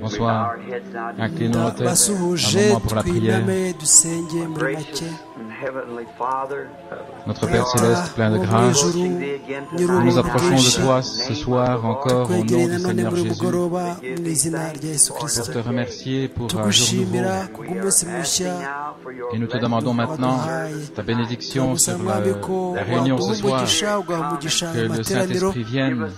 Bonsoir. Inclinons nos têtes basi un ubuje moment pour la prière. twiname dusenge muri make Notre Père céleste, plein de grâce, nous nous approchons de toi ce soir encore au nom twegereye du nanone Seigneur muri ubu Jésus pour bugoroba mu izina rya yesu kirisito te remercier pour un jour nouveau. tugushimira kubw'umunsi mushya Et nous te demandons maintenant ta bénédiction sur turagusaba la, ko la réunion waguha ce soir, umugisha ugaha umugisha que le amateraniro Saint-Esprit vienne et nous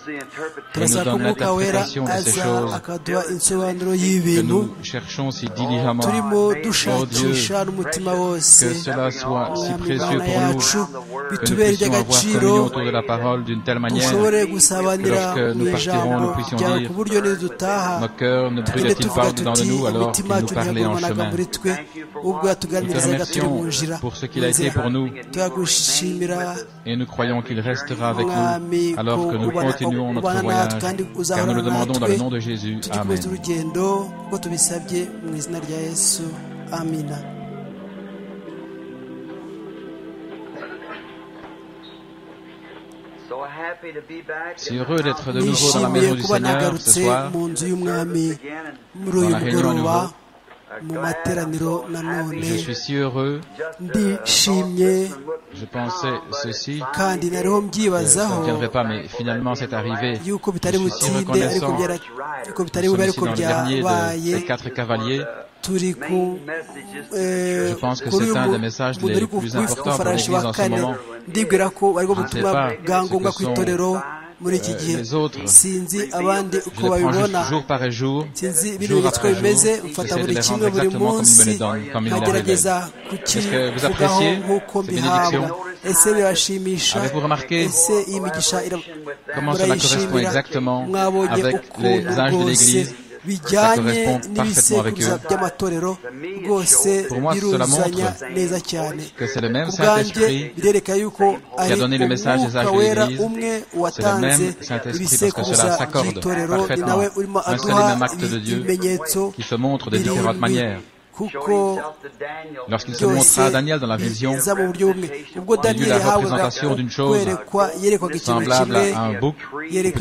turasaba ko donne umwuka wera l'interprétation de ces aza choses akaduha insobanuro que y'ibintu nous cherchons si diligemment. turimo Oh Dieu, dushakisha n'umutima wose que cela soit si Mwami précieux Mana pour yacu nous, que nous bitubere puissions avoir iby'agaciro communion autour de la parole d'une telle manière dushobore que gusabanira lorsque mu nous partirons, ijambo nous puissions ryawe dire ku buryo nidutaha nos cœurs ne tujye brûlaient-ils tuvuga pas au-dedans tuti de nous alors qu'ils imitima nous yacu parlaient en ntiyagumanaga chemin muri twe ubwo Nous te yatuganirizaga turi mu remercions nzira pour ce qu'il a été pour nous turagushimira et nous croyons qu'il restera avec Mwami, nous alors que nous kubana- continuons notre kubana voyage natwe kandi car nous le uzahorana demandons dans le natwe, nom de Jésus. Amen. tugikomeza urugendo kuko tubisabye mu izina rya yesu amina Si heureux d'être de nouveau dans la nishimiye maison du kuba Seigneur ce nagarutse soir, mu nzu y'umwami muri Dans uyu la réunion mugoroba nouveau. mu materaniro nanone je suis si heureux, ndishimye je pensais ceci, kandi nariho ça ne mbyibazaho viendrait pas, mais finalement c'est arrivé. yuko bitari Je suis si butinde ariko reconnaissant. byara- yuko Nous bitari sommes bube ici ariko dans le dernier byabaye de- des quatre cavaliers. turi ku Je pense que c'est un des messages les plus importants pour l'Église en ce moment. ndibwira ko ariko Je ne sais butumwa pas bwa ce que ngombwa ku sont, itorero muri iki euh, gihe les autres. sinzi abandi uko Je les prends babibona juste jour par jour, sinzi jour ibimenyetso uko après jour, bimeze mfata j'essaie de buri les kimwe rendre exactement buri comme il me munsi les donne, comme il me les nkagerageza révèle. Est-ce que vous kukivugaho appréciez nk'uko ces mbihabwa bénédictions ese birabashimisha Avez-vous remarqué ese iyi migisha ira- Comment cela correspond murayishimira exactement mwabonye avec les ukuntu âges de rwose l'Église bijyanye Ça correspond parfaitement avec n'ibisekuruza eux. by'amatorero rwose Pour moi, cela biruzanya montre neza cyane que c'est le même ku bwanjye Saint-Esprit birereka yuko ari donné le message des umwuka âges de wera l'Église. umwe C'est le watanze même Saint-Esprit parce que ibisekuruza cela s'accorde by'itorero ni parfaitement. nawe urimo Un seul et aduha même acte de Dieu ibimenyetso qui se montre de différentes birindwi manières. kuko Lorsqu'il se byose montra à Daniel dans la vision, biza mu buryo bumwe ubwo il y eut daniyeli la yahabwaga représentation d'une chose kwerekwa yerekwaga ikintu semblable kimwe à un bouc, yerekwa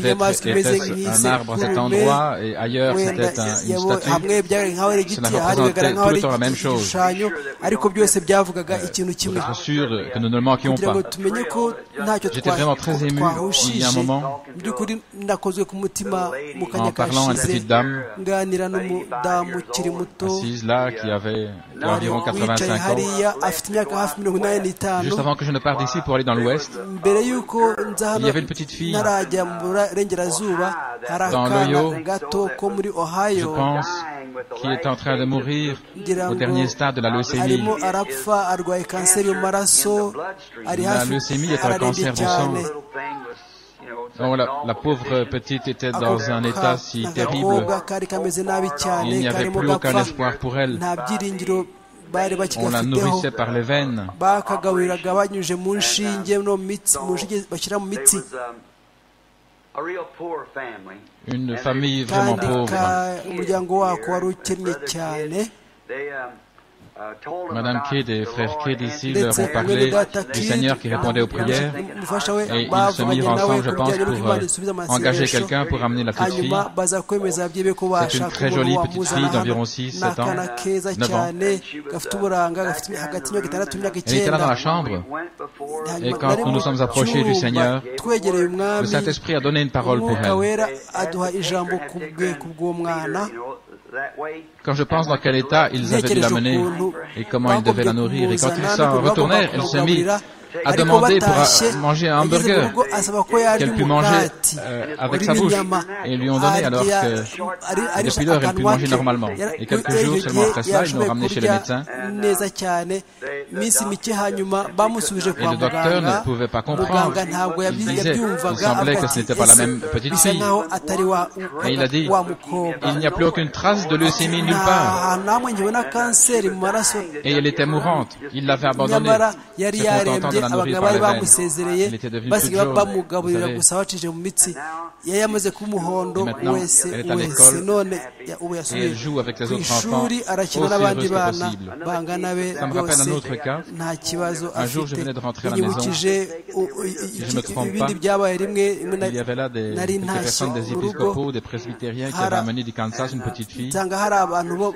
peut-être inyamaswa imeze était-ce un nk'ize arbre à cet kurume endroit et ailleurs wenda c'était un- une yabo- hamwe statue. byagaragara nkaho ari Cela igiti ahandi bigaragara représentait nkaho tout ari le temps la même igiti- chose. igishushanyo ariko byose byavugaga ikintu Pour kimwe être sûr que nous ne le manquions kugira ngo pas. tumenye ko ntacyo J'étais vraiment très ému il y a un twahushishe moment mu by'ukuri nakozwe ku mutima mu en kanya parlant à une kashize petite dame nganira n'umudamu ukiri muto assise là qui avait qui a environ wicaye 85 ans. hariya afite imyaka hafi mirongo inani n'itanu Juste avant que je ne parte d'ici pour aller dans l'Ouest, mbere y'uko nza il hano y avait une petite fille, ntarajya mu burengerazuba hari Dans akana l'Ohio, gato ko muri je ohayo pense, qui est en train de mourir ngira au dernier stade de la leucémie. arimo arapfa arwaye kanseri y'amaraso ari La hafi leucémie est un ararembye cancer du sang. cyane Oh, la, la pauvre petite était dans un état si terrible. agakobwa kari kameze nabi cyane Il n'y avait karimo plus aucun gapfa espoir pour elle. nta byiringiro bari On la bakigafiteho nourrissait par les veines. bakagaburiraga banyuze mu nshinge no mu mitsi mu nshinge bashyira mu mitsi Une famille vraiment kandi pauvre. ka- umuryango wako wari ukennye cyane Madame Kidd et frère Kidd ici leur ndetse ont mwene parlé data du Kid Seigneur qui répondait aux prières. umufasha we Et ils se bavuganye mirent nawe ensemble, je ku pense, bijyanye n'uko pour imana euh, isubiza amasengesho engager quelqu'un pour amener la petite fille. hanyuma baza kwemeza byibe ko C'est une bashaka très jolie petite fille d'environ 6, 7 ans. n'akana keza 9 ans. cyane gafite uburanga gafite hagati y'imyaka itandatu n'imyaka Elle était là icyenda dans la chambre. Hanyuma Et quand nari nous nous mu sommes approchés du cyumba, Seigneur, twegereye Le umwami Saint-Esprit a donné une parole pour umwuka elle. wera aduha ijambo ku bwe ku bw'uwo mwana Quand je pense dans quel état ils avaient dû l'amener et comment ils devaient la nourrir, et quand ils s'en retournèrent, elle s'est mise à demander pour euh, manger un hamburger qu'elle put manger euh, avec sa bouche. Et ils lui ont donné alors que que depuis lors, elle put manger normalement. Et quelques jours seulement après cela, ils l'ont ramenée chez le médecin. neza cyane iminsi mike hanyuma bamusubije Et kwa le docteur muganga ne pouvait pas comprendre. muganga ntabwo Il yabyi- disait, il yabyumvaga semblait avuga que ce ati, n'était pas la "Ese même petite bisa fille. nkaho atari wa Et il a dit, wa mukobwa Il n'y a plus aucune trace de leucémie nulle part. nta namwe nkibona kanseri mu maraso Et elle était mourante. Il l'avait abandonnée. nyamara C'est yari qu'on t'entend de la nourrir par les veines. Il était devenu toute basigaye jaune, vous bamugaburira savez. gusa abacishije mu mitsi yari yamaze kuba umuhondo Et maintenant, wese elle est à wese l'école. none ya- ubu Et yasubiye elle joue avec les ku autres enfants ishuri aussi arakina n'abandi heureuse que bana possible. bangana be Ça me rappelle rwose un autre cas. nta kibazo Un jour, je afite venais de rentrer à la inyibukije o- o- i- je me trompe ibindi pas, byabaye rimwe rimwe na- Il y avait là des, nari quelques ntashye personnes des mu rugo épiscopaux, des presbytériens qui avaient Hara- amené du Kansas une petite fille. nsanga hari abantu bo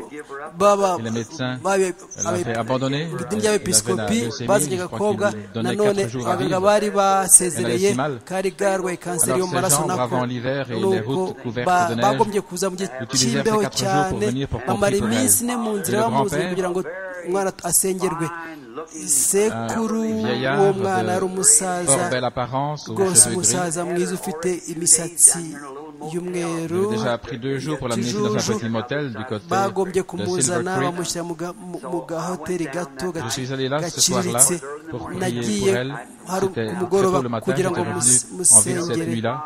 baba Et les médecins, babe- Elle l'avait abe- abandonnée. idini Elle avait la ry'abepiskopi leucémie, bazanye je crois agakobwa qu'il lui donnait nanone 4 jours à abaganga vivre. bari basezereye Elle avait si mal. kari bwarwaye kanseri Alors, yo ces mu maraso gens nako bravant l'hiver et les routes couvertes ba- de neige bagombye kuza mu gihe utilisèrent ces cy'imbeho quatre jours pour cyane venir pour compter bamara pour iminsi elle. ine mu nzira Et le bamuzuye grand-père, kugira ngo umwana asengerwe sekuru Un vieillard w'uwo mwana de ari umusaza fort belle apparence, aux rwose cheveux gris. umusaza mwiza ufite imisatsi y'umweru J'avais déjà pris deux jours pour l'amener ici dans un petit motel du côté de bagombye Silver kumuzana Creek. bamushyira mu ga- mu- mu gahoteli gato Je gaci- suis allé là ce soir-là gaciriritse pour prier pour nagiye elle. hari C'était très kumugoroba tôt le matin, kugira j'étais ngo mus- revenu en ville cette musengere nuit-là.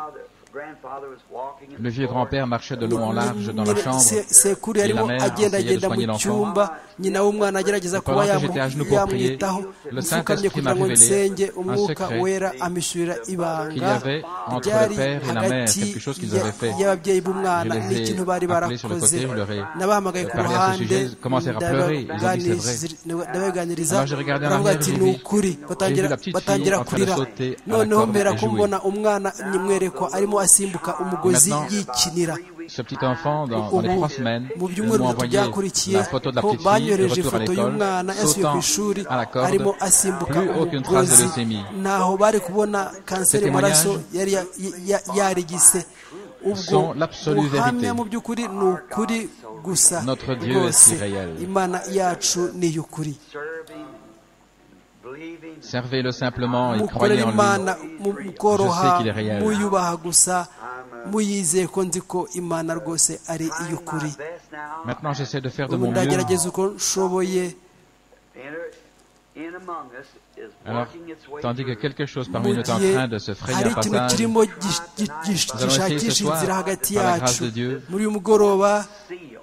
Le vieux grand-père marchait de long en large dans la Nyine- chambre. se- sekuru et la yarimo mère agenda essayait de agenda mu soigner l'enfant. cyumba nyina w'umwana agerageza kuba pendant que yamu- j'étais à genoux pour prier, yamwitaho le mfukamye Saint-Esprit kugira ngo m'a révélé nsenge un umwuka secret wera amishurira qu'il y ibanga avait entre ryari le père et la mère quelque chose qu'ils ya- avaient fait. y'ababyeyi b'umwana Je les ai n'ikintu bari appelés sur le côté, barakoze je leur ai nabahamagaye ku parlé à ce ruhande sujet, ils commencèrent à pleurer, ils ont dit, c'est vrai. ndabaganiriza- ndabaganiriza Alors, j'ai regardé en baravuga arrière, ati j'ai ni vu- ukuri batangira j'ai vu la petite fille batangira en train de kurira sauter à la noneho corde mpera et jouer. kumbona umwana nyimwerekwa arimo asimbuka umugozi Maintenant, yikinira Ce petit enfant, dans, dans les ubu trois semaines, mu ils byumweru m'ont bitatu envoyé byakurikiye la photo de la ko petite fille, le banyoreje retour à ifoto l'école, y'umwana yasubiye ku sautant ishuri à la corde, arimo asimbuka plus aucune trace de umugozi leucémie. ntaho bari kubona kanseri Ces y'amaraso témoignages yari ya- ya- ya- yarigise ubwo sont l'absolue buhamya vérité. mu by'ukuri ni ukuri gusa Notre Dieu rwose est si réel. imana yacu ni iy'ukuri Servez-le simplement et mukorera croyez en lui. imana mu- Je sais mukoroha qu'il est réel. muyubaha gusa muyizeye ko nzi ko imana rwose ari iy'ukuri Maintenant, j'essaie de faire de ubu mon mieux. ndagerageza uko nshoboye Alors, tandis que quelque chose parmi nous mu est en gihe train de se frayer hari un ikintu passage, kirimo gi- gi- gi- allons essayer ce gishakisha soir, inzira hagati par la yacu grâce de Dieu, muri uyu mugoroba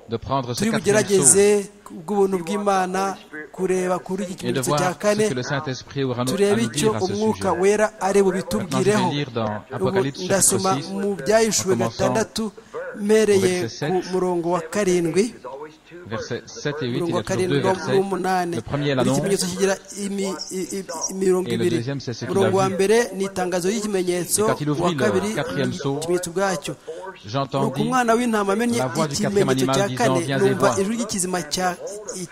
de prendre ce turi quatrième bugerageze saut bw'ubuntu bw'imana kureba kuri iki et de kimenyetso cya voir kane ce que le Saint-Esprit aura nous- à turebe nous icyo dire à ce umwuka sujet. wera ari Maintenant, je vais bubitubwireho lire dans Ubu Apocalypse ndasoma chapitre 6, mu byahishuwe en commençant gatandatu mpereye au verset ku sept. murongo wa karindwi versets 7 et 8, il y umurongo a toujours deux wa karindwi versets. n'umunani Le premier est buri l'annonce, kimenyetso kigira imi- i- i- imirongo Et le ibiri deuxième, c'est ce qu'il umurongo a wa vu. mbere ni itangazo ry'ikimenyetso Et quand il ouvrit wa le kabiri quatrième ni saut, ikimenyetso ubwacyo nuko j'entendis umwana w'intama amenye la voix du ikimenyetso cya quatrième animal kane disant, Viens numva et vois. ijwi ry'ikizima cya-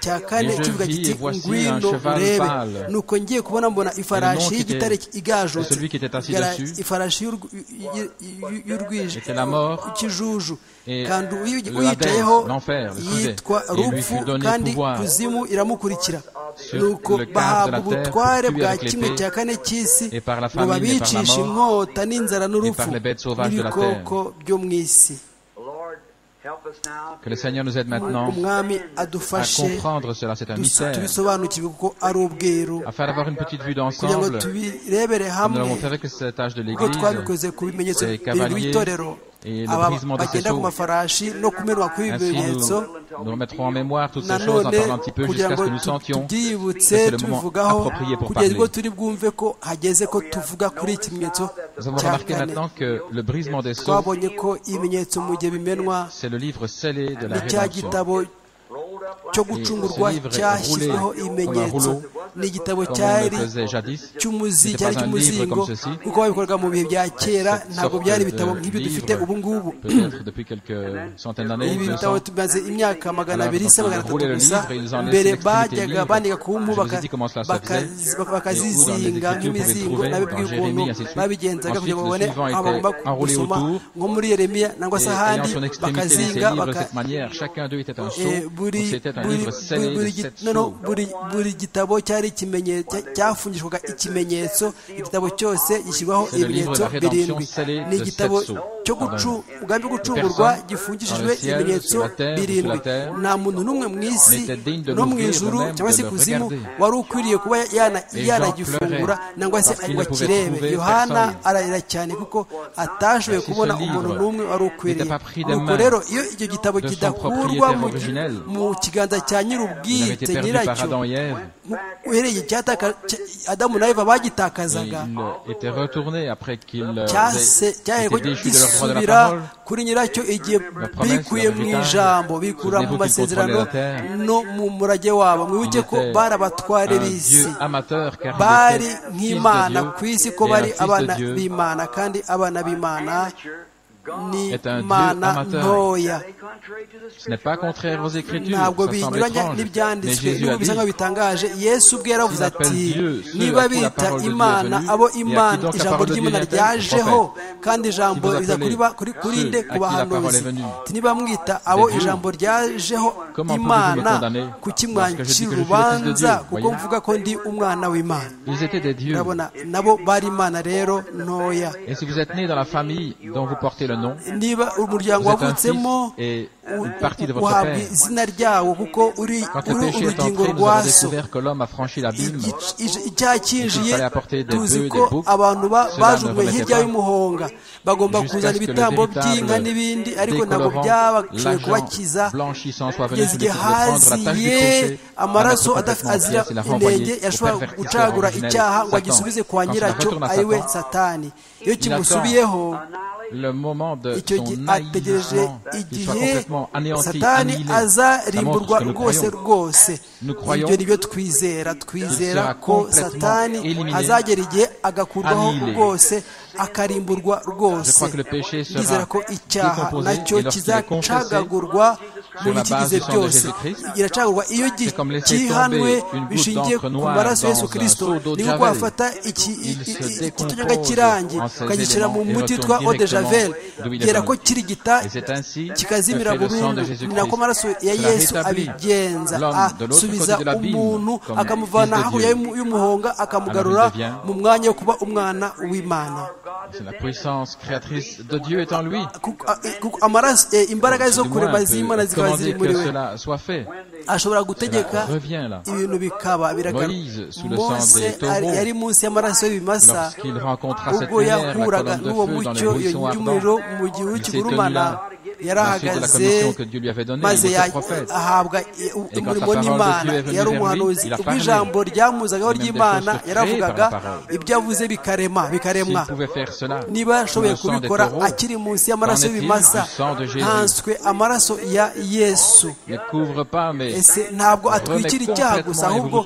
cya kane Et je kivuga vis, kiti et voici ngwino un cheval urebe pâle. nuko ngiye kubona mbona Et le ifarashi nom qui était- y'igitare igajutse de celui qui était assis Gara- dessus. ifarashi y'urw- y- y- y'urwije Était la mort. ikijuju Et kandi uyi- le uyicayeho Hades, l'enfer, le sujet. yitwa Et lui rupfu fut donné kandi pouvoir kuzimu iramukurikira sur nuko le quart de la bahabwa terre ubutware pour tuer bwa avec kimwe l'épée, cya kane cy'isi et par la ngo famine, et par la babicishe mort, inkota n'inzara n'urupfu par les bêtes sauvages de la n'ibikoko byo mu isi que le Seigneur nous aide maintenant umwami à adufashe comprendre cela, c'est un dus- mystère, tubisobanukirwe kuko ari ubweru afin d'avoir une petite vue kugira ngo d'ensemble. tubirebere Comme nous hamwe l'avons fait avec cet âge de ubwo l'Église, twabikoze ku bimenyetso les birindwi cavaliers b'itorero et le aba brisement de ces bagenda ku sauts. mafarashi no kumenwa kuri ibi Ainsi, bimenyetso nous, nous remettrons en mémoire toutes ces choses en nanone parlant un petit peu kugira jusqu'à ce ngo que nous tu- sentions que tubyibutse c'est le moment tubivugaho approprié pour kugeza parler. ubwo turi bwumve ko hageze ko tuvuga kuri iki kimenyetso Nous avons cya remarqué kane maintenant que le brisement des sauts, twabonye ko ibimenyetso mu gihe bimenwa c'est le livre scellé de la ni cya rédemption. gitabo cyo gucungurwa ce livre est cyashyizweho roulé ibimenyetso comme un rouleau, ni igitabo Comme on le cyari faisait jadis, cy'umuzi C'était cyari pas un livre cy'umuzingo comme ceci. kuko babikorwaga mu bihe bya kera cette ntabwo sorte byari de ibitabo nk'ibyo dufite livre, ubu ngubu peut-être depuis quelques centaines d'années, ibi 200, bitabo tumaze imyaka magana abiri se magana atatu Roulez le gusa livre, ils en laissent mbere une extrémité bajyaga libre. bandika ku mpu Je vous ai baka- dit comment cela se bakazi- faisait. baka- Et où dans les bakazizinga Écritures, vous nk'imizingo pouvez nabibwiye trouver ukuntu dans Jérémie, ainsi de suite. babigenzaga kugira ngo Ensuite, babone le suivant aho était bagomba enroulé gusoma autour, nko muri yeremiya nangwa Et se ayant ahandi son extrémité les bakazinga livres de baka- cette manière, chacun d'eux était un sceau, Eh, donc buri c'était un buri- livre buri- scellé de buri gi- sept no, no, sceaux. buri- buri gitabo cyari ikimenye- cya- cyafungishwaga ikimenyetso igitabo cyose gishyirwaho C'est le livre de ibimenyetso la rédemption birindwi scellé ni de igitabo sept sceaux. cyo umugambi wo gucungurwa gifungishijwe ibimenyetso birindwi nta muntu n'umwe mu isi no mu ijuru cyangwa se kuzimu wari ukwiriye kuba yanagifungura nangwa se ngo akirebe yohana ararira cyane kuko atashoboye kubona umuntu n'umwe wari ukwiriye nuko rero iyo icyo gitabo kidakurwa mu kiganza cya nyir'ubwite nyiracyo uhereye adamu na eva bagitakazaga cyaheko gisubira kuri nyiracyo igihe bikuye mu ijambo bikura mu masezerano no mu murage wabo mwibuke ko bari abatware b'isi bari nk'imana ku isi ko bari abana b'imana kandi abana b'imana ni mana ntoya ntabwo binyuranya n'ibyanditswe n'ubu bisa nkaho bitangaje yesu ubwe yaravuze ati niba bita imana abo imana ijambo ry'imana ryajeho kandi ijambo riza kuri nde ku bahanuzi niba mwita abo ijambo ryajeho imana kuki mwancira urubanza kuko mvuga ko ndi umwana w'imana urabona nabo bari imana rero ntoya niba umuryango wavutsemo uhabwa izina ryawo kuko uri urugingo rwaso icyaha cyinjiye tuzi ko abantu bajugunywe hirya y'umuhonga bagomba kuzana ibitambo by'inka n'ibindi ariko ntabwo byabashoboye kubakiza kugeza igihe haziye amaraso azira intege yashobora gucagura icyaha ngo agisubize kwa nyiracyo ari we satani iyo kimusubiyeho icyo gihe ategereje igihe satani azarimburwa rwose rwose ibyo ni byo twizera twizera ko satani azagera igihe agakurwaho rwose akarimburwa rwose twizera ko icyaha nacyo kizacagagurwa mu bikigize byose iracagurwa iyo kihanwe bishingiye ku maraso y'esu kirisito ni nko wafata ikitunyaga cy'irangi ukagishyira mu muti witwa odejavel kera ko kirigita kikazimira burundu ni nako amaraso ya yesu abigenza asubiza umuntu akamuvana hakurya y'umuhonga akamugarura mu mwanya wo kuba umwana w'imana la puissance créatrice de Dieu est en lui. cela soit fait. ashobora gutegeka ibintu bikaba mose yari munsi y'amaraso y'ibimasa ubwo yahuraga n'uwo mucyo iyo y'umuriro mu gihuru kigurumana yarahagaze maze ahabwa umurimo n'imana yari umuhanuzi ubwo ijambo ryamuzagaho ry'imana yaravugaga ibyo avuze bikarema bikaremwa niba yashoboye kubikora akiri munsi y'amaraso y'ibimasa ntanswe amaraso ya yesu ese ntabwo atwikira icyaha gusa ahubwo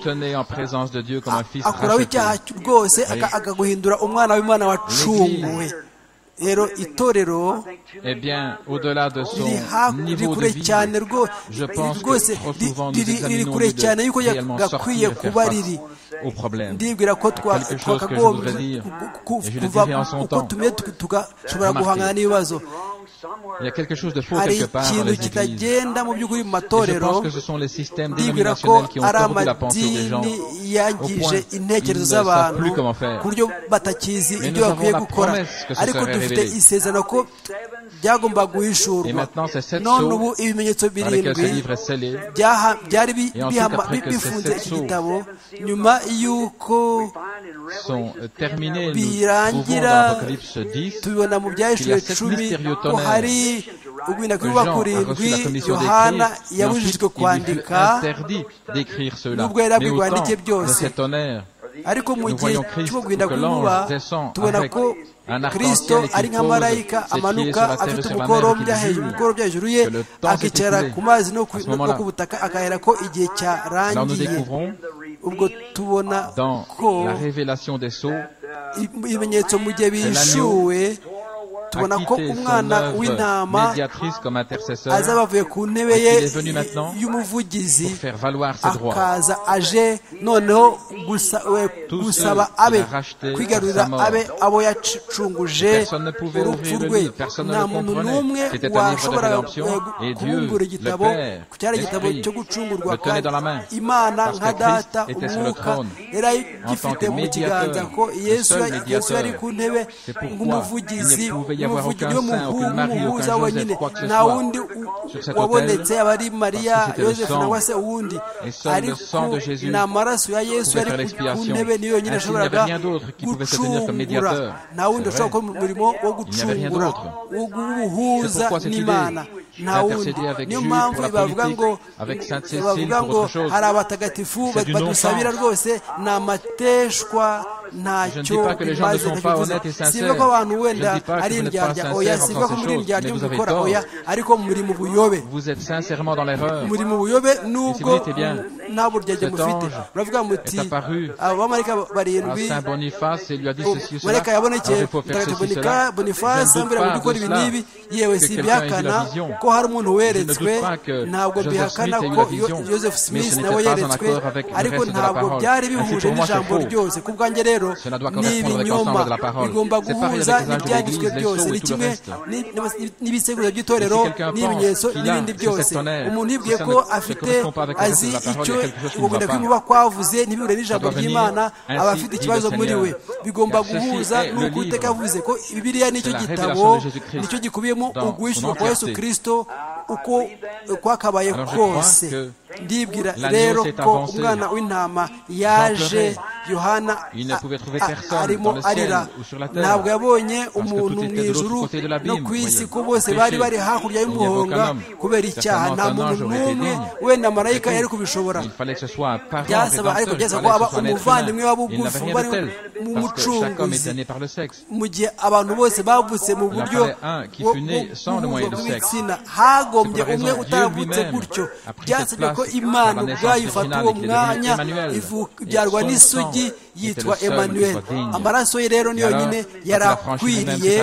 akuraho icyaha rwose akaguhindura umwana w'imana wacunguwe rero itorero riri kure cyane rwose riri kure cyane yuko gakwiye kuba riri ndibwira ko twakagombye kuva uko tumye tugashobora guhangana n'ibibazo hari ikintu kitagenda mu by'ukuri mu matorero ndibwira ko ari amadini yangije intekerezo z'abantu ku buryo batakizi ibyo bakwiye gukora ariko dufite isezerano ko byagomba guhishurwa none ubu ibimenyetso birindwi byari bifunze iki gitabo nyuma y'uko birangira tubibona mu byahishuriwe cumi ko hari ugwinda kuri wa kurindwi yohana yabujijwe kwandika nubwo yari abwirwa yandike byose ariko mu gihe cyo kugwinda kuba tubona ko kirisito ari nka marayika amanuka afite umukorobya hejuru umukorobya hejuru ye akicara ku mazi no ku butaka akahera ko igihe cyarangiye ubwo tubona ko ibimenyetso mu gihe bishuwe tubona ko umwana w'intama azaba avuye ku ntebe ye y'umuvugizi akaza aje noneho gusaba abe kwigarurira abe abo yacunguje urupfu rwe nta muntu n'umwe washoboraga kubungura igitabo cyari igitabo cyo gucungurwa kandi imana nka data umwuka yari agifite mu kiganza ko yesu yari ku ntebe nk'umuvugizi umuvugizi w'umuhungu umuhuza wenyine nta wundi wabonetse aba ari mariya yosefu cyangwa se uwundi ariko ni amaraso ya yesu yari ku ntebe niyo yonyine ashoboraga gucungura nta wundi ushobora gukora umurimo wo gucungura wo guhuza n'imana nta wundi niyo mpamvu bavuga ngo bavuga ngo hari abatagatifu badusabira rwose ni amateshwa ntacyo bimaze sivuga ko abantu wenda ari indyarya oya sivuga ko muri indyarya mubikora oya ariko muri mu buyobe muri mu buyobe nubwo nta buryarya mufite muravuga muti abamarika barindwi mareka yabonekeye mutagatifu boniface ambwira ngo gukora ibi n'ibi yewe si ibyakana ko hari umuntu weretswe ntabwo mbihakana ko joseph smith nawe yeretswe ariko ntabwo byari bihuje n'ijambo ryose ku bwanjye rero ni ibinyoma bigomba guhuza n'ibyanditswe byose ni kimwe n'ibisekuruza by'itorero n'ibimenyetso n'ibindi byose umuntu yibwiye ko afite azi icyo ukunda kwimuba kwavuze ntibihure n'ijambo ry'imana aba afite ikibazo muri we bigomba guhuza n'uko iteka yavuze ko bibiliya nicyo gitabo nicyo gikubiyemo ugwishyura kwa yesu kirisito uko kwakabaye kose ndibwira rero ko umwana w'intama yaje yohana arimo arira ntabwo yabonye umuntu mu ijuru no ku isi ko bose bari bari hakurya y'umuhonga kubera icyaha nta muntu n'umwe wenda marayika yari kubishobora byasaba ariko byasaba ko aba umuvandimwe wa bugufi bari mu mucunguzi mu gihe abantu bose bavutse mu buryo bw'ibitsina hagombye umwe utavutse gutyo byasabye ko imana ubwayo ifata uwo mwanya ibyarwa n'isugi yitwa emanuel amaraso ye rero niyo nyine yarakwiriye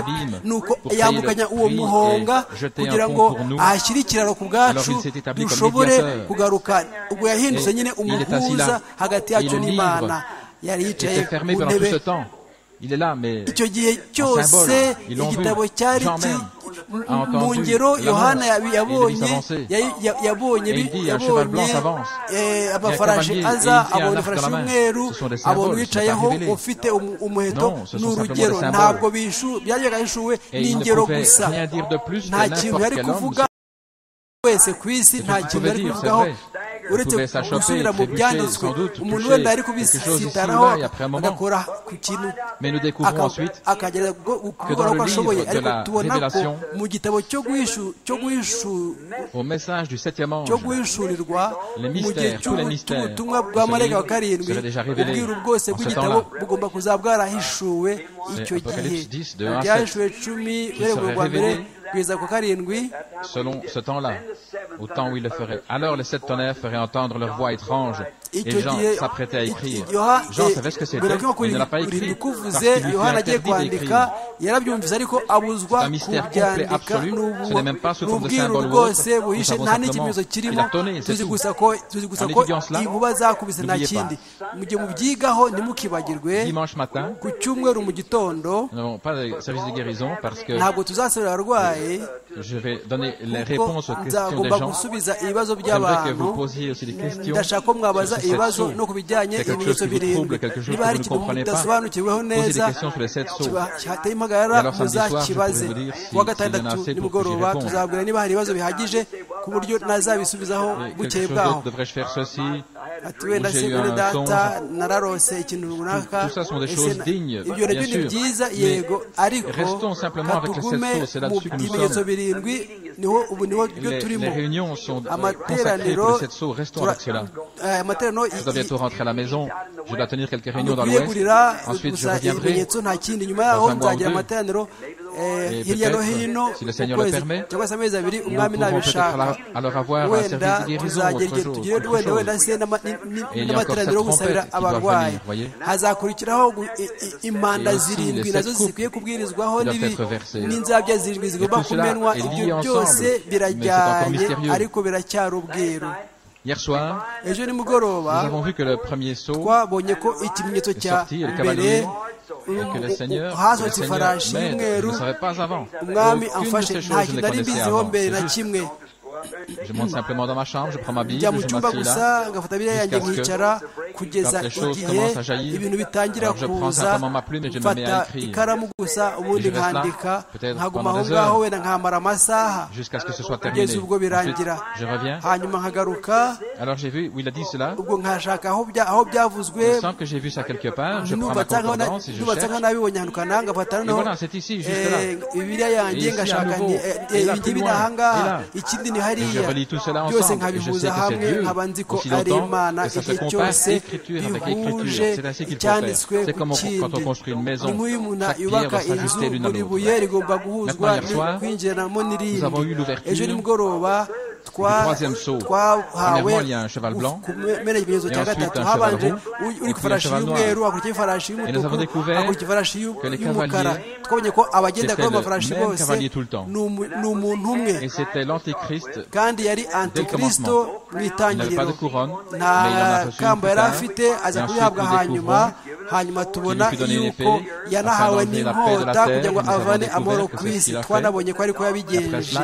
nuko yambukanya uwo muhonga kugira ngo ahashyire ikiraro ku bwacu dushobore kugaruka ubwo yahindutse nyine umuhuza hagati yacu n'imana yari yicaye ku ntebe icyo gihe cyose igitabo cyari mu ngero yohana yabonye yabonye amafarashi aza abona ifarashi y'umweru abona uwicayeho ufite umuheto ni urugero ntabwo byajyaga bishuwe ni ingero gusa nta kintu yari kuvuga wese ku isi nta kintu yari kuvugaho uretse gusubira mu byanditswe umuntu wenda ari kubisitaraho agakora ku kintu akagerageza gukora uko ashoboye ariko tubona ko mu gitabo cyo guhishurirwa mu gihe cy'ubutumwa bwa marega wa karindwi ubwiru bwose bw'igitabo bugomba kuzaba bwarahishuwe icyo gihe byahishuwe cumi ureba rwa mbere selon ce temps-là, au temps où il le ferait. Alors les sept tonnerres feraient entendre leur voix étrange, et Jean s'apprêtait à écrire. Jean savait ce que c'était, mais il ne l'a pas écrit, parce qu'il lui interdit d'écrire. yarabyumvise ariko abuzwa kubyandika n'ubwiru bwose buhishe nta n'ikimenyetso kirimo tuzi gusa ko inkuba zakubise nta kindi mu gihe mubyigaho ntimukibagirwe ku cyumweru mu gitondo ntabwo tuzasabira abarwayi je vais donner les réponses aux questions des gens. J'aimerais que vous posiez aussi des questions sur cette source. C'est quelque chose qui vous trouble, quelque chose que vous ne comprenez pas. Posez des questions sur les sept sources. Et alors samedi soir, je pourrai vous dire si, s'il y en a assez pour que j'y réponde. ku buryo nazabisubizaho buke bwaho ati wenda se mwene data nararose ikintu runaka ibyo nabyo ni byiza yego ariko katugume mu bimenyetso birindwi niho ubu niho byo turimo amateraniro amateraniro dukwiye kurira gusa ibimenyetso nta kindi nyuma yaho nzagira amateraniro hirya no hino mu kwezi cyangwa se amezi abiri umwami nabishaka wenda tuzagera igihe tugiye wenda wenda se n'amateraniro yo gusabira abarwayi hazakurikiraho impanda zirindwi nazo zikwiye kubwirizwaho n'inzabya zirindwi zigomba kumenwa ibyo byose birajyanye ariko biracyari ubwiru Hier soir, ejo nimugoroba twabonye ko ikimenyetso cya mbere hasohotse ifarashi y'umweru umwami amfashe nta kintu nari mbiziho mbere na kimwe je monte simplement dans ma chambre, je prends ma Bible, je m'assieds là, jusqu'à ce que kugeza igihe ibintu bitangira kuza mfata ikaramu gusa ubundi nkandika nkaguma aho ngaho wenda nkamara amasaha kugeza ubwo birangira hanyuma nkagaruka ubwo nkashaka aho byavuzwe nubatse nkaho nabibonye ahantu kananga mfata noneho ibiriya yanjye ngashaka ibintu biri aha ngaha ikindi ni hariya byose nkabihuza hamwe nkaba nzi ko ari imana igihe cyose bihuje icyanditswe ku kindi ni nk'uyu umuntu yubaka inzu buri buye rigomba guhuzwa kwinjiramo n'irindi ejo nimugoroba twahawe kumena ikimenyetso cya gatatu habanje uri ku ifarashi y'umweru hakurikiyeho ifarashi y'umutuku hakurikiyeho ifarashi y'umukara twabonye ko abagenda kuri ayo mafarashi bose ni umuntu umwe kandi yari antikristo mu itangiriro nta kamba yari afite aza kuyihabwa hanyuma hanyuma tubona yuko yanahawe n'inkota kugira ngo avane amahoro ku isi twanabonye ko ariko yabigenje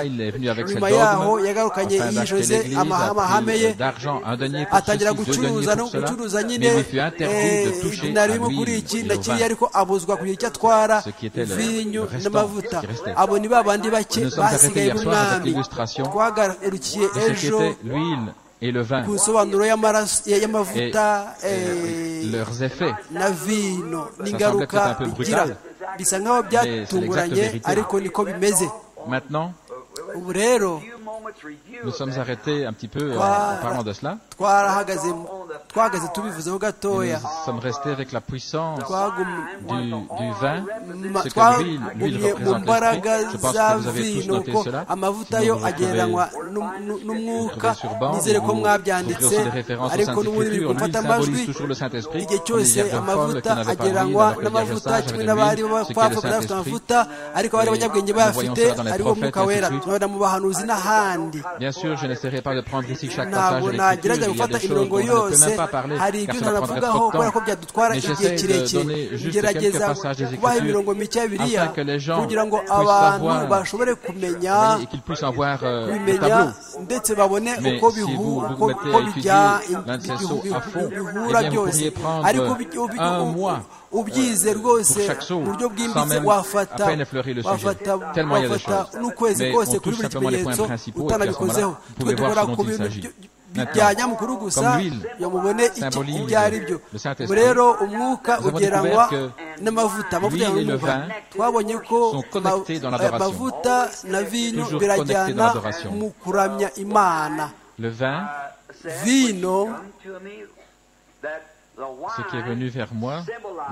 nyuma yaho yagarukanye yijoze amahame ye atangira gucuruza no gucuruza nyine nari bimwe kuri iki nakiriye ariko abuzwa kugira icyo atwara vinyu n'amavuta abo ni ba bandi bake basigaye b'umwami twagarukiye ejo et le vin, et leurs effets. na semble vino peut-être un n'ingaruka peu bigira brutal. bisa nk'aho byatunguranye vérité. ariko niko bimeze Maintenant, ubu rero nous sommes arrêtés un petit peu en, Voilà. en parlant de cela. twarahagaze twahagaze tubivuzeho gatoya Nous sommes restés avec la puissance twagumye du, du vin, Ma- ce que l'huile, l'huile twagumye mu représente mbaraga l'esprit. Je pense za que vous avez tous vino noté ko cela. amavuta Vous yo vous retrouvez- agereranywa n'um- n'um- n'umwuka retrouvez sur banc, nizere ko vous mwabyanditse trouverez aussi des références au ariko n'ubundi biri Saint-Écriture. L'huile gufata symbolise amajwi toujours le Saint-Esprit. igihe On dit, il y cyose a bien Paul qui amavuta n'avait pas agereranywa d'huile, alors que les n'amavuta sages kimwe avaient de n'abari l'huile. Ce qu'est le bapfa badafite Saint-Esprit, amavuta ariko bari abanyabwenge voyons bayafite cela dans les ari bo mwuka prophètes, wera ainsi de suite. turabona mu bahanuzi n'ahandi Bien sûr, je n'essaierai pas de prendre ici chaque passage ntabwo de l'Écriture. Il nagerageza y a gufata des choses dont imirongo on ne peut yose même pas parler, hari car ibyo cela prendrait ntanavugaho trop kubera de ko temps. byadutwara Mais igihe j'essaie de kirekire donner juste quelques gerageza passages des kubaha Écritures imirongo mike ya bibiliya afin que les gens kugira ngo puissent abantu savoir, bashobore kumenya et qu'ils puissent en voir euh, le kubimenya tableau. ndetse babone Mais uko si vous bihu- vous uko- mettez uko à étudier bijya- l'un de ces sauts à fond, bihura eh bien, vous byose pourriez prendre ariko ubi- ubi- un u- mois, ubyize rwose pour chaque saut, mu buryo sans bwimbitse même wafata à peine effleurer le sujet. wafata Tellement il y a des wafata choses. n'ukwezi Mais kose on kuri touche buri simplement les points kimenyetso principaux, et puis à ce moment-là, utanabikozeho vous twe pouvez voir dukora ce dont ku il bintu s'agit. byo- Maintenant, bijyanye amakuru gusa comme l'huile, ngo mubone iki- symbolise ibyo ari byo le Saint-Esprit, Ubu rero umwuka nous avons ugereranywa découvert que n'amavuta amavuta l'huile et le y'umwuka vin twabonye ko sont connectés dans l'adoration. amavuta na vino Toujours connectés dans birajyana l'adoration. mu kuramya imana Le vin, vino ce ce qui est venu vers moi,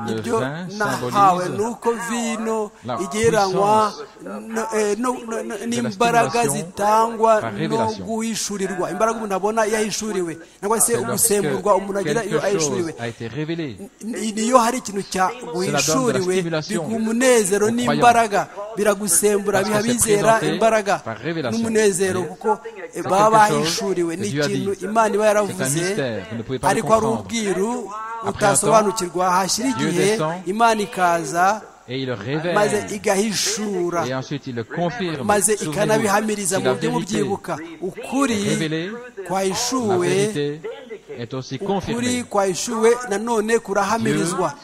le ibyo vin nahawe ni symbolise uko vino la igereranywa puissance no- eh, no- no- no- n'imbaraga stimulation zitangwa par no révélation. guhishurirwa imbaraga umuntu abona iyo ahishuriwe nangwa se c'est ugusemburwa umuntu lorsque agira iyo quelque ahishuriwe chose a été révélé. Ni- niyo hari ikintu cyaguhishuriwe stimulation biguha umunezero aux n'imbaraga biragusembura Parce que biha c'est abizera présenté imbaraga par révélation. n'umunezero Vous kuko eh, baba quelque chose bahishuriwe que ni Dieu a ikintu dit. imana iba yaravuze mystère, vous ne pouvez pas le ariko hari comprendre. ubwiru un temps, utasobanukirwa hashyira Dieu igihe descend, imana ikaza Et il le maze révèle. igahishura Et ensuite, il le confirme. maze Souvenez-vous, ikanabihamiriza si mu la buryo vérité, mubyibuka ukuri Révélé, la kwahishuwe vérité est aussi ukuri confirmée kwahishuwe nanone kurahamirizwa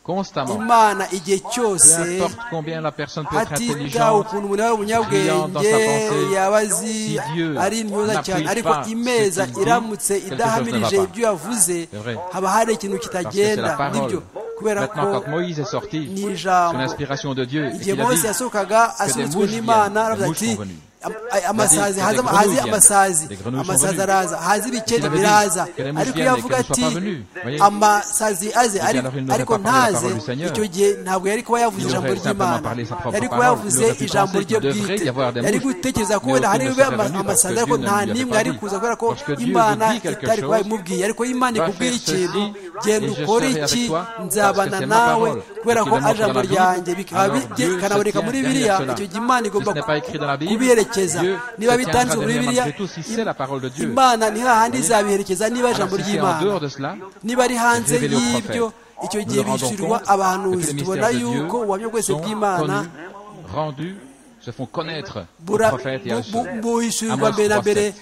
constamment. imana igihe cyose Peu importe combien la personne peut être hatitawe intelligente, ukuntu umuntu yaba brillant dans umunyabwenge sa pensée, yaba azi si Dieu ari intyoza n'appuie cyane pas ariko ce imeza qu'il dit, iramutse quelque chose idahamirije ne va pas. ibyo yavuze C'est vrai. haba hari ikintu parce que c'est kitagenda la nibyo parole. kubera ko Maintenant, quand Moïse est sorti, ni sous ijambo l'inspiration de Dieu, et igihe qu'il a dit, mose yasohokaga asunitswe mouches n'imana viennent, aravuga des ati mouches sont venues. am- ay- amasazi que haza des grenouilles haze viennent, amasazi des grenouilles sont amasazi venues. araza haze ibikeri Qu'il avait dit biraza que les mouches ariko viennent iyo et avuga qu'elles ne ati soient pas venues. Voyez. amasazi aze bien, ari- alors il n'aurait ariko pas parlé la parole ntaze du Seigneur. icyo gihe ntabwo yari kuba yavuze Il ijambo aurait simplement ry'imana parlé sa propre yari kuba parole. yavuze Il aurait pu ijambo penser rye qu'il devrait bwite y avoir des yari mouches, gutekereza ko mais wenda hari aucune ne bibe serait ama- venue parce que amasazi Dieu ariko ne nta lui avait n'imwe pas yari dit. kuza kubera ko Lorsque Dieu imana vous dit quelque itari kuba chose, imubwiye ariko imana va ikubwiye faire ikintu ceci, genda et je ukore serai avec iki toi, parce nzabana que c'est ma nawe parole, kubera ko que tu ari demandes ijambo dans la ryanjye Bible, bikaba bi- alors Dieu se kanaboneka tient muri derrière biriya cela. icyo gihe imana igomba Ce n'est pas écrit dans la Bible, kubiherekeza Dieu niba se bitanditse tiendra muri derrière biriya malgré tout, si c'est la parole de Dieu. imana ni hahandi izabiherekeza niba Alors, ijambo si c'est en ry'imana dehors de cela, niba ari hanze Révélé au prophète. y'ibyo icyo nous gihe nous rendons bishyurirwa compte que abahanuzi les tubona mystères de Dieu yuko ubuhamya bwese sont bw'imana connus, rendus, se font connaître aux bura- prophètes et à bu- ceux. bu- buhishurirwa Amos mbere na mbere 3:7.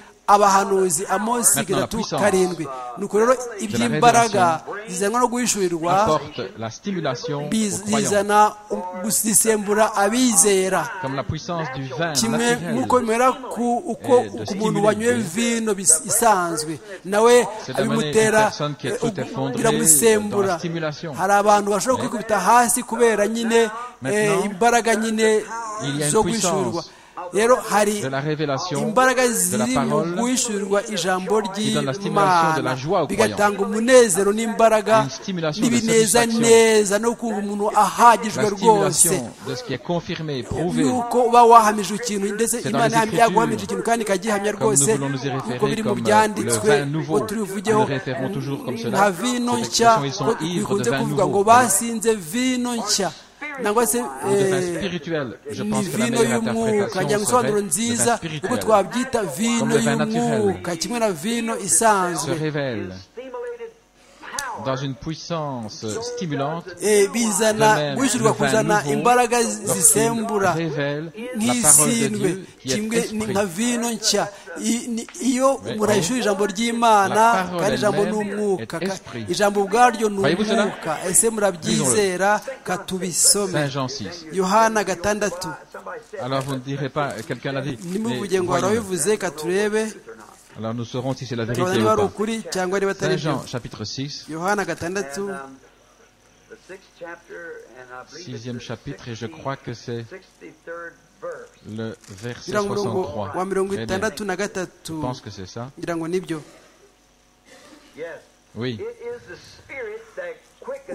abahanuzi amosi gatatu karindwi nuko rero iby'imbaraga zizanwa no guhishurirwa bizana gusisembura abizera kimwe nk'uko bimera ku uko umuntu wanyweye vino isanzwe nawe abimutera biramusembura hari abantu bashobora kwikubita hasi kubera nyine imbaraga nyine zo guhishurirwa rero hari imbaraga ziri mu guhishurirwa ijambo ry'imana bigatanga umunezero n'imbaraga n'ibinezaneza no kumva umuntu ahagijwe rwose yuko uba wahamije ikintu ndetse imana yaguhamije ikintu kandi ikagihamya rwose kuko biri mu byanditswe ngo turivugeho nta vino nshya bikunze kuvuga ngo basinze vino nshya nangwa se ni vino y'umwuka njya gusobanuro nziza uko twabyita vino y'umwuka kimwe na vino isanzwe dans une puissance stimulante bizana guhishurirwa kuzana imbaraga zisembura nk'isindwe kimwe ni nka vino nshya iyo umuntu ahishuye ijambo ry'imana kandi ijambo ni umwuka ijambo ubwaryo ni umwuka ese murabyizera katubisome yohana gatandatu nimuvuge ngo warabivuze katurebe Alors nous saurons si c'est la vérité ou pas. Saint Jean, chapitre 6. Sixième chapitre, et je crois que c'est le verset 63. Je pense que c'est ça. Oui.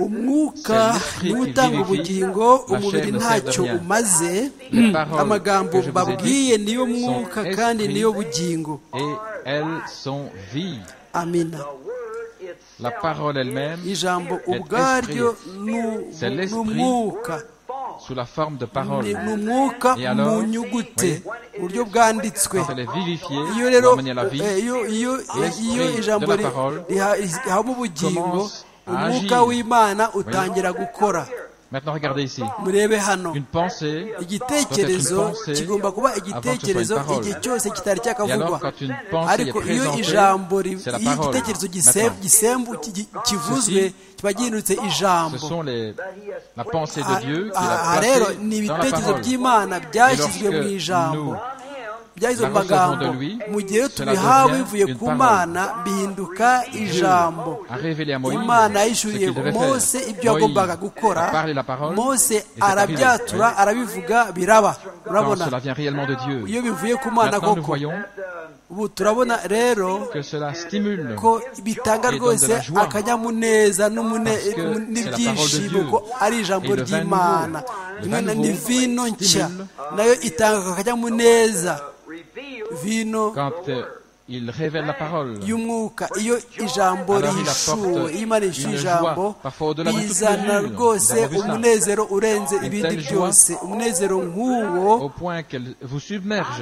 umwuka niwe utanga ubugingo umubiri ntacyo umaze amagambo babwiye niyo mwuka kandi niyo bugingo amina ijambo ubwaryo ni umwuka sous la forme de parole. Et alors, oui, uburyo bwanditswe iyo rero iyo ijambo rihabwa ubugingo umwuka w'imana utangira gukora Maintenant, regardez ici. murebe hano Une pensée igitekerezo kigomba kuba igitekerezo igihe cyose kitari cyakavugwa ariko iyo ijambo iyo igitekerezo gisembu kivuzwe kiba gihindutse ijambo aha rero ni ibitekerezo by'imana byashyizwe mu ijambo byahizwe mu magambo mu gihe tubihawe bivuye ku mana bihinduka ijambo imana yishyuriye mose ibyo yagombaga gukora mose arabyatura arabivuga biraba urabona iyo bivuye ku mana koko ubu turabona rero ko bitanga rwose akanyamuneza n'ibyishimo ko ari ijambo ry'imana imana ni vino nshya nayo itanga akanyamuneza vino y'umwuka iyo ijambo rihishuwe iyo imana yishyuye ijambo bizana rwose umunezero urenze ibindi byose umunezero nk'uwo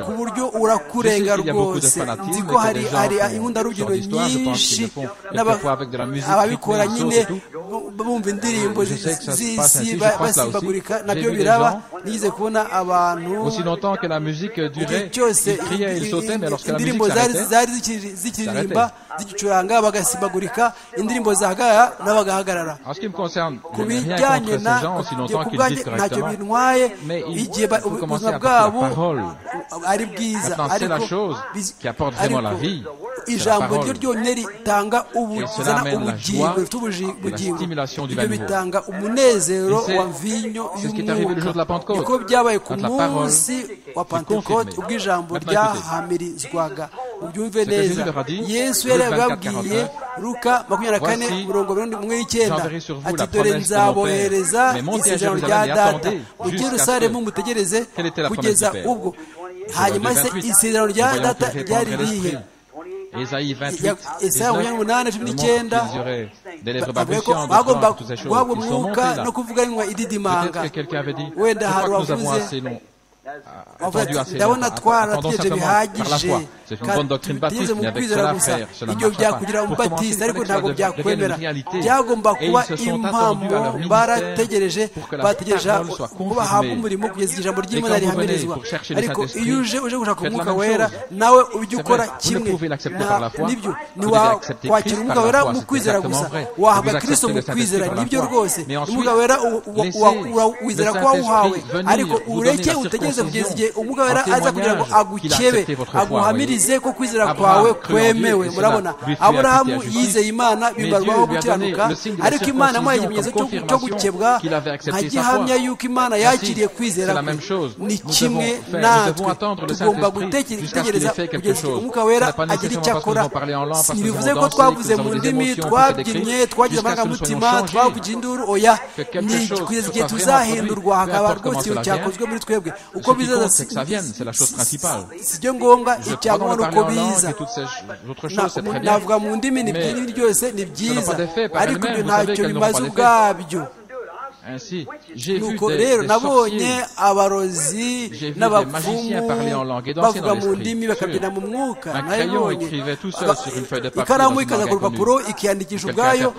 ku buryo urakurenga rwose nzi ko hari inkundarugero nyinshi ababikora nyine bumva indirimbo z'isi basimbagurika nabyo biraba nigeze kubona abantu igihe cyose indirimbo zari zikiririmba zigicuranga bagasimbagurika indirimbo zahagara n'abagahagarara ku bijyanye na ntacyo bintwaye igihe ubuzima bwabo ari bwiza ariko ijambo ryo ryonyine ritanga ubuzana ubugingo rifite ubugingo ibyo bitanga umunezero wa vinyo y'umwuka niko byabaye ku munsi wa pentecote ubwo ijambo ryahamirizwaga ubyumve neza yesu yari yababwiye ruka makumyabiri na kane mirongo mirongo n'icyenda ati dore nzabohereza isezerano rya data mujye rusaremu mutegereze kugeza ubwo hanyuma se isezerano rya data ryari rihe Esayi 28 bavuga ko bagomba guhabwa umwuka no kuvuga inywa ididimanga wenda hari wavuze ndabona twarategereje bihagije kandi tugeze mu kwizera gusa ibyo byakugira ubatisa ariko ntabwo byakwemera byagomba kuba impamvu barategereje bategereje ko bahabwa umurimo kugeza ijambo ry'imana rihamirizwa ariko iyo uje uje gushaka umwuka wera nawe ujya ukora kimwe nibyo ntiwakwakira umwuka wera mu kwizera gusa wahabwa kirisito mu kwizera nibyo rwose umwuka wera wizera ko wawuhawe ariko ureke utegereze kugeza igihe umwuka wera aza kugira ngo agukebe aguhamirize ko kwizera kwawe kwemewe murabona aburahamu yizeye imana bibarwaho gukiranuka ariko imana yamuhaye ikimenyetso cyo gukebwa nka gihamya yuko imana yakiriye kwizera kwe ni kimwe natwe tugomba gutegereza kugeza igihe umwuka wera agira icyo akora ntibivuze ko twavuze mu ndimi twabyinnye twagize amarangamutima twavugiye induru oya ni kugeza igihe tuzahindurwa hakaba rwose iyo cyakozwe muri twebwe uko bizaza si byo ngombwa icyangombwa ni uko biza navuga mu ndimi ni byinshi byose ni byiza ariko ibyo ntacyo bimaze ubwabyo nuko rero nabonye abarozi n'abapfumu bavuga mu ndimi bakabyina mu mwuka nabibonye ikaramu ikaza ku rupapuro ikiyandikisha ubwayo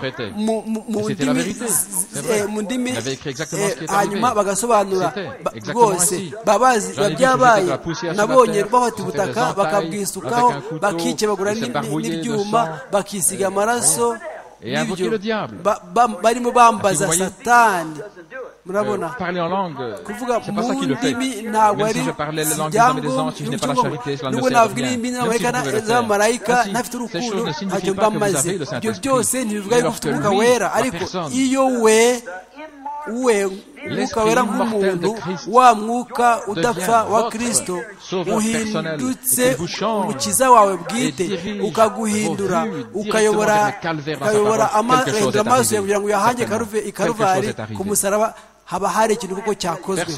mu ndimi hanyuma bagasobanura rwose babazi byabaye nabonye bafata ubutaka bakabwisukaho bakikebagura n'ibyuma bakisiga amaraso n'ibyo barimo bambaza satani murabona kuvuga mu ndimi ntabwo ari ibyangombwa n'ubwo navuga irimbi n'abamarayika z'abamarayika ntafite urukundo ntacyo mbamaze ibyo byose ntibivuga yuko ufite umwuka wera ariko iyo we we umwuka wera nk'umuntu wa mwuka udapfa wa kirisito uhindutse umukiza wawe bwite ukaguhindura ukayobora amaso yawe kugira ngo uyahange ikaruvari ku musaraba haba hari ikintu kuko cyakozwe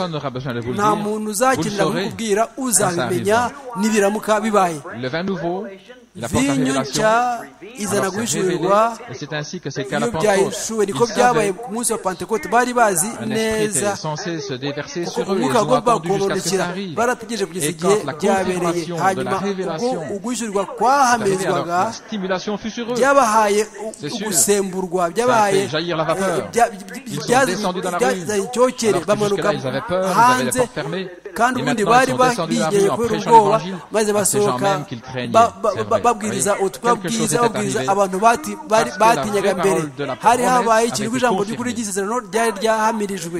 nta muntu uzakenera kukubwira uzabimenya nibiramuka bibaye vinyo nshya izana guhishurirwa iyo byayishuwe niko byabaye ku munsi wa pantekote bari bazi neza umwuka agomba kubororokera barategereje kugeza igihe byabereye hanyuma ubwo uguhishurirwa kwahamirizwaga byabahaye gusemburwa byabahaye byazanye icyokere bamanuka hanze kandi ubundi bari bigeye kubera ubwoba maze basohoka babwiriza ubutumwa bwiza babwiriza abantu batinyaga mbere hari habaye ikintu ku ijambo ry'ukuri ry'isezerano ryari ryahamirijwe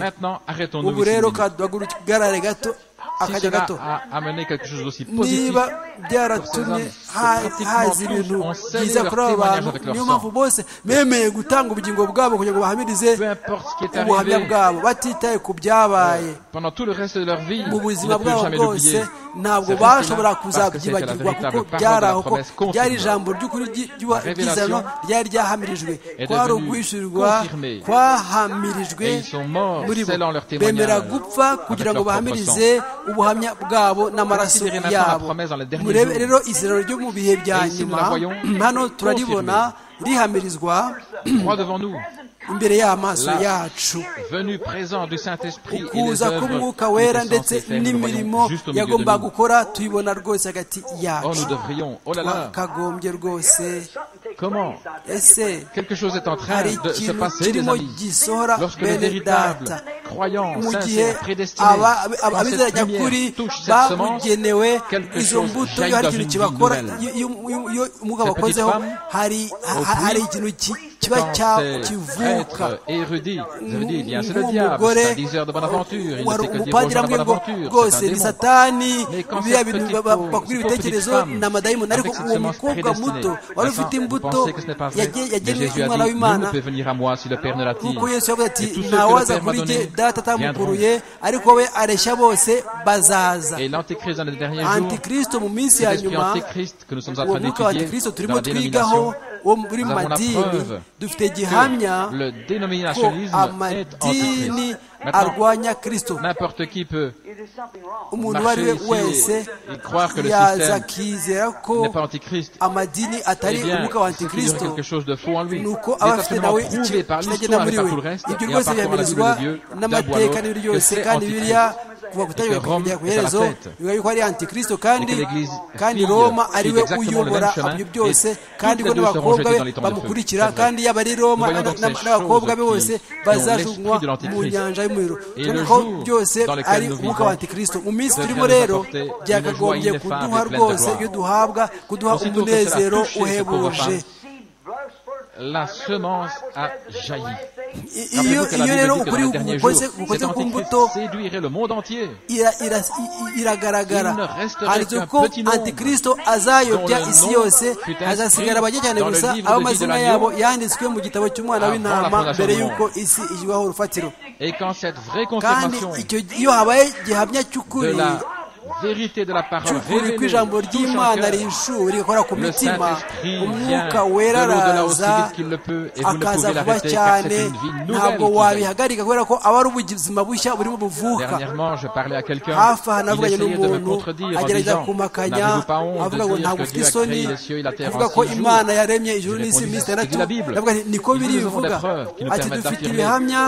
ubu rero kaduhagarare gato akajya gato niba byaratumye haza ibintu byiza kuri aba bantu niyo mpamvu bose bemeye gutanga ubugingo bwabo kugira ngo bahamirize ubuhamya bwabo batitaye ku byabaye mu buzima bwabo bwose ntabwo bashobora kuzabyibagirwa kuko byari aho ko byari ijambo ry'ukuri ry'izano ryari ryahamirijwe kwari uguhishurirwa kwahamirijwe muri bo bemera gupfa kugira ngo bahamirize ubuhamya bwabo n'amaraso yabo murebe rero iziraro ryo mu bihe bya nyuma hano turaribona rihamirizwa imbere y'amaso yacu ukuza k'umwuka wera ndetse n'imirimo yagomba gukora tuyibona rwose hagati yacu twakagombye rwose ese hari ikintu kirimo gisohora bene data mu gihe abizera nyakuri babugenewe izo mbuto iyo hari ikintu kibakora iyo umwuka bakozeho hari ikintu kiba kivuka nk'umugore wari umupadiri amwe ngo rwose ni satani biriya bintu bakubwira ibitekerezo ni amadayimoni ariko uwo mukobwa muto wari ufite imbuto yagenewe umwana w'imana nk'uko yesu yavuze ati ntawaza kuri jye data atamukuruye ariko we areshya bose bazaza antikristo mu minsi ya nyuma uwo mwuka wa antikristo turimo twigaho wo muri madini dufite gihamya ko amadini arwanya kirisito umuntu uwo ari we wese yaza akizera ko amadini atari umwuka wa antikirisito ni uko aba afite nawe kitagenda muri we ibyo rwose bihamirizwa n'amateka n'ibiri byose kandi biriya kuva gutangira kugera ku iherezo biba yuko ari antikristo kandi kandi roma ari we uyobora ibyo byose kandi ko n'abakobwa be bamukurikira kandi yaba ari roma n'abakobwa be bose bazajugunywa mu nyanja y'umuriro cyane ko byose ari umwuka wa antikristo mu minsi turimo rero byakagombye kuduha rwose iyo duhabwa kuduha umunezero uhebuje la semence a jailli. iyo rero ukuri gukoze ku mbuto iragaragara handitse ko antikristo azayobya isi yose azasigara bake cyane gusa aho amazina yabo yanditswe mu gitabo cy'umwana w'intama mbere y'uko isi ishyirwaho urufatiro kandi iyo habaye gihamya cy'ukuri cy'ukuri kw'ijambo ry'imana rishuwe rigakora ku mitima umwuka wera araza akaza vuba cyane ntabwo wabihagarika kubera ko aba ari ubuzima bushya burimo buvuka hafi aha navuganye n'umuntu agerageza kumakanya avuga ngo ntabwo ufite isoni avuga ko imana yaremye ijuru n'isi iminsi itandatu ndavuga nti niko biri bivuga ati dufite ibihamya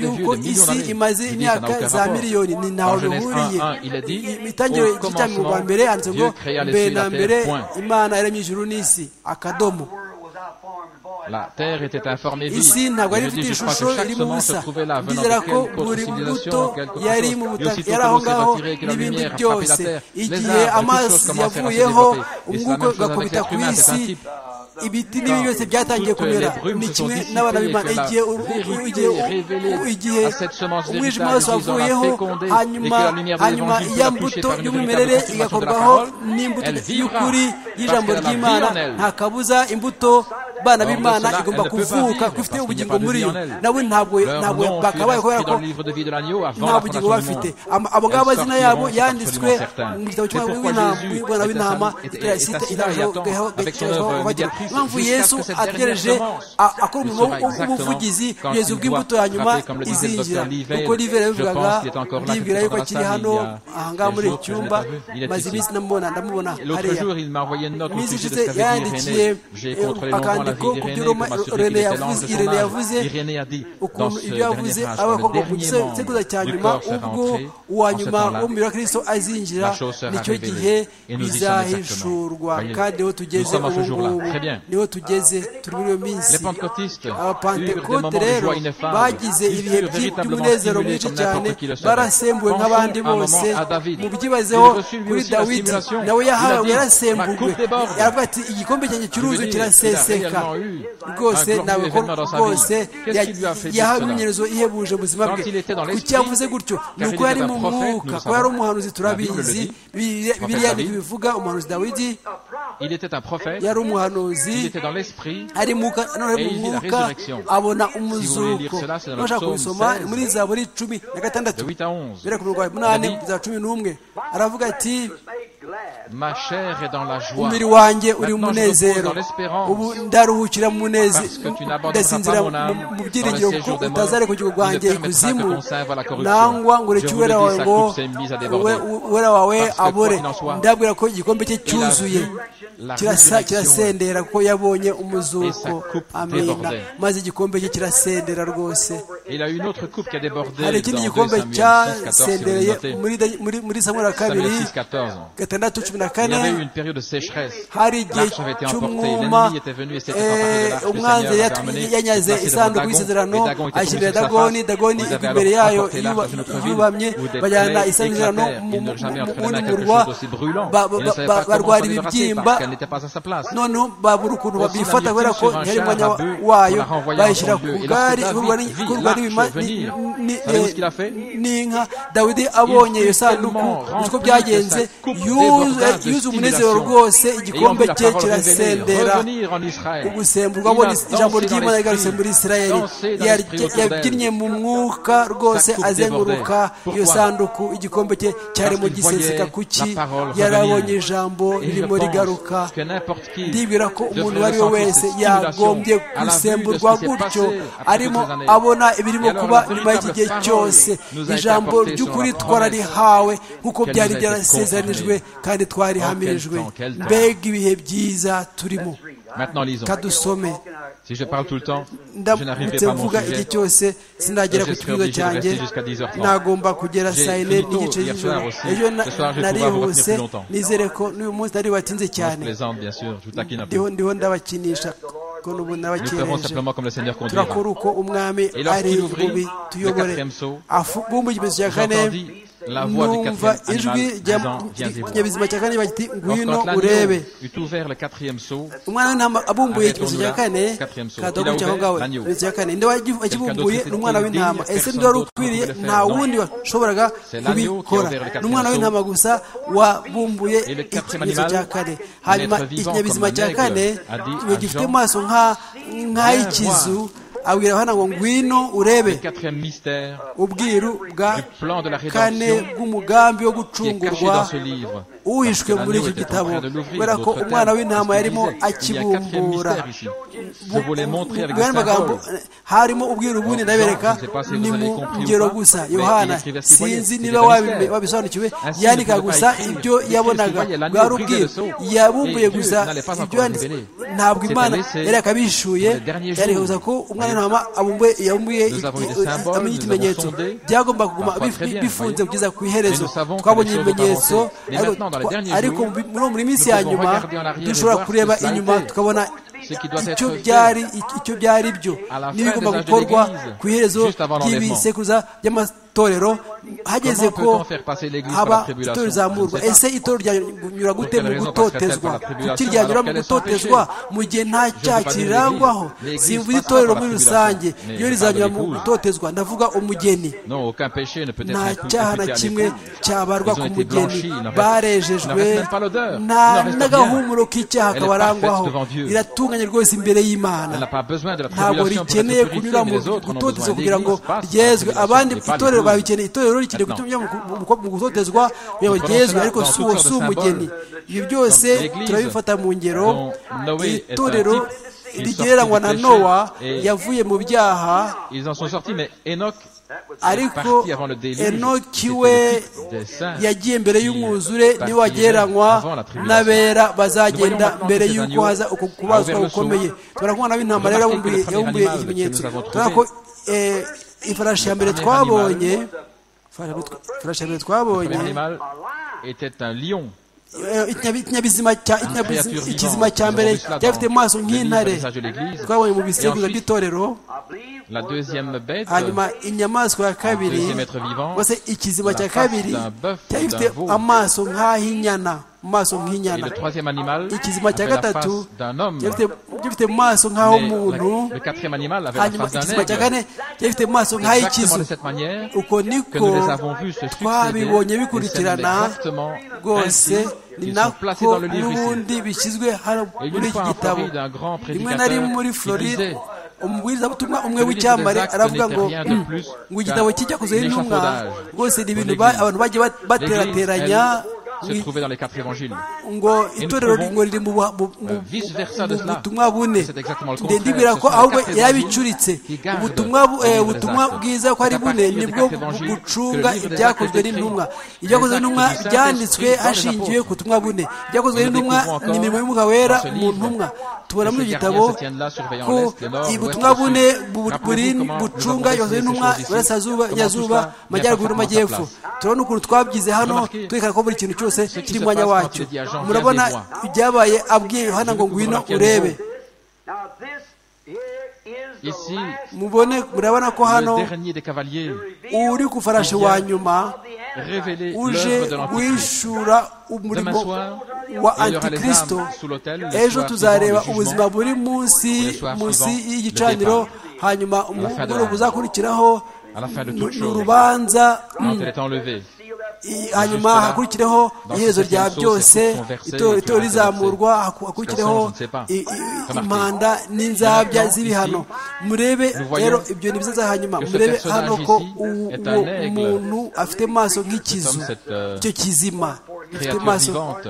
y'uko isi imaze imyaka za miliyoni ni ntaho bihuriye itangiriro ry'icyami rwa mbere handitse ngo mbere na mbere imana yaremye ijuru n'isi akadomo isi ntabwo yari ifite ishusho irimo ubusa ndizera ko buri mbuto yari mu butaka yari aho ngaho n'ibindi byose igihe amazi yavuyeho umwuka ugakubita ku isi ibiti n'ibi byose byatangiye kumera ni kimwe n'abana b'imana igihe igihe umwijima wose wavuyeho hanyuma hanyuma iya mbuto y'umwimerere igakorwaho n'imbuto y'ukuri y'ijambo ry'imana nta kabuza imbuto bana b'imana igomba kuvuka ko ifite ubugingo muri yo nawe ntabwo ntabwo bakabaye kubera ko nta bugingo bafite abo ngabo amazina yabo yanditswe mu gitabo cy'umwana w'intama site igaragaho bagira impamvu yesu ategereje akora umurimo w'ubuvugizi kugeza ubwo imbuto ya nyuma izinjira kuko rive yabivugaga ndibwira yuko akiri hano ahangaha muri iki cyumba maze iminsi namubona ndamubona hariya iminsi ishize yandikiye akandiko ku byo irene yavuze irene yavuze ukuntu ibyo yavuze avuga ngo mu gisekuza cya nyuma ubwo uwa nyuma w'umubiri wa kirisito azinjira nicyo gihe bizahishurwa kandi aho tugeze ubu ngubu niho tugeze turi muri iyo minsi abapantekote rero bagize ibihe by'umunezero mwinshi cyane barasembuwe nk'abandi bose mubyibazeho kuri dawidi nawe yahawe yarasembuwe yaravuga ati igikombe cyanjye cy'uruzi kiraseseka rwose ntabwo rwose yahawe imyimenyerezo ihebuje ubuzima bwe kuki yavuze gutyo ni uko yari mu mwuka ko yari umuhanuzi turabizi biriya bivuga umuhanuzi dawidi yari umuhanuzi ari mu mwuka abona umuzuko nashaka kubisoma muri zaburi cumi na gatandatu bere ku mirwa munani za cumi n'umwe aravuga ati umubiri wanjye uri mu munezero ubu ndaruhukira mu munezero ndasinzira mu byiringiro kuko utazare ku gihugu rwanjye ikuzimu nangwa ngo ureke uwera wawe ngo uwera wawe abore ndabwira ko igikombe cye cyuzuye kirasendera kuko yabonye umuzuko amena maze igikombe cye kirasendera rwose hari ikindi gikombe cyasendereye muri samura kabiri gatandatu cumi na kane hari igihe cy'umwuma umwanzi yanyaze isanduku y'isezerano ayishyirira dagoni dagoni igwa imbere yayo yubamye bajyana isezerano mu murwa barwara ibibyimba noneho babura ukuntu babifata kubera ko ntihari umwanya wayo bayishyira ku gare ikurwa n'inka dawidi abonye iyo sanduku uko byagenze yuzuye umunezero rwose igikombe cye kirasendera ugusemburwa abona ijambo ry'imana rigarutse muri isirayeli yabyinnye mu mwuka rwose azenguruka iyo sanduku igikombe cye cyarimo giseseka kuki yarabonye ijambo ririmo rigaruka ndibwira ko umuntu uwo ari we wese yagombye gusemburwa gutyo arimo abona ibirimo kuba nyuma y'iki gihe cyose ijambo ry'ukuri twararihawe nk'uko byari byarasezeranijwe kandi twarihamirijwe mbega ibihe byiza turimo Maintenant, lisons. kadusome Si je parle tout le temps, je n'arriverai ndamutse pas à mon mvuga igihe sujet. cyose sinagera ku J'espère kibuga obligé de cyanjye rester jusqu'à 10h30. nagomba kugera J'ai saa yine fini tôt n'igice hier cy'ijoro soir aussi. ejo na- Ce soir, je vais pouvoir vous retenir narihuse plus longtemps. nizere ko n'uyu munsi nari watinze Non, je cyane plaisante, bien sûr. Je vous taquine un peu. ndiho ndiho ndabakinisha ko n'ubu Nous ferons nabakereje simplement comme le Seigneur conduira. turakora uko umwami Et lorsqu'il ari ouvrit bubi tuyobore le quatrième sceau, avumbuye igipimo cya kane j'entendis la voix du numva quatrième ijwi animal rya- disant, Viens et vois. ry'ikinyabuzima cya kane bagiti ngwino Lorsqu'Antlanion urebe eut ouvert le quatrième seau, umwana w'intama abumbuye Arrêtons-nous ikimenyetso cya là. kane Quatrième saut. kadogo Il a cyangwa ouvert ngawe l'agneau. ikimenyetso cya kane nde wagi- wakibumbuye Quelqu'un ni umwana d'autre w'intama était ese indigne, ntiwari personne ukwiriye d'autre ne nta pouvait le wundi washoboraga C'est l'agneau qui a kubikora ouvert le quatrième ni umwana saut. w'intama gusa wabumbuye Et le quatrième ikimenyetso cya animal, kane un hanyuma être vivant ikinyabuzima comme cya un aigle, kane a dit ngo à gifite Jean, amaso nka- nk'ay'ikizu abwira abana ngo ngwino urebe le quatrième mystère ubwiru bwa du plan de la kane rédemption bw'umugambi wo qui est caché dans ce gucungurwa livre. uhishwe Parce que muri l'agneau iki était en gitabo train de l'ouvrir, kubera ko d'autres umwana termes, w'intama parce qu'il yarimo disait, Il y a un quatrième akibumbura mystère ici. Je vous les montrer avec des bw'aya magambo symboles. harimo ubwiru bundi Jean, ndabereka je ne sais pas si vous ni avez mu compris ou ngero pas, gusa mais yohana il écrivait ainsi, sinzi voyez, niba c'était wabime- mystère. wabisonanukiwe Ainsi, il yandika ne pouvait gusa pas écrire. ibyo Il yabonaga écrivait, l'agneau brisait bwari ubwiru le sceau. yabumbuye Et Dieu gusa n'allait pas ibyo encore yanditse révéler. ntabwo C'était imana laissé yari akabishuye pour les derniers yandika jours. gusa ko umwana w'intama abumbuye yabumbuye Nous avons eu des i- i- symboles, amenye nous ikimenyetso avons sondé. byagombaga kuguma Parfois bif- très bien, bifunze voyez. kugeza ku iherezo Mais nous savons que twabonye les choses ibimenyetso ont avancé. Mais ariko- maintenant, dans les derniers ariko jours, muri- muri minsi nous ya pouvons nyuma regarder en arrière et dushobora voir kureba ce qui a été inyuma fait. tukabona Ce qui doit être icyo fait. byari icyo byari byo À la fin n'ibigomba des âges de gukorwa l'Église, ku iherezo juste avant l'enlèvement. ry'ibisekuruza by'amatorero hageze Comment ko peut-on faire passer l'Église par la haba tribulation itorero rizamurwa Je ne sais ese itorero ryanyura gute quelle mu raison gutotezwa parce qu'elle kuki est ryanyura par mu la tribulation, gutotezwa alors mu gihe nta veux cyaha pas dire kirangwaho l'Église. simvuze L'Église itorero passe par la muri rusange tribulation. Mais iyo je rizanyura parle mu des rouges. gutotezwa ndavuga umugeni Non, aucun péché ne peut être nta imputé cyaha na à kimwe l'époux. cyabarwa Ils ont ku été mugeni blanchis, il n'en reste- il n'en barejejwe reste même pas l'odeur. nta Il n'en reste n'agahumuro rien. k'icyaha Elle est kabarangwaho parfaite devant Dieu. riratunganye rwose imbere y'imana Elle n'a pas besoin de la ntabwo tribulation pour rikeneye être kunyura purifiée, mais mu les autres en ont gutotezwa besoin. kugira ngo L'Église passe par la ryezwe abandi tribulation, mais pas itorero l'épouse. babikeneye itorero rikeneye Maintenant. kujya mu ku- mu gutotezwa kugira ngo Nous ryezwe prenons ariko cela si dans uwo toutes si sortes de umugeni symboles. ibyo byose Dans l'Église, turabifata mu ngero dont Noé est un itorero type, il rigereranywa na sortit du péché nowa et- yavuye mu byaha Ils en sont sortis, mais Enoch est ariko parti avant le déluge. enoki C'était we le type des saints yagiye mbere qui y'umwuzure partirent niwe wagereranywa avant la tribulation. n'abera Nous voyons bazagenda maintenant mbere que ces y'uko agneaux haza uko ont ouvert kubazwa le gukomeye saut. tubona ko umwana w'intama rero Remarquez que le yabumbuye premier yabumbuye animal que ikimenyetso nous avons tubona ko trouvé, eh, ifarashi ya mbere premier twabonye animal, ifarashi ya Le mbere twabonye premier animal était un lion. eh, ikinyabi- ikinyabizima cya créature ikinyabizi- vivante. ikizima cya mbere Nous avons vu cela cyafite dans amaso le nk'intare livre des messages de l'Église. twabonye mu Et bisekuruza ensuite, by'itorero La deuxième bête, hanyuma inyamaswa ya kabiri Deuxième être vivant, mbese ikizima la cya face kabiri d'un bœuf ou cyari d'un gifite veau. amaso nk'ah'inyana amaso et le nk'inyana troisième animal ikizima cya avait la gatatu face d'un homme. cyari gifite- cyari gifite amaso Mais nk'ah'umuntu la- le quatrième animal avait la hanyuma face d'un ikizima cya aigle. kane cyari gifite Exactement amaso de nk'ay'ikizu cette manière uko que nous les niko avons vus se succéder. twabibonye et c'est bikurikirana exactement ainsi rwose ni qu'ils sont placés nako dans le livre ici. n'ubundi bishyizwe hano Et muri une iki fois en gitabo Floride, un grand rimwe na rimwe prédicateur muri qui floride disait umubwirizabutumwa umwe Le livre des w'icyambare actes aravuga ngo n'était rien de plus ngo igitabo qu'un kijya kuzaho intumwa échafaudage rwose ni pour ibintu ba- l'Église. abantu bagiye bat- L'Église, baterateranya elle, se trouvait dans les quatre évangiles. ngo itorero trouvons, ngo riri mu buha- mu- mu- euh, vice versa de mu cela. butumwa bune C'est exactement le ndende contraire. ibwira Ce ko sont ahubwo les quatre yarabicuritse évangiles qui gardent ubutumwa bu- le eh, livre des ubutumwa actes. bwiza ko ari C'est à bune partir des nibwo quatre évangiles gucunga que le livre des ibyakozwe actes est n'intumwa écrit. ibyakozwe Les n'intumwa actes du byanditswe Saint-Esprit dans les hashingiwe ku apôtres. butumwa bune ibyakozwe Nous n'intumwa découvrons encore ni imirimo y'umwuka wera dans ce mu livre ntumwa tubona que muri ces iki gardiens gitabo se tiennent là, surveillant ko l'Est, le Nord, l'Ouest, ubutumwa le Sud. bune bu- Rappelez-vous burin- comment nous bucunga avons ibyakozwe dessiné ces n'intumwa choses ici. iburasirazuba Comment tout nyazuba cela vient parfaitement à amajyaruguru sa n'amajyepfo place. turabona ukuntu twabigize hano Remarquez twerekana ko buri kintu cyose ce qui se kiri mu mwanya passe quand wacyo il dit à Jean, murabona viens avec moi. ibyabaye abwiye yohana ngo ngwino Remarquez à urebe nouveau. Ici, mubone murabona ko hano le dernier des cavaliers uri ku farashi wa nyuma révélé uje l'œuvre de l'Antichrist. wishura Demain umurimo soir, wa il y aura les antikristo âmes sous l'autel, le ejo soir tuzareba suivant le ubuzima jugement. buri munsi Le soir munsi suivant, y'igicaniro le hanyuma fin de umugoroba l'âme. uzakurikiraho À la fin de ni toute ni chose. urubanza Quand elle est enlevée, I- hanyuma hakurikireho iherezo rya byose ito- ito rizamurwa haku- hakurikireho i- i- impanda n'inzabya z'ibihano murebe rero ibyo ni byiza hanyuma murebe hano ko uwo muntu afite amaso nk'ikizu icyo kizima gifite créature amaso vivante.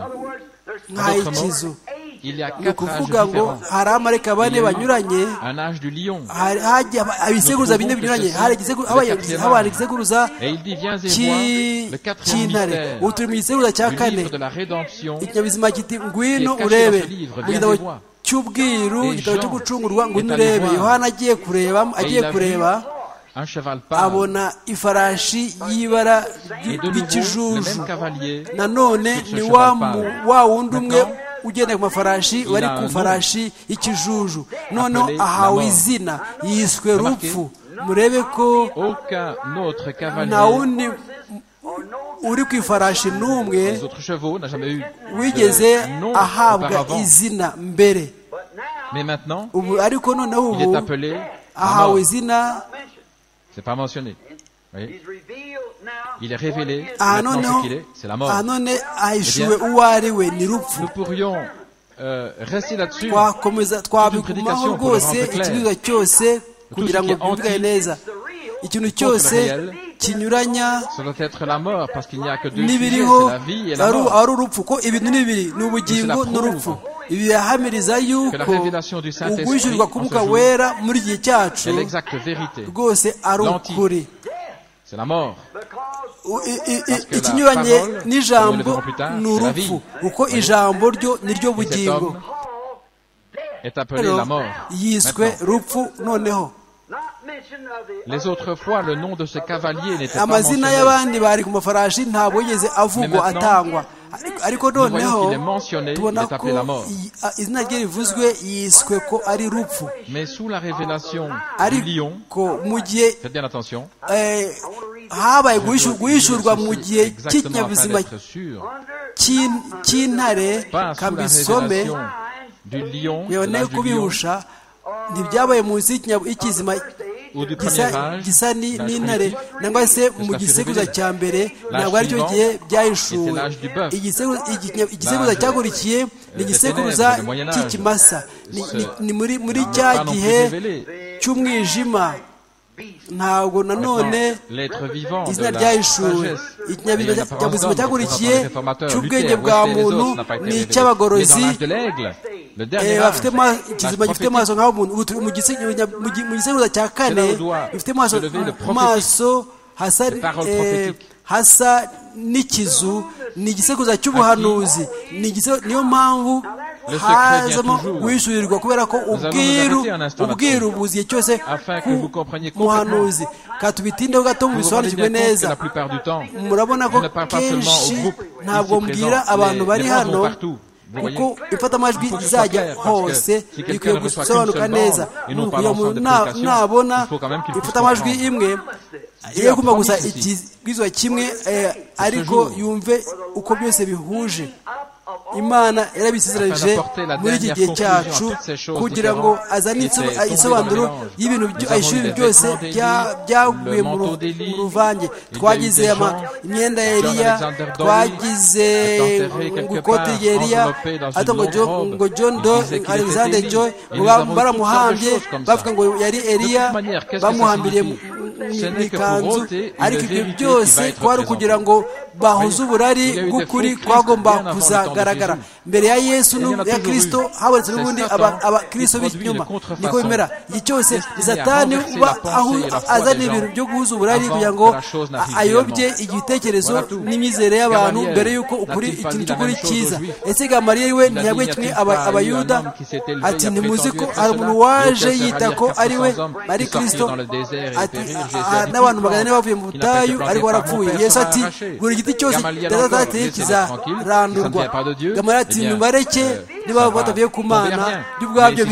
nk'ay'ikizu Il y a ni quatre ukuvuga âges ngo différents. hari amareka bane banyuranye Un âge du lion. hari hagiye ibisekuruza bine binyuranye hari igisekuruza habaye- habaye igisekuruza Et il dit, viens et ki- vois le quatrième cy'intare mystère ubu turi mu gisekuruza cya du kane livre de la rédemption ikinyabuzima giti ngwino Qui est caché urebe dans ce livre, mu viens gitabo et vois. cy'ubwiru igitabo cyo gucungurwa ngo unurebe yohana agiye kureba agiye kureba abona ifarashi y'ibara ry'ikijuju nanone ni wa wundi umwe ugenda ku mafarashi wari ku farashi y'ikijuju noneho ahawe izina yiswe rupfu murebe ko nta wundi uri ku ifarashi n'umwe wigeze ahabwa izina mbere ubu ariko noneho ubu ahawe izina aha none ahishuwe uwo ari we ni rupfu twakomeza twabigumaho rwose ikibizwa cyose kugira ngo byumvikane neza ikintu cyose kinyuranya n'ibiriho ari urupfu ko ibintu ni bibiri ni ubugingo n'urupfu ibi birahamiriza yuko ugwishyurwa k'umwuka wera muri igihe cyacu rwose ari ukuri ikinyuranye n'ijambo ni urupfu kuko ijambo ryo ni ryo bugingo yiswe rupfu noneho Les autres fois, le nom de ce cavalier n'était pas amazina y'abandi bari ku mafarashi ntabwo yigeze avugwa atangwa ariko noneho tubona ko izina rye rivuzwe yiswe ko ari rupfu ariko mu gihe habaye guhishurwa mu gihe cy'ikinyabuzima cy'intare kambisome yaboneye kubihusha ntibyabaye munsi y'ikizima gisa n'intare nangwa se mu gisekuruza cya mbere ntabwo aricyo gihe byahishuwe igisekuruza cyakurikiye ni igisekuruza cy'ikimasa ni muri cya gihe cy'umwijima ntabwo nanone izina ryahishuwe ikinyabuzima cyakurikiye cy'ubwenge bwa muntu ni icy'abagorozi bafite ikizima gifite amaso nk'aho umuntu mu gisekuruza cya kane gifite amaso hasa n'ikizu ni igisekuruza cy'ubuhanuzi niyo mpamvu hazamo wishyurirwa kubera ko ubwiru ubwiru buziye cyose muhanuzi katubitindeho gato mubisobanukirwe neza murabona ko kenshi ntabwo mbwira abantu bari hano kuko ifatamajwi rizajya hose rikwiye gusobanuka neza nabona ifatamajwi imwe iyo agomba gusa ikibwizwa kimwe ariko yumve uko byose bihuje imana yarabisezeranyije muri iki gihe cyacu kugira ngo azane isobanuro y'ibintu ayishuri byose byaguye mu ruvange twagize imyenda ya eriya twagize ikoti rya eriya ariko ngo john do alexander joy baramuhambye bavuga ngo yari eriya bamuhambiriye mu ikanzu ariko ibyo byose twari ukugira ngo bahuze uburari bw'ukuri twagomba kuzagaragara mbere ya yesu ya kirisito habonetse n'ubundi abakirisito b'inyuma niko bimera iki cyose satani uba aho azana ibintu byo guhuza uburari kugira ngo ayobye igitekerezo n'imyizere y'abantu mbere y'uko ukuri ikintu cy'ukuri cyiza ese gamariye we ntiyabwiye kimwe abayuda ati ntimuzi ko hari umuntu waje yita ko ari we ari kirisito ati n'abantu magana ane bavuye mu butayu ariko barapfuye yesu ati buri giti cyose kidateye kizarandurwa gamara ati nibareke niba batavuye ku mana byo ubwabyo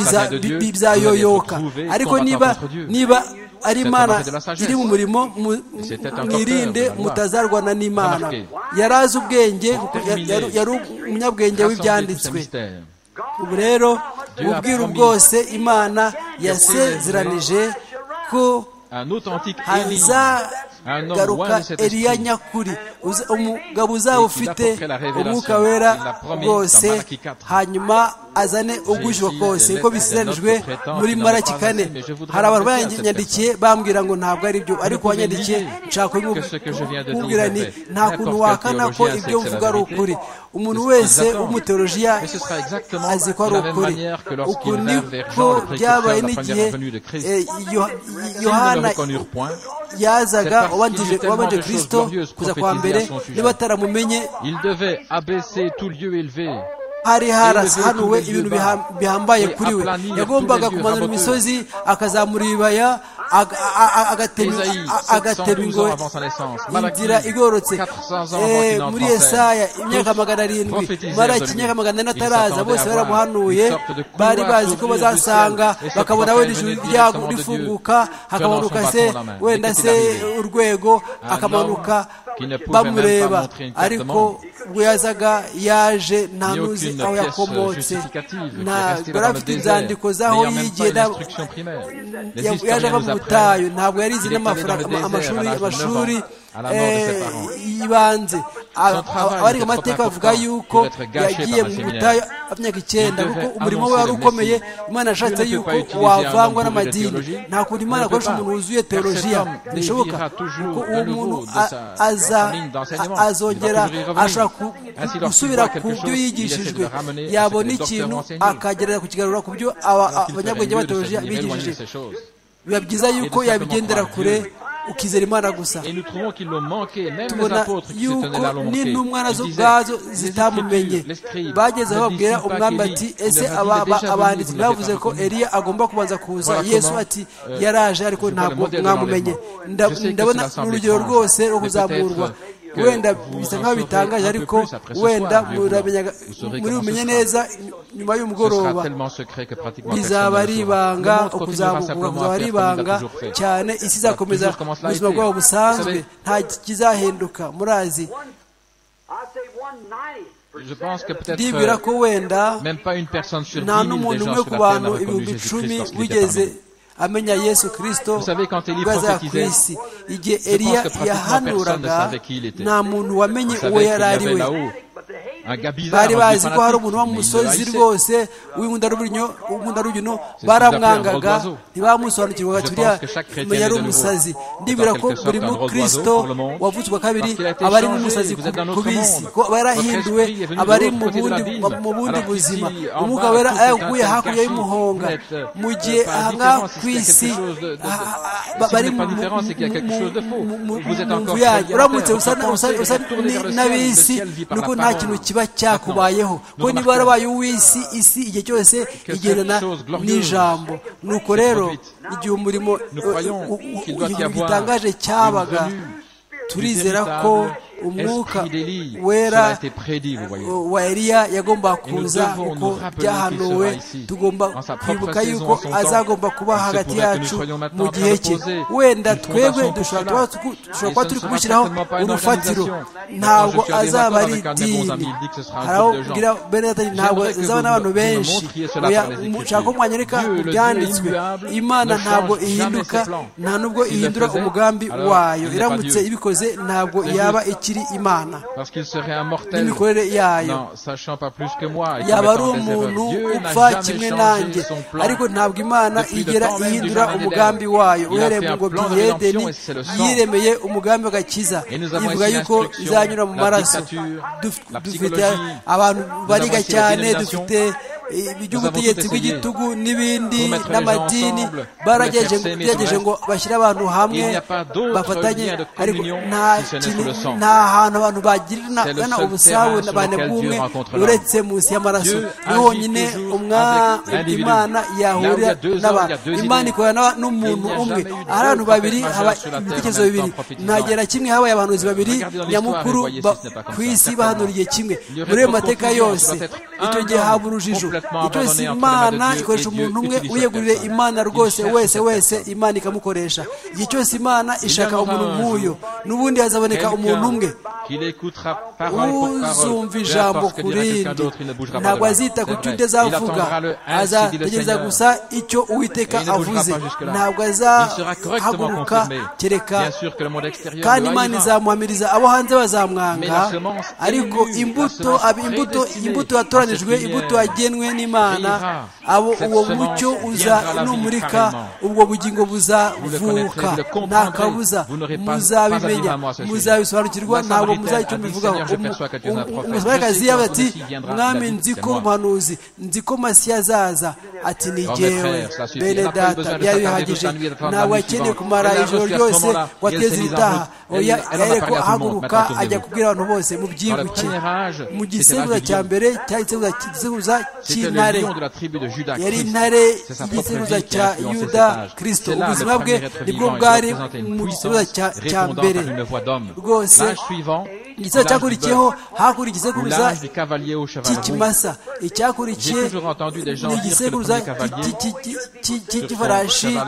bizayoyoka ariko niba niba ari imana iri mu murimo mwirinde mutazarwana n'imana yari azi ubwenge yari umunyabwenge w'ibyanditswe ubu rero ubwiru bwose imana yasezeranije ko hazagaruka eriya nyakuri umugabo uzaba ufite umwuka wera rwose hanyuma azane ugwishyurwa kose kuko bisiranijwe muri maraki kane hari abantu banyandikiye bambwira ngo ntabwo ari byo ariko wanyandikiye nshaka kubwira ni nta kuntu wakana ko ibyo mvuga ari ukuri umuntu wese w'umuteolojiya azi ko ari ukuri uku niko byabaye n'igihe yohana yazaga wabanje kirisito kuza kwa mbere niba ataramumenye hari harasahanuwe ibintu bihambaye kuri we yagombaga kumanura imisozi akazamura ibibaya agatema ingoyi inzira igororotse muri esaya imyaka magana arindwi maraki imyaka magana ane ataraza bose baramuhanuye bari bazi ko bazasanga bakabona wenda ijuru rifunguka hakamanuka se wenda se urwego akamanuka bamureba ariko ubwo yazaga yaje nta nuzi aho yakomotse ntabwo yari afite inzandiko z'aho yigiye yaje ava mu butayu ntabwo yarize n'amashuri amashuri y'ibanze abariga amateka bavuga yuko yagiye mu butayu imyaka icyenda kuko umurimo we wari ukomeye imana yashatse yuko wavangwa n'amadini nta kuntu imana akoresha umuntu wuzuye teolojiya bishoboka kuko uwo muntu azongera ashobora gusubira ku byo yigishijwe yabona ikintu akagerera kukigarura ku byo abanyabwenge ba teolojiya bigishije biba byiza yuko yabigendera kure ukizera imana gusa tubona yuko n'intumwa nazo ubwazo zitamumenye bageze aho babwira umwami ati ese abanditsi bavuze ko eliya agomba kubanza kuza yesu ati yaraje ariko ntabwo mwamumenye ndabona urugero rwose rwo kuzamurwa wenda bisa nkaho bitangaje ariko wenda muri bumenye neza nyuma y'umugoroba bizaba ari ibanga ukuzamuka kuzaba ari ibanga cyane isi izakomeza ubuzima bwabo busanzwe nta kizahinduka murazi ndibwira ko wenda nta n'umuntu umwe ku bantu ibihumbi icumi wigeze amenya yesu kirisito ubwo ku isi igihe eliya yahanuraga nta muntu wamenye uwo yari ari we bari bazi ko hari umuntu w'umusozi rwose w'inkundarugino baramwangaga ntibamusobanukirwaga turiya menya ari umusazi ndibwira ko buri mukristo wavutse kwa kabiri aba ari nk'umusazi ku bisi ko aba yarahinduwe aba ari mu bundi buzima umwuka wera ayaguye hakurya y'umuhonga mu gihe aha ngaha ku isi bari mu nzu yanyu uramutse usa n'abisi ni uko nta kintu kiba cyakubayeho ko niba warabaye uw'isi isi igihe cyose igendana n'ijambo nuko rero igihe umurimo gitangaje cyabaga turizera ko umwuka wera wa eliya yagomba kuza kuko byahanuwe tugomba kwibuka yuko azagomba kuba hagati yacu mu gihe cye wenda twebwe dushobora kuba turi kumushyiraho urufatiro ntabwo azaba ari idini hari aho ubwira benedata ntabwo azaba n'abantu benshi mushaka ko mwanyereka byanditswe imana ntabwo ihinduka nta nubwo ihindura umugambi wayo iramutse ibikoze ntabwo yaba iki ikiri imana n'imikorere yayo yaba ari umuntu upfa kimwe nanjye ariko ntabwo imana igera ihindura umugambi wayo uhereye mu ngobyi yedeni yiremeye umugambi w'agakiza ivuga yuko izanyura mu maraso dufite abantu bariga cyane dufite iby'ubutegetsi bw'igitugu n'ibindi n'amadini baragerageje ngo bashyire abantu hamwe bafatanye ariko nta nta hantu abantu bagirana ubusabane bw'umwe uretse munsi y'amaraso ni honyine imana yahurira n'abantu imana ikorana n'umuntu umwe ahari abantu babiri haba ibitekerezo bibiri ntagera kimwe habaye abahanuzi babiri nyamukuru ku isi bahanuriye kimwe muri ayo mateka yose icyo gihe haba urujijo icyo imana ikoresha umuntu umwe uyegurire imana rwose wese wese imana ikamukoresha igihe cyose imana ishaka umuntu nk'uyo n'ubundi hazaboneka umuntu umwe uzumva ijambo ku rindi ntabwo azita ku cyo undi azavuga azategereza gusa icyo uwiteka avuze ntabwo azahaguruka kereka kandi imana izamuhamiriza abo hanze bazamwanga ariko imbuto imbuto imbuto yatoranijwe imbuto yagenwe n'imana abo uwo mucyo uza numurika ubwo bugingo buzavuka nta kabuza muzabimenya muzabisobanukirwa ntabwo muzahita mubivugaho umusabakazi yawe ati mwami nzi ko umuhanuzi nzi ko masiya azaza ati ni jyewe bene data byari bihagije ntabwo akeneye kumara ijoro ryose wateze ibitaha oya yareko ahaguruka ajya kubwira abantu bose mubyibuke mu gisekuruza cya mbere cyari igisekuruza cy'intare yari intare y'igisekuruza cya yuda kirisito ubuzima bwe nibwo bwari mu gisekuruza cya mbere rwose igisekuruza cyakurikiyeho hakuri igisekuruza cy'ikimasa icyakurikiye ni igisekuruza cy'ifarashi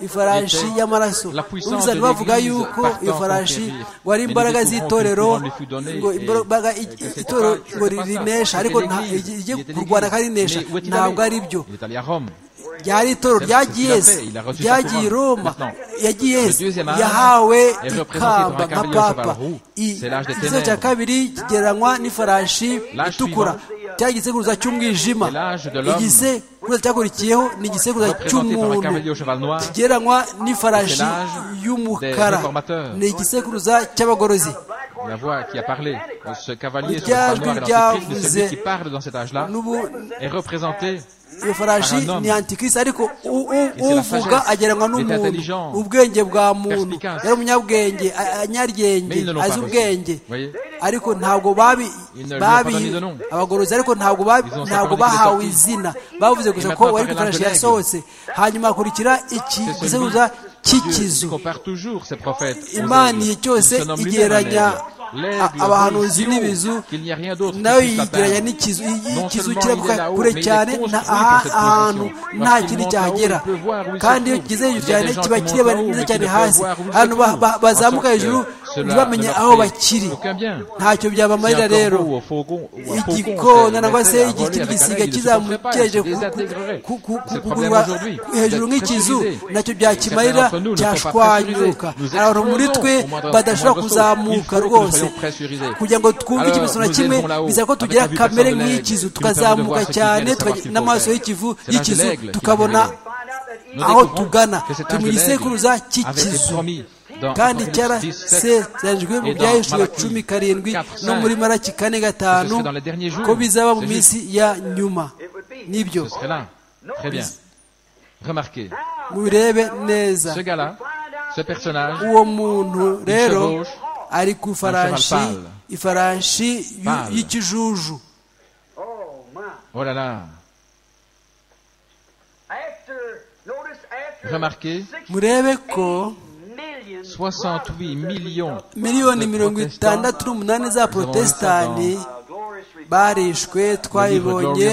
ifarashi y'amaraso ubuze bavuga yuko iyo farashi ngo ari imbaraga z'itorero ngo imbaraga itorero ngo rinesha ariko rijye kurwana karinesha ntabwo ari byo ryari itoro ryagiye yesi ryagiye i roma yagiye yesi yahawe ikamba nka papa igice cya kabiri kigereranywa n'ifarashi itukura cya igisekuruza cy'umwijima igisekuruza cyakurikiyeho ni igisekuruza cy'umuntu kigereranywa n'ifarashi y'umukara ni igisekuruza cy'abagorozi la voix qui a parlé, ce cavalier sur le noir et l'antichrist, de celui qui parle dans cet âge-là, est représenté iyo farashi ni antikirisi ariko uvuga agereranywa n'umuntu ubwenge bwa muntu yari umunyabwenge anyaryenge azi ubwenge ariko ntabwo babi abagorozi ariko ntabwo ntabwo bahawe izina bavuze gusa ko wari farashi yasohotse hanyuma hakurikira iki giseguza cy'ikizu imana igihe cyose igereranya abahanuzi n'ibizu nayo yigeranya n'ikizu ikizu kiraguka kure cyane ahantu nta kindi cyahagera kandi iyo kigeze hejuru cyane kiba kireba neza cyane hasi ahantu bazamuka hejuru ntibamenye aho bakiri ntacyo byabamarira rero igikona cyangwa se ikindi gisiga kizamukeje kugurwa hejuru nk'ikizu nacyo byakimarira cyashwanyuka hari abantu muri twe badashobora kuzamuka rwose kugira ngo twumve ikimenyetso na kimwe bizaba ko tugira kamere nk'ikizu tukazamuka cyane n'amaso y'ikivu y'ikizu tukabona aho tugana turi mu gisekuruza cy'ikizu kandi cyarasezeranyijwe mu bya yeshuwa cumi karindwi no muri maraki kane gatanu ko bizaba mu minsi ya nyuma nibyo mubirebe neza uwo muntu rero ari ku ifarashi ifarashi y'ikijuju murebe ko 68 millions miliyoni mirongo itandatu n'umunani za protestani barishwe twabibonye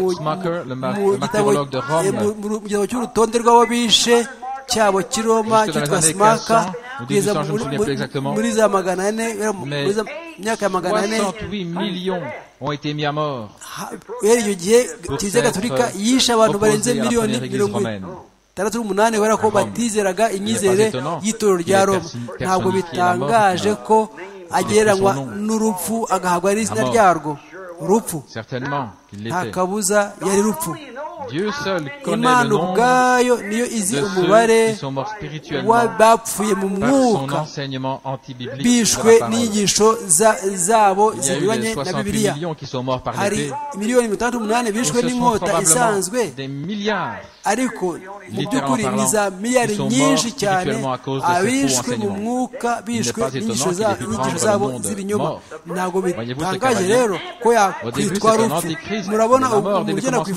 mu gitabo cy'urutonde rw'ababishe cyabo cy'i roma cyitwa simaka kugeza muri za magana ane myaka ya magana ane guhera icyo gihe kiliziya gatolika yishe abantu barenze miliyoni mirongo itandatu n'umunani kubera ko batizeraga inyizere y'itorero rya roma ntabwo bitangaje ko agereranywa n'urupfu agahabwa n'izina ryarwo urupfu nta kabuza yari rupfu imana ubwayo niyo izi umubare w'abapfuye mu mwuka bishwe n'inyigisho zabo zinyuranye na bibiliya hari miliyoni mirongo itandatu n'umunani bishwe n'inkota isanzwe ariko mu by'ukuri ni za miliyari nyinshi cyane abishwe mu mwuka bishwe n'inyigisho zabo z'ibinyoma ntabwo bitangaje rero ko yakwitwa rupfu murabona umugena ku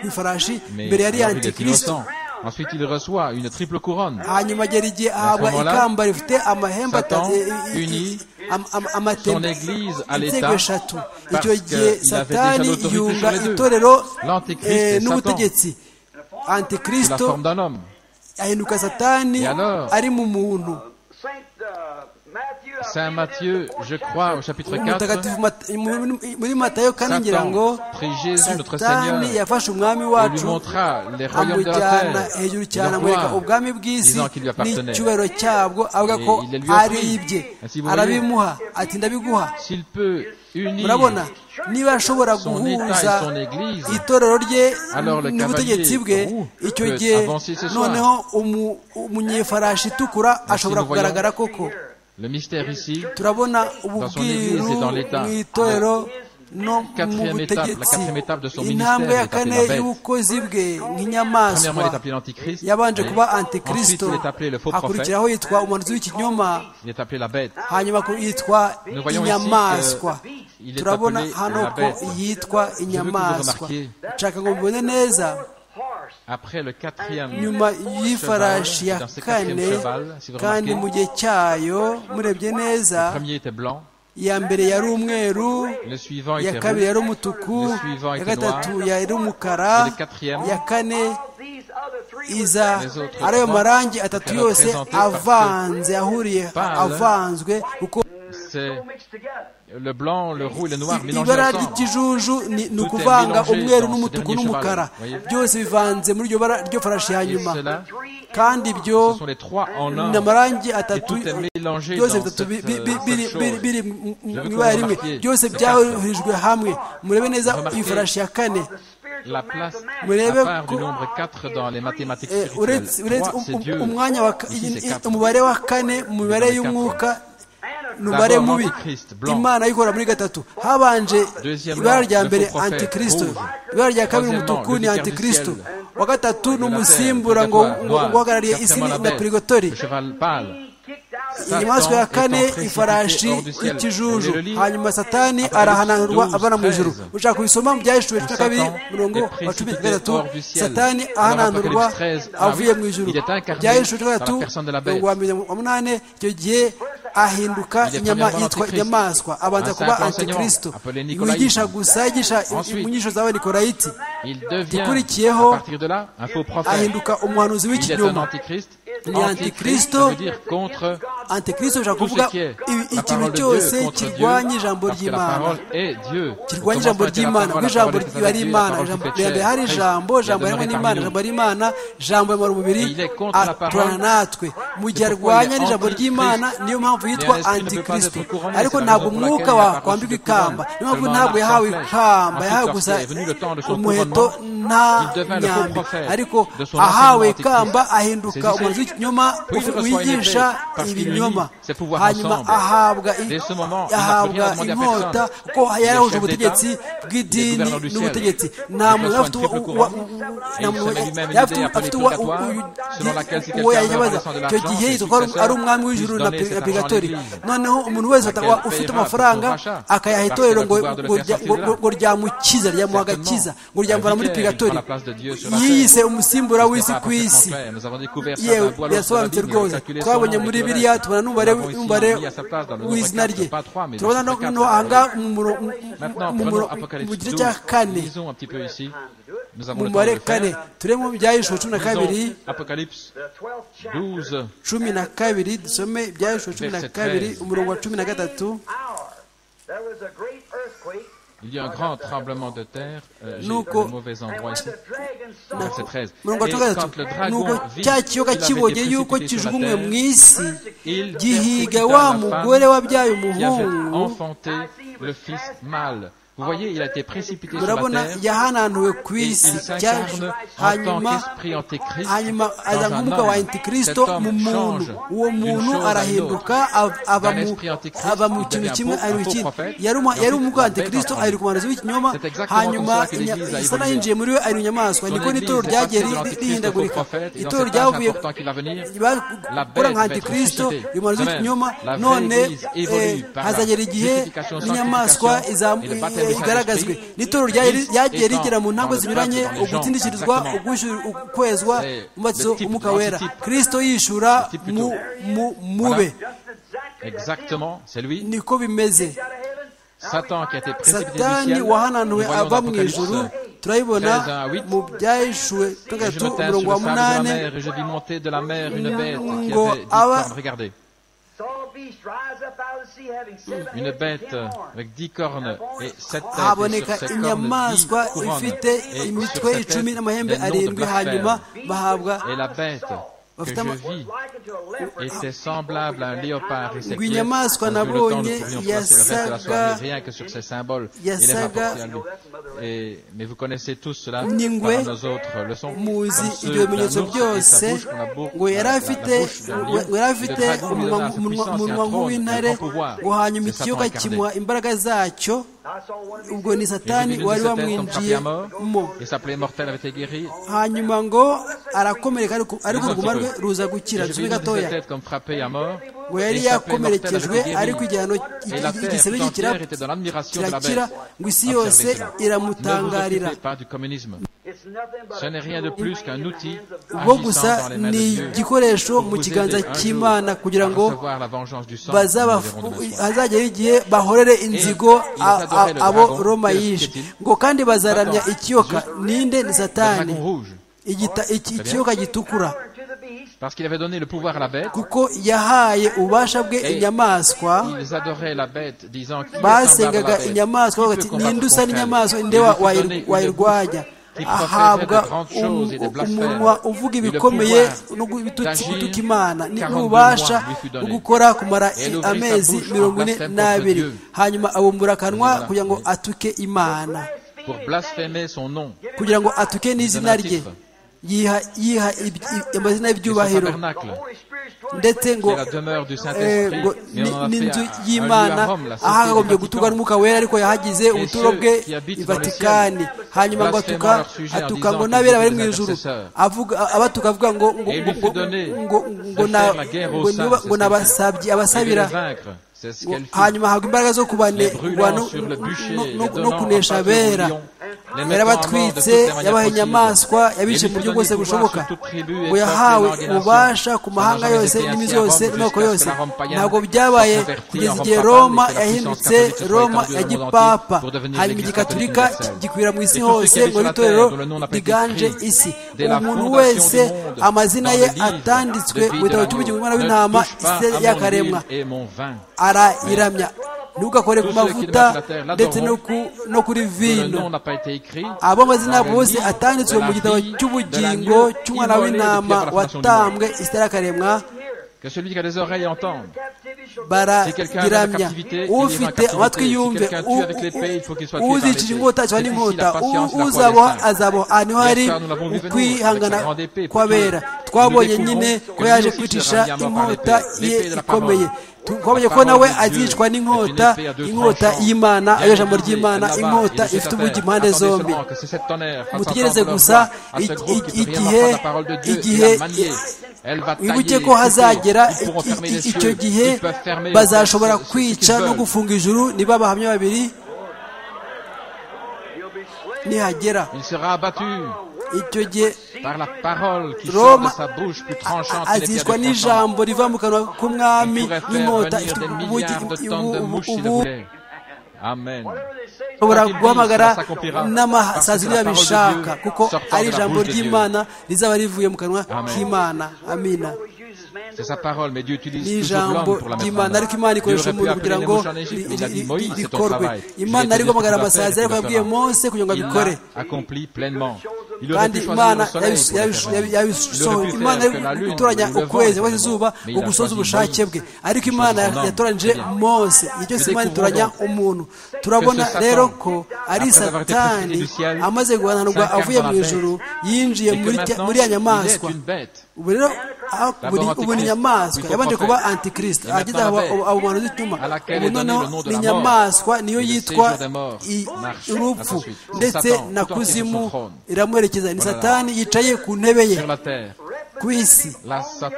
ifarashi mbere yari antikristo Ensuite, il reçoit une triple couronne. hanyuma agera igihe ahabwa ikamba rifite amahembe atatu son église à l'état eshatu icyo gihe satani yunga itorero n'ubutegetsi antikristo ahinduka satani ari mu muntu Saint Matthieu, je crois, au chapitre 4, prit Jésus, notre Seigneur, et lui montra les royaumes de la terre, et le disant qu'il lui appartenait. Et il les lui offrit. Ainsi, vous voyez, s'il peut murabona niba ashobora guhuza itorero rye n'ubutegetsi bwe icyo gihe noneho umunyefarashi itukura ashobora kugaragara koko turabona ububwiru mu itorero no mu butegetsi intambwe ya kane y'ubukozi bwe nk'inyamaswa yabanje kuba antikristo hakurikiraho yitwa umuhanuzi w'ikinyoma hanyuma yitwa inyamaswa turabona hano ko yitwa inyamaswa nshaka ngo mubone neza nyuma y'ifarashi ya kane kandi mu gihe cyayo murebye neza iya mbere yari umweru iya kabiri yari umutuku iya gatatu yari umukara iya kane iza ari ayo marangi atatu yose avanze ahuriye avanzwe kuko ibara ry'ikijuju ni ukuvanga umweru n'umutuku n'umukara byose bivanze muri iryo bara ryo farashi ya nyuma kandi ibyo ni amarangi atatu byose bitatu biri mu ibara rimwe byose byahurijwe hamwe murebe neza ifarashi ya kane la place murebe ko uretse umwanya umubare wa kane mu mibare y'umwuka umubare mubi imana yikora muri gatatu habanje ibara rya mbere antikristo ibara rya kabiri umutuku ni antikristo wa gatatu ni umusimbura ngo uhagarariye isi na pirigotori inyamaswa ya kane ifarashi y'ikijuju hanyuma satani arahananurwa abana mu ijuru ushaka kubisoma mu byahishuwe cumi na kabiri mirongo wa cumi na gatatu satani ahananurwa avuye mu ijuru byahishuwe cumi na gatatu mirongo wa munani icyo gihe ahinduka inyama yitwa inyamaswa abanza kuba antikristo wigisha gusa yigisha inyigisho zawe nikolayiti ikurikiyeho ahinduka umuhanuzi w'ikinyoma ni antikristo antikristo bishobora kuvuga ikintu cyose kirwanya ijambo ry'imana kirwanya ijambo ry'imana kuko ijambo riba ari imana mbere hari ijambo ijambo ririmo n'imana ijambo ry'imana ijambo rimara umubiri aturana natwe mu gihe arwanya n'ijambo ry'imana niyo mpamvu yitwa antikristo ariko ntabwo umwuka wakwambika ikamba niyo mpamvu ntabwo yahawe ikamba yahawe gusa umuheto nta nyambi ariko ahawe ikamba ahinduka umuzi w'ikinyoma wigisha ibinyoma hanyuma ahabwa inkota ko yarahuje ubutegetsi bw'idini n'ubutegetsi nta muntu afite uwo yayibaza icyo gihe yitwa ari umwami w'ijuru na purigatori noneho umuntu wese ufite amafaranga akayaha itorero ngo ryamukiza ryamuha agakiza ngo ryamvana muri purigatori yiyise umusimbura w'isi ku isi yewe birasobanutse rwose twabonye muri biriya tubona n'umubare w'izina rye turabona no ahangaha mu gice cya kane mu mubare kane turemo ibyahishwe cumi na kabiri cumi na kabiri dusome ibyahishwe cumi na kabiri umurongo wa cumi na gatatu Il y a un grand tremblement de terre. Euh, J'ai le mauvais endroit ici. Verset 13. Et quand le dragon vit qu'il avait avait enfanté le fils mâle. Vous voyez, il a été précipité sur la terre et il s'incarne en tant qu'esprit antéchrist dans un homme. Cet homme change d'une chose à l'autre. D'un esprit antéchrist, il devient un faux prophète, yari umukantikristo ahinduka umuhanuzi w'ikinyoma hanyuma satani yinjiye muri we ari inyamaswa niko n'itoro ryagiye rihindagurika itoro ryavuye bakora nka antikristo umuhanuzi w'ikinyoma none hazagera igihe n'inyamaswa izamuka igaragazwe n'itoro ryagiye rigera mu ntabwo zinyuranye ugutsindikirizwa ukwezwa umubatizo umwuka wera kirisito yishura mube niko bimeze satani wahananuwe ava mu ijuru turayibona mu byahishuwe gatatu mirongo wa munani ngo aba une bête avec dix cornes et sept têtes haboneka inyamaswa ifite imitwe icumi n'amahembe arindwi hanyuma bahabwa et la bête que je vis était semblable à un léopard et ses ngo inyamaswa nabonye yasaga rien que sur ces symboles il les yasaga rapportait à lui. Et- mais vous connaissez tous cela N'ingwe, par nos autres leçons muzi Comme ceux ibyo bimenyetso d'un ours et sa byose bouche qu'on a beau- ngo yari la- la afite bouche d'un lion, ngo yari le afite dragon lui umunwa donna sa umunwa- puissance et un umunwa trône, nk'uw'intare un grand pouvoir. ngo hanyuma C'est Satan ikiyoka incarné. kimuha imbaraga zacyo ubwo ni satani Jésus wari d'une certaine tombe frappé wamwinjiye à mort, mo et s'appelait mortel avait été guéri. hanyuma ngo arakomereka ariko ariko Jésus uruguma rwe peut. ruza Et gukira Je vis dusume dans gatoya cette tête comme frappé à mort. ngo yari Et s'appelait mortel yakomerekejwe avait été guéri. ariko igihano Et la terre igisebe tout gikira entière était dans l'admiration de la kirakira bête. ngo isi Observez yose cela. Ne vous iramutangarira occupez pas du communisme. Ce n'est rien de plus qu'un outil bo agissant gusa dans les mains de ni Dieu. igikoresho Pour mu vous kiganza aider un jour cy'imana kugira à ngo recevoir la vengeance du sang, bazaba nous verrons demain soir. hazageraho igihe bahorere inzigo a- a- abo roma yishe ngo kandi bazaramya ikiyoka ninde ni Le satani dragon rouge, Igita- iki- ikiyoka gitukura parce qu'il avait donné le pouvoir à la bête, kuko yahaye ububasha bwe inyamaswa ils adoraient la bête, disant qui est semblable à la basengaga bête, inyamaswa qui bavuga peut ati combattre ninde usa contre elle n'inyamaswa Il ninde nous wa- a donné wayir- une wayirwanya qui professait ahabwa de grandes um- choses et de blasphèmes. umunwa uvuga Et le ibikomeye pouvoir no gututi- d'agir gutuka imana Ni- 42 n'ububasha mois lui fut donné. bwo gukora kumara Et elle ouvrit sa amezi bouche en mirongo ine blasphème contre n'abiri Dieu. hanyuma abumbura akanwa Voilà. kugira ngo atuke imana pour blasphémer son nom. kugira ngo atuke n'izina rye Donatifa. yiha yiha iby- i- amazina son y'ibyubahiro tabernacle, ndetse qui ngo est la demeure du eh, Saint-Esprit, ngo mais on en ni- a fait n'inzu un- un lieu y'imana à Rome, la cité ahakagombye du guturwa Vatican. n'umwuka wera ariko yahagize ubuturo ceux bwe qui habitent i dans le vatikani ciel, hanyuma ngo atuka blasphémant leur sujet en atuka disant ngo que n'abera vous bari êtes mu des ijuru intercesseurs. avuga abatuka avuga ngo ngo Et il ngo lui fut donné ngo ngo de na- faire la guerre ngo aux saints, niba- c'est ngo ce qu'elle n'abasabyi et de abasabira les vaincre. C'est ce ngo qu'elle fit. hanyuma ahabwa imbaraga zo kubane Les brûlant kubano- sur le bûcher, no- les no- no donnant en pâture kunesha aux abera lions, les mettant à mort de toutes yarabatwitse les manières yabaha inyamaswa possibles. yabice Et mu lui buryo fit bwose donner pouvoir bushoboka sur toute tribu et ngo peuple et yahawe langue et ububasha nation. ku mahanga Ça n'a jamais yose été ainsi n'imi à zose Rome n'amoko jusqu'à ce yose que la Rome païenne ntabwo soit byabaye convertie kugeza en igihe Rome roma papale, que la yahindutse puissance catholique soit roma étendue ya au monde gipapa entier pour devenir hanyuma l'Église igigaturika catholique universelle. gikwira mu isi Et tous ceux hose qui habitent ngo sur la n'itorero terre, dont le nom n'a pas été riganje écrit, isi dès la umuntu fondation wese du monde, amazina dans ye le livre atanditswe de vie de witaba l'agneau, cy'ubugingo bw'umwana ne w'intama touche pas isi à mon yakaremwa huile et mon vin. arayiramya ntugakore ku Tous ceux qui mavuta demeurent sur la terre ndetse l'adoreront. no ku- no kuri Dont Le vino nom n'a pas été écrit. abo amazina yabo dans le bose livre atanditswe de mu la gitabo vie, cy'ubugingo de l'agneau cy'umwana immolé w'intama depuis la fondation du watambwe isitarakaremwa Que celui qui a des oreilles entende. Si quelqu'un est dans la barayiramya captivité, il est en ufite captivité. amatwi Si yumve quelqu'un U- tue avec l'épée, il faut qu'il soit u- tué par uzicira l'épée. inkota cyangwa C'est ici n'inkota la patience, U- la foi uzaboha des saints. azaboha aha niho hari Pierre, nous l'avons vu venir, ukwihangana avec sa grande épée, kw'abera Dieu twabonye découvre nyine que ko lui yaje aussi kwicisha sera mis à mort par inkota l'épée, ye l'épée de la ikomeye parole. Tu- twabonye La ko nawe parole de Dieu azicwa n'inkota est une épée à deux inkota tranchants. y'imana Il y a ayo une jambo épée ry'imana là-bas, inkota il est ifite sur la ubugi terre. impande Attendez zombi seulement que c'est sept tonnerres fassent mutegereze entendre gusa leur voix à ce i- groupe qui i- peut rien igihe entendre la parole de Dieu, igihe il a manié. Elle va tailler, wibuke ko couper, hazagera ils pourront i- i- fermer les icyo cieux, gihe ils peuvent fermer les bazashobora portes, ce- ce qu'ils kwica no veulent. gufunga ijuru niba abahamya babiri nihagera Il sera abattu icyo gihe par la parole qui sort de roma sa bouche plus a- a- tranchante que les pierres azicwa de tranchant. n'ijambo riva mu kanwa k'umwami Il pourrait faire n'inkota venir ifite des ubugi milliards de i- tonnes de ubu- mouches s'il le ubu- voulait. Amen. ushobora Quoi qu'il guhamagara dise, cela s'accomplira. n'ama- Parce saa que zibiri la parole de babishaka Dieu kuko sortant ari de la ijambo bouche de Dieu. ry'imana rizaba rivuye mu kanwa Amen. k'imana amina C'est sa parole, mais Dieu utilise toujours n'ijambo l'homme pour la mettre en ry'imana ariko œuvre. imana Dieu ikoresha aurait pu umuntu appeler kugira les ngo mouches en Égypte, mais ri- il a dit ri- Moïse, c'est ton rikorwe travail. Je imana t'ai dit ari ce que tu guhamagara dois faire, amasazi ce que ariko tu yabwiye dois faire. mose kugira ngo Il abikore l'a accompli pleinement. Il aurait kandi pu choisir imana le soleil yabish- pour le yabish- faire yabi- venir. Il aurait yabishushaho pu imana faire que la ari lune, gutoranya ou le vent, ukwezi cyangwa le izuba vent, mais ngo il a gusoza choisi ubushake Moïse. bwe ariko Il imana choisit son homme. yatoranije mose igihe cyose imana itoranya umuntu turabona Satan, rero ko ari après avoir été satani précipité du ciel, amaze guhananurwa s'incarne avuye dans mu la ijuru yinjiye Et que muri maintenant, muri ya il est nyamaswa une bête. ubu rero ah, D'abord buri- ubu Antichrist, ni inyamaswa puis prophète. yabanje kuba antikristo Et ageze maintenant la bête, abo bantu z'ituma à laquelle ubu est donné noneho le nom de ni la mort. inyamaswa niyo Et le yitwa séjour des morts, i- marche à urupfu sa suite. ndetse Satan, na tout entier sur son kuzimu trône. iramuherekeza ni Voilà. satani yicaye ku ntebe ye Sur la terre, ku isi la, sat-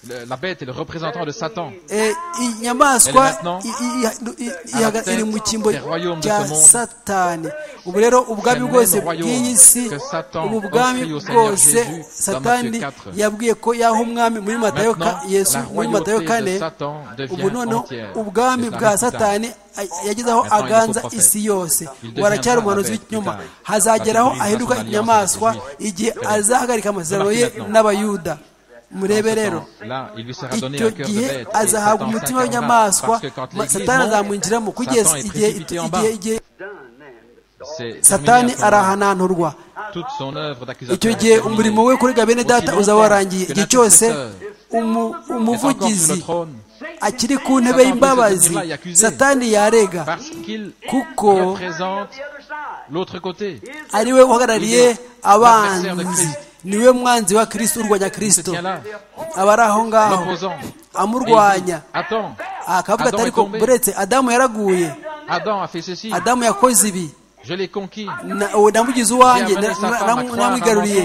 le- la bête est le représentant de Satan. Eh, inyamaswa Elle maintenant, i- i- i- i- ihaga- tête iri mu cyimbo des royaumes de cya ce monde. satani ubu rero ubwami même bwose royaume bw'iyi si que Satan ubu bwami offrit au Seigneur bwose Jésus dans satani Matthieu 4. yabwiye ko yaha umwami muri matayo ka- Maintenant, yesu la muri matayo royauté de kane Satan ubu devient noneho entière. ubwami Et ça bwa arrive plus tard. satani a- yagize aho Maintenant, il est aganza prophète. isi yose Il devient waracyari un umuhanuzi prophète plus w'ikinyoma tard. hazageraho Parce qu'il ahinduka brisera son inyamaswa alliance avec les igihe Juifs. azahagarika amasezerano ye Remarquez maintenant. n'abayuda murebe Dans ce rero temps-là, il lui sera donné icyo un cœur de gihe bête. et azahabwa Satan umutima s'incarna, w'inyamaswa parce que quand ma- l'Église satani monte, azamwinjiramo kugeza Satan est igihe précipité en bas. igihe- igihe C'est satani terminé à ce moment-là. arahananturwa Toute son œuvre icyo d'accusateur. est gihe terminée. umurimo we kuri gabene data Aussi uzaba longtemps warangiye que igihe cyose l'intercesseur umuvugizi akiri ku ntebe y'imbabazi satani yarega kuko ari we uhagarariye abanzi niwe mwanzi wa kirisito urwanya kirisito aba ari aho ngaho amurwanya akavuga atari ko buretse adamu yaraguye adamu yakoze ibi namugize uwanjye namwigaruriye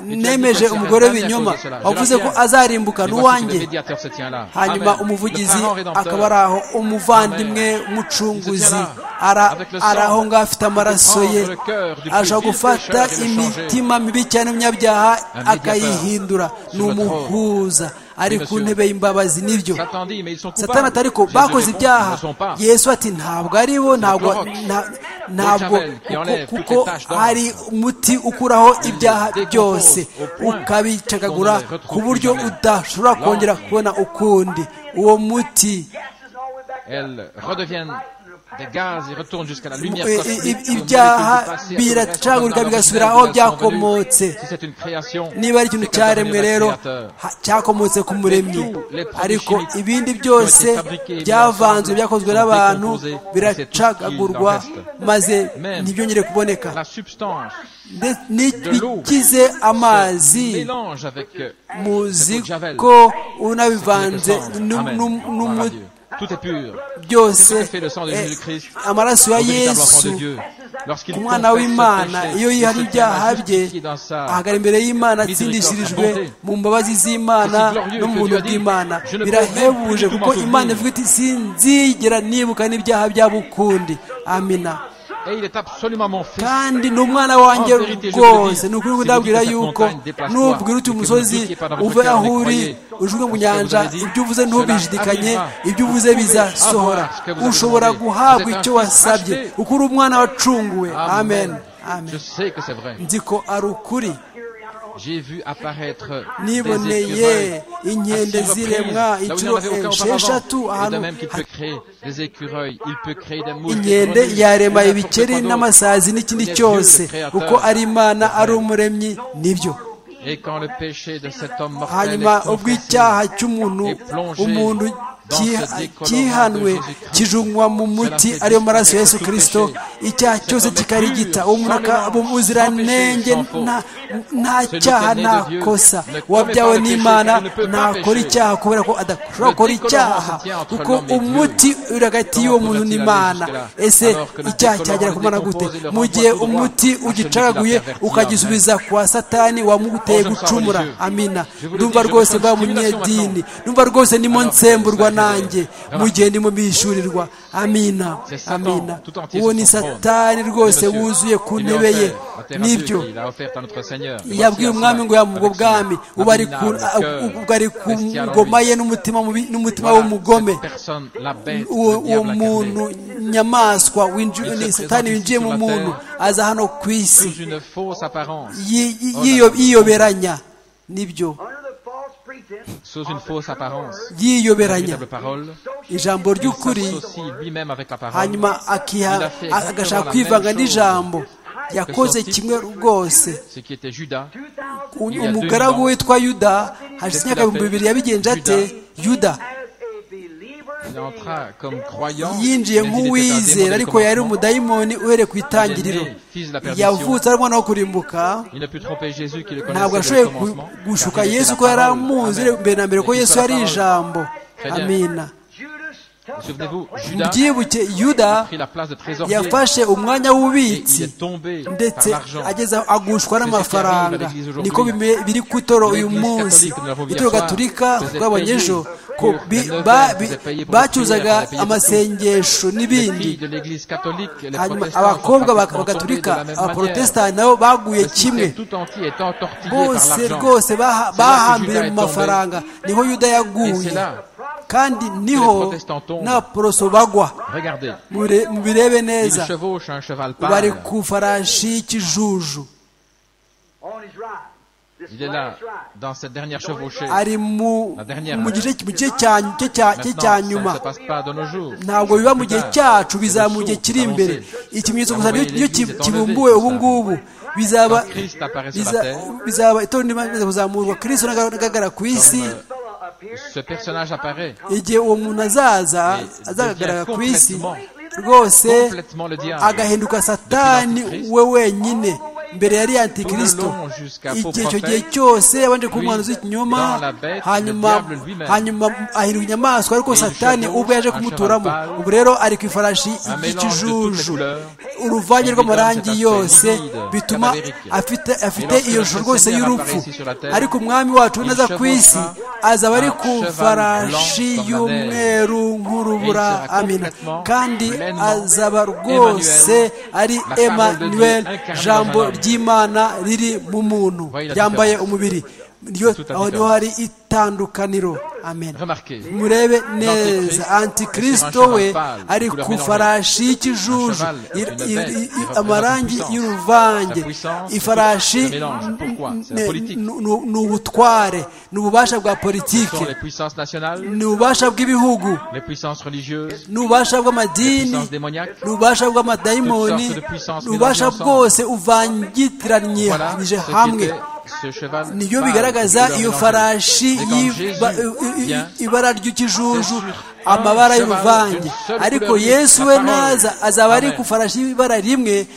nemeje umugore w'ibinyoma wavuze ko azarimbukana uwanjye hanyuma umuvugizi akaba ari aho umuvandimwe mucunguzi ari aho ngaho afite amaraso ye aje gufata imitima mibi cyane y'umunyabyaha akayihindura ni umuhuza ari ku ntebe y'imbabazi nibyo satana atari ko bakoze ibyaha yesu ati ntabwo ari bo ntabwo ntabwo kuko hari umuti ukuraho ibyaha byose ukabicagagura ku buryo udashobora kongera kubona ukundi uwo muti ibyaha biracagurika bigasubira aho byakomotse niba ari ikintu cyaremwe rero cyakomotse ku muremyi ariko ibindi byose byavanzwe byakozwe n'abantu biracagagurwa maze ntibyongere kuboneka ntibikize amazi muzi ko unabivanze n'umuti byose amaraso ya yesu ku mwana w'imana iyo yihana ibyaha bye ahagara imbere y'imana atsindishirijwe mu mbabazi z'imana no mu buntu bw'imana birahebuje kuko imana ivuga iti sinzigera nibuka n'ibyaha byabo ukundi amina kandi ni umwana wanjye rwose ni ukuri kudabwira yuko nubwira uti umusozi uve aho uri ujwe mu nyanja ibyo uvuze ntubishidikanye ibyo uvuze bizasohora ushobora guhabwa icyo wasabye uko uri umwana wacunguwe amen nzi ko ari ukuri niboneye inkende ziremwa inshuro esheshatu ahantu inkende yarema ibikeri n'amasazi n'ikindi cyose kuko ari imana ari umuremyi nibyo hanyuma ubw'icyaha cy'umuntu umuntu cyihanwe kijunywa mu muti ariyo maraso ya yesu kirisito icyaha cyose kikarigita ubuziranenge nta cyaha nta kosa wabyawe n'imana ntakora icyaha kubera ko adashobora gukora icyaha kuko umuti uri hagati y'uwo muntu n'imana ese icyaha cyagera ku mwana gute mu gihe umuti ugicagaguye ukagisubiza kwa satani wamuteye gucumura amina ndumva rwose mba munyedini ndumva rwose ndimo nsemburwa nanjye mu gihe ndimo bishyurirwa amina amina uwo ni satani rwose wuzuye ku ntebe ye nibyo yabwiye umwami ngo yamubwo bwami ubu ari ku ngoma ye n'umutima w'umugome uwo muntu nyamaswa satani winjiye mu muntu aza hano ku isi yiyoberanya nibyo yiyoberanya ijambo ry'ukuri hanyuma agashaka kwivanga n'ijambo yakoze kimwe rwose umugaragu witwa yuda hashize imyaka ibihumbi bibiri yabigenje ate yuda yinjiye nk'uwizera ariko yari umudayimoni uhereye ku itangiriro yavutse ari umwana wo kurimbuka ntabwo ashoboye gushuka yesu ko yari amuzi mbere na mbere ko yesu yari ijambo amina byibuke yuda yafashe umwanya w'ububitsi ndetse ageze agushwa n'amafaranga niko biri ku itoro uyu munsi itoro gaturika twabonye ejo ko bacyuzaga amasengesho n'ibindi hanyuma abakobwa bagaturika abaporotesitanti nabo baguye kimwe bose rwose bahambiriye mu mafaranga niho yuda yaguye kandi niho n'abaporoso bagwa mubirebe neza bari ku farashi y'ikijuju ari mu gice cya nyuma ntabwo biba mu gihe cyacu bizaba mu gihe kiri imbere ikimenyetso gusa iyo kibumbuwe ubu ngubu bizaba itorero rimaze kuzamurwa kirisito n'agaragara ku isi ce personnage apparaît. igihe uwo muntu azaza azagaragara ku isi rwose agahinduka satani we wenyine mbere yari antikristo igihe icyo gihe cyose yabanje kuba umwana w'ikinyoma hanyuma hanyuma ahinduka inyamaswa ariko satani ubwo yaje kumuturamo ubu rero ari ku ifarashi y'ikijuju uruvange rw'amarangi yose bituma afite afite iyo shusho rwose y'urupfu ariko umwami wacu neza ku isi azaba ari ku farashi y'umweru nk'urubura amina kandi azaba rwose ari emmanuel jambo ry'imana riri mu muntu ryambaye umubiri aho niho hari itandukaniro amen murebe neza antikirisito we ari ku farashi y'ikijuju amarangi y'uruvange ifarashi ni ubutware ni ububasha bwa politiki ni ububasha bw'ibihugu ni ububasha bw'amadini ni ububasha bw'amadayimoni ni ububasha bwose uvangitiranyije hamwe niyo bigaragaza iyo farashi ibara ry'ikijuju amabara y'uruvange ariko yesu we naza azaba ari ku farashi y'ibara rimwe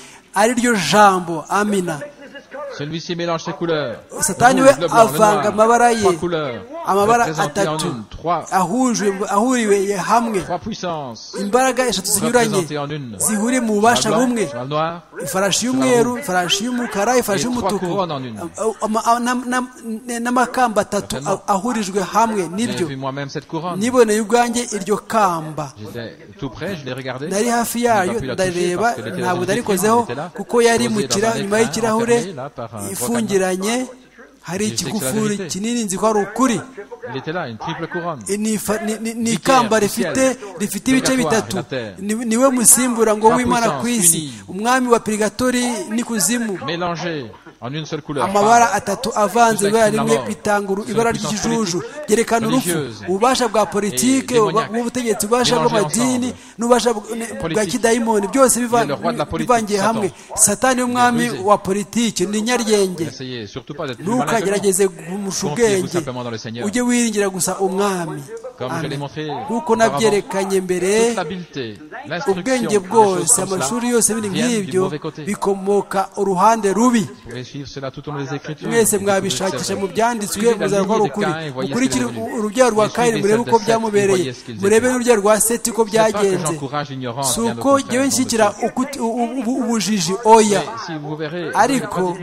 ari ryo jambo amina satani we avanga amabara ye amabara atatu ahuriwe hamwe imbaraga eshatu zinyuranye zihuriye mu bubasha bumwe ifarashi y'umweru ifarashi y'umukara ifarashi y'umutuku n'amakamba atatu ahurijwe hamwe niryo niboneye ubwanjye iryo kamba nari hafi yayo ndareba ntabwo narikozeho kuko yari nyuma y'ikirahure ifungiranye hari ikigufuri kinini nzi ko ari ukuri ni ikamba rifite ibice bitatu niwe musimbura ngo w'imana ku isi umwami wa pirigatori n'ikuzimu amabara atatu avanze ibara rimwe bitanga ibara ry'ikijuju byerekana urupfu ububasha bwa politike bw'ubutegetsi ububasha bw'amadini n'ububasha bwa kidayimoni byose bivangiye hamwe satani y'umwami wa politiki ni nyaryenge ntukagerageze kumusha ubwenge ujye wiringira gusa umwami nk'uko nabyerekanye mbere ubwenge bwose amashuri yose biri nk'ibyo bikomoka uruhande rubi mwese mwabishakisha mu byanditswe muzaba ari ukuri mukurikire urubyaro rwa kayini murebe uko byamubereye murebe n'urubyaro rwa seti uko byagenze si uko ngewe nshyikira ubujiji oya ariko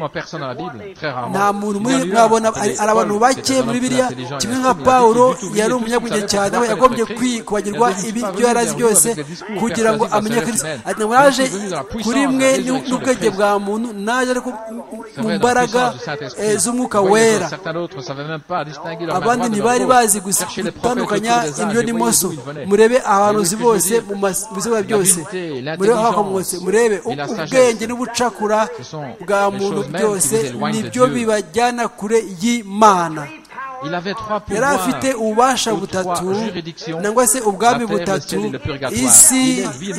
nta muntu mwabona hari abantu bake muri biriya kimwe nka paul yari umunyabwenge cyane we yagombye kwibagirwa ibyo yari azi byose kugira ngo amenye kristo ati ntabwo naje kuri mwe n'ubwenge bwa muntu naje ariko mu mbaraga z'umwuka wera abandi ntibari bazi gutandukanya indyo n'imoso murebe abahanuzi bose mu biziba byose murebe hakomotse murebe ubwenge n'ubucakura bwa muntu byose nibyo bibajyana kure y'imana yari afite ububasha butatu nangwa se ubwami butatu isi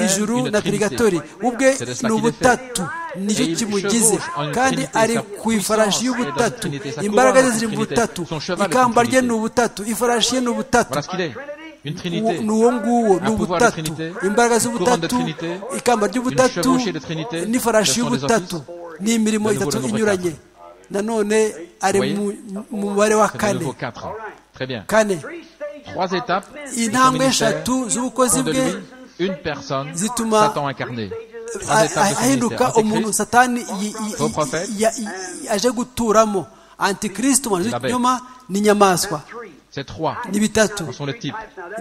ijuru na pirigatori ubwe ni ubutatu nicyo kimugize kandi ari ku ifarashi y'ubutatu imbaraga ze ziri mu butatu ikamba rye ni ubutatu ifarashi ye ni ubutatu ni uwo nguwo ni ubutatu imbaraga z'ubutatu ikamba ry'ubutatu n'ifarashi y'ubutatu ni imirimo itatu inyuranye nanone ari mu mubare wa kane kane intambwe eshatu z'ubukozi bwe zituma ahinduka umuntu satani aje guturamo antikirisito mu inyuma ni inyamaswa ni bitatu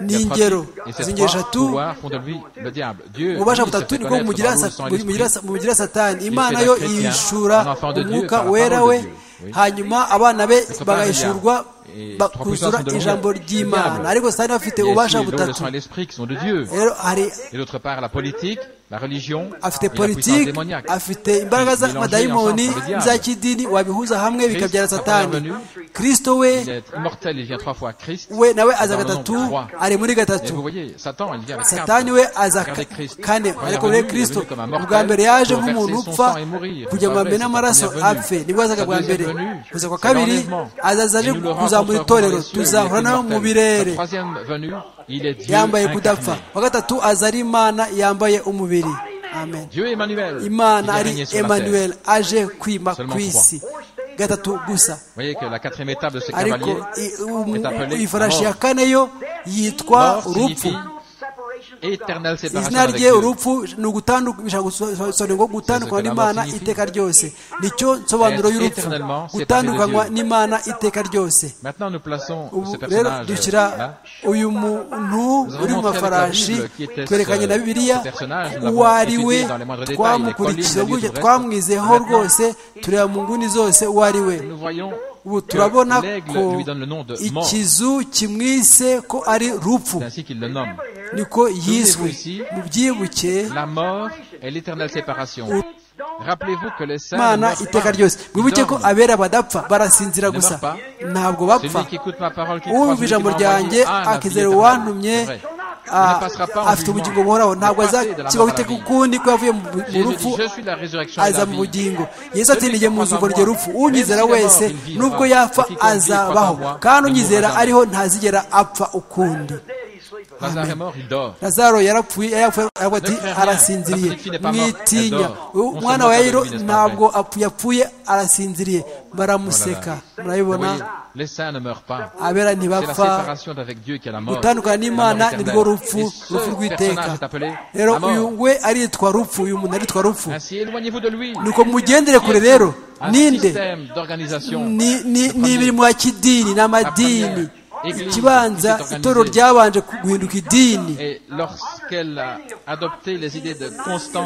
ni ingero izi ngero eshatu ububasha butatu nibwo bumugira satani imana yo yishura umwuka wera we hanyuma abana be bagahishurwa kuzura ijambo ry'imana ariko satani bafite ububasha butatu rero hari La religion afite politiki afite imbaraga z'amadayimoni n'iza kidini wabihuza hamwe bikabyara satani kirisito we we nawe aza gatatu ari muri gatatu satani we aza kane ariko rero kirisito ubwa mbere yaje nk'umuntu upfa kujya mu mbere n'amaraso apfe nibwo azaga bwa mbere kuza kwa kabiri azaza aje kuzamura itorero tuzahura nawe mu birere yambaye kudapfa wa gatatu aza ari imana yambaye umubiri amen imana ari emmanuel aje kwima ku isi gatatu gusa ariko ifarashi ya kane yo yitwa urupfu izina rye urupfu ni ugutandukana ngo gutandukanywa n'imana iteka ryose nicyo nsobanuro y'urupfu gutandukanywa n'imana iteka ryose ubu rero dushyira uyu muntu uri mu mafarashi twerekanye na bibiliya uwo ari we twamukurikiye gutya twamwizeho rwose tureba mu nguni zose uwo ari we ubu turabona ko ikizu kimwise ko ari rupfu niko yiswe mubyibuke imana iteka ryose mwibuke ko abera badapfa barasinzira gusa ntabwo bapfa uwumva ijambo ryanjye akizera uwantumye afite ubugingo buhoraho ntabwo azakibaho iteka ukundi ko yavuye mu rupfu aza mu bugingo yesu atsindiye mu zuba rye rupfu unyizera wese nubwo yapfa azabaho kandi unyizera ariho ntazigera apfa ukundi lazaro yarapfuye aravuga ati arasinziriye mwitinya umwana wa yayiro ntabwo yapfuye arasinziriye baramuseka murabibona abera ntibapfa gutandukana n'imana nirwo rupfu rupfu rw'iteka rero uyu we aritwa rupfu uyu muntu aritwa rupfu nuko mugendere kure rero ninde ni imirimo ya kidini ni amadini ikibanza itorero ryabanje guhinduka idini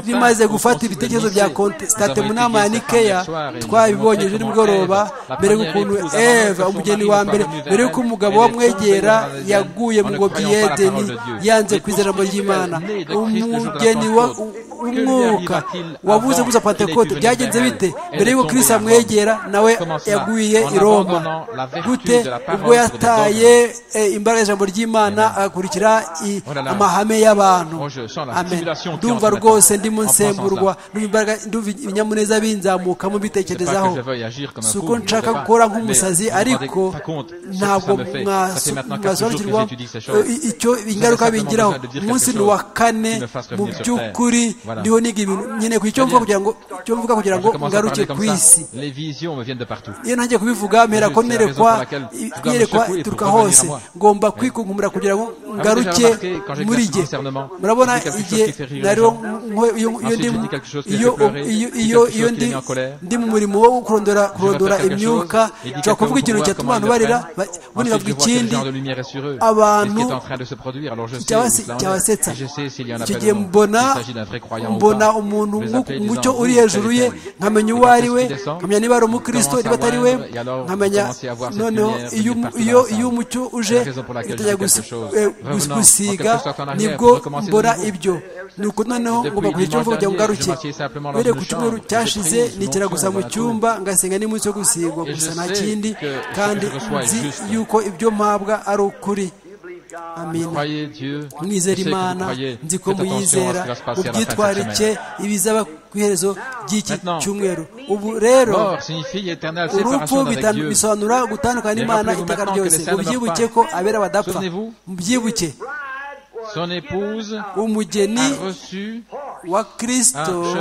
rimaze gufata ibitekerezo bya konsitante mu nama ya nikeya twabibonye ejo nimugoroba mbere y'ukuntu eva umugeni wa mbere mbere y'uko umugabo wamwegera yaguye mu ngobyi yedeni yanze kwizera mu ry'imana umugeni w'umwuka wabuze gusa pantekote byagenze bite mbere y'uko kirisi amwegera nawe yaguye i roma gute ubwo yataye imbaraga ijambo ry'imana agakurikira amahame y'abantu ndumva rwose ndi mu nsemburwa ndumva ibinyamuneza binzamukamo bitekerezaho si uko nshaka gukora nk'umusazi ariko ntabwo mwasobanukirwa icyo ingaruka bingiraho umunsi ni uwa kane mu by'ukuri ndiho niga ibintu nkeneye kugira icyo mvuga kugira ngo ngaruke ku isi iyo ntangiye kubivuga mpera ko nerekwa yerekwa ituruka hose ngomba kwikunkumura kugira ngo ngaruke muri jye murabona igihe nariho iyo ndi mu murimo wo kurondora imyuka nshobora kuvuga ikintu cyatuma abantu barira ubundi bavuga ikindi abantu cyabasetsa icyo gihe mbona mbona umuntu mucyo uri hejuru ye nkamenya uwo ari we nkamenya niba ari umukristo niba atari we nkamenya noneho iyo umucyo uje utajya gusiga nibwo mbona ibyo nuko noneho ngomba kugira icyo mvuga kugira ngo ngaruke mbere ku cyumweru cyashize nigera gusa mu cyumba ngasenga n'umunsi wo gusigwa gusa nta kindi kandi nzi yuko ibyo mpabwa ari ukuri amina mwizera imana nzi ko muyizera mu byitwarike ibizaba ku iherezo ry'iki cyumweru ubu rero urupfu bisobanura gutandukana n'imana iteka ryose mubyibuke ko abera badapfa mubyibuke umugeni wa kirisito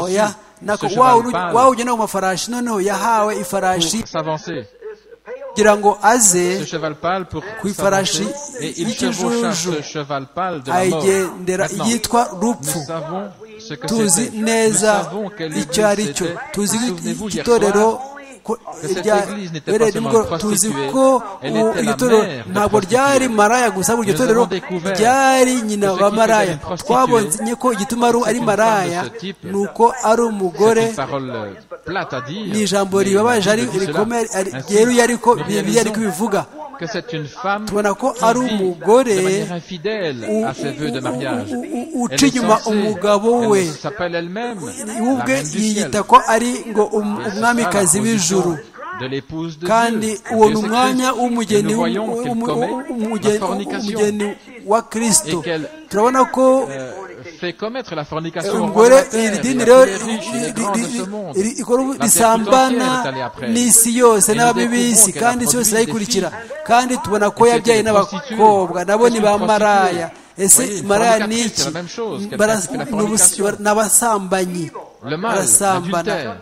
oya nako waba ugenda ku mafarashi noneho yahawe ifarashi kugira ngo aze ku ifarashi y'ikijuju ayigendera yitwa rupfu tuzi neza icyo ari cyo tuzi itorero tuzi ko iryo torero ntabwo ryari maraya gusa iryo torero ryari nyina wa maraya twabonye ko igituma ari maraya ni uko ari umugore ni ijambo ribabaje rikomeye ryeruye ariko bibiliya ariko bivuga que c'est une femme qui tubona ko ari vit umugore de manière infidèle u- à ses vœux de u- mariage. u- u- u- Elle uca est inyuma censée- umugabo we elle s'appelle elle-même la ubwe reine du ciel. yiyita ko ari ngo um- Et c'est ça la umwamikazi position w'ijuru de l'épouse de kandi Dieu. uwo Dieu ni c'est umwanya Christ. Et w'umugeni nous w'u- voyons qu'elle umu- commet u- la umugeni fornication. umugeni wa kristo Et qu'elle- turabona ko Euh, fait commettre la fornication au roi de umugore la terre, iri et dini à rero tous les riches et les grands de ce monde. ri- ikora ubu- La terre risambana tout entière est allée après elle. n'isi yose Et nous n'ababi b'isi découvrons qu'elle a kandi isi yose produit des irayikurikira filles. kandi tubona ko Et yabyaye c'était des n'abakobwa prostituées. nabo ni Qu'est-ce ba qu'une maraya prostituée ese Oui, une maraya ni fornicatrice, iki c'est la même chose, quelqu'un Bara- qui fait la ni ubus- fornication. ni abasambanyi Le mal, barasambana l'adultère.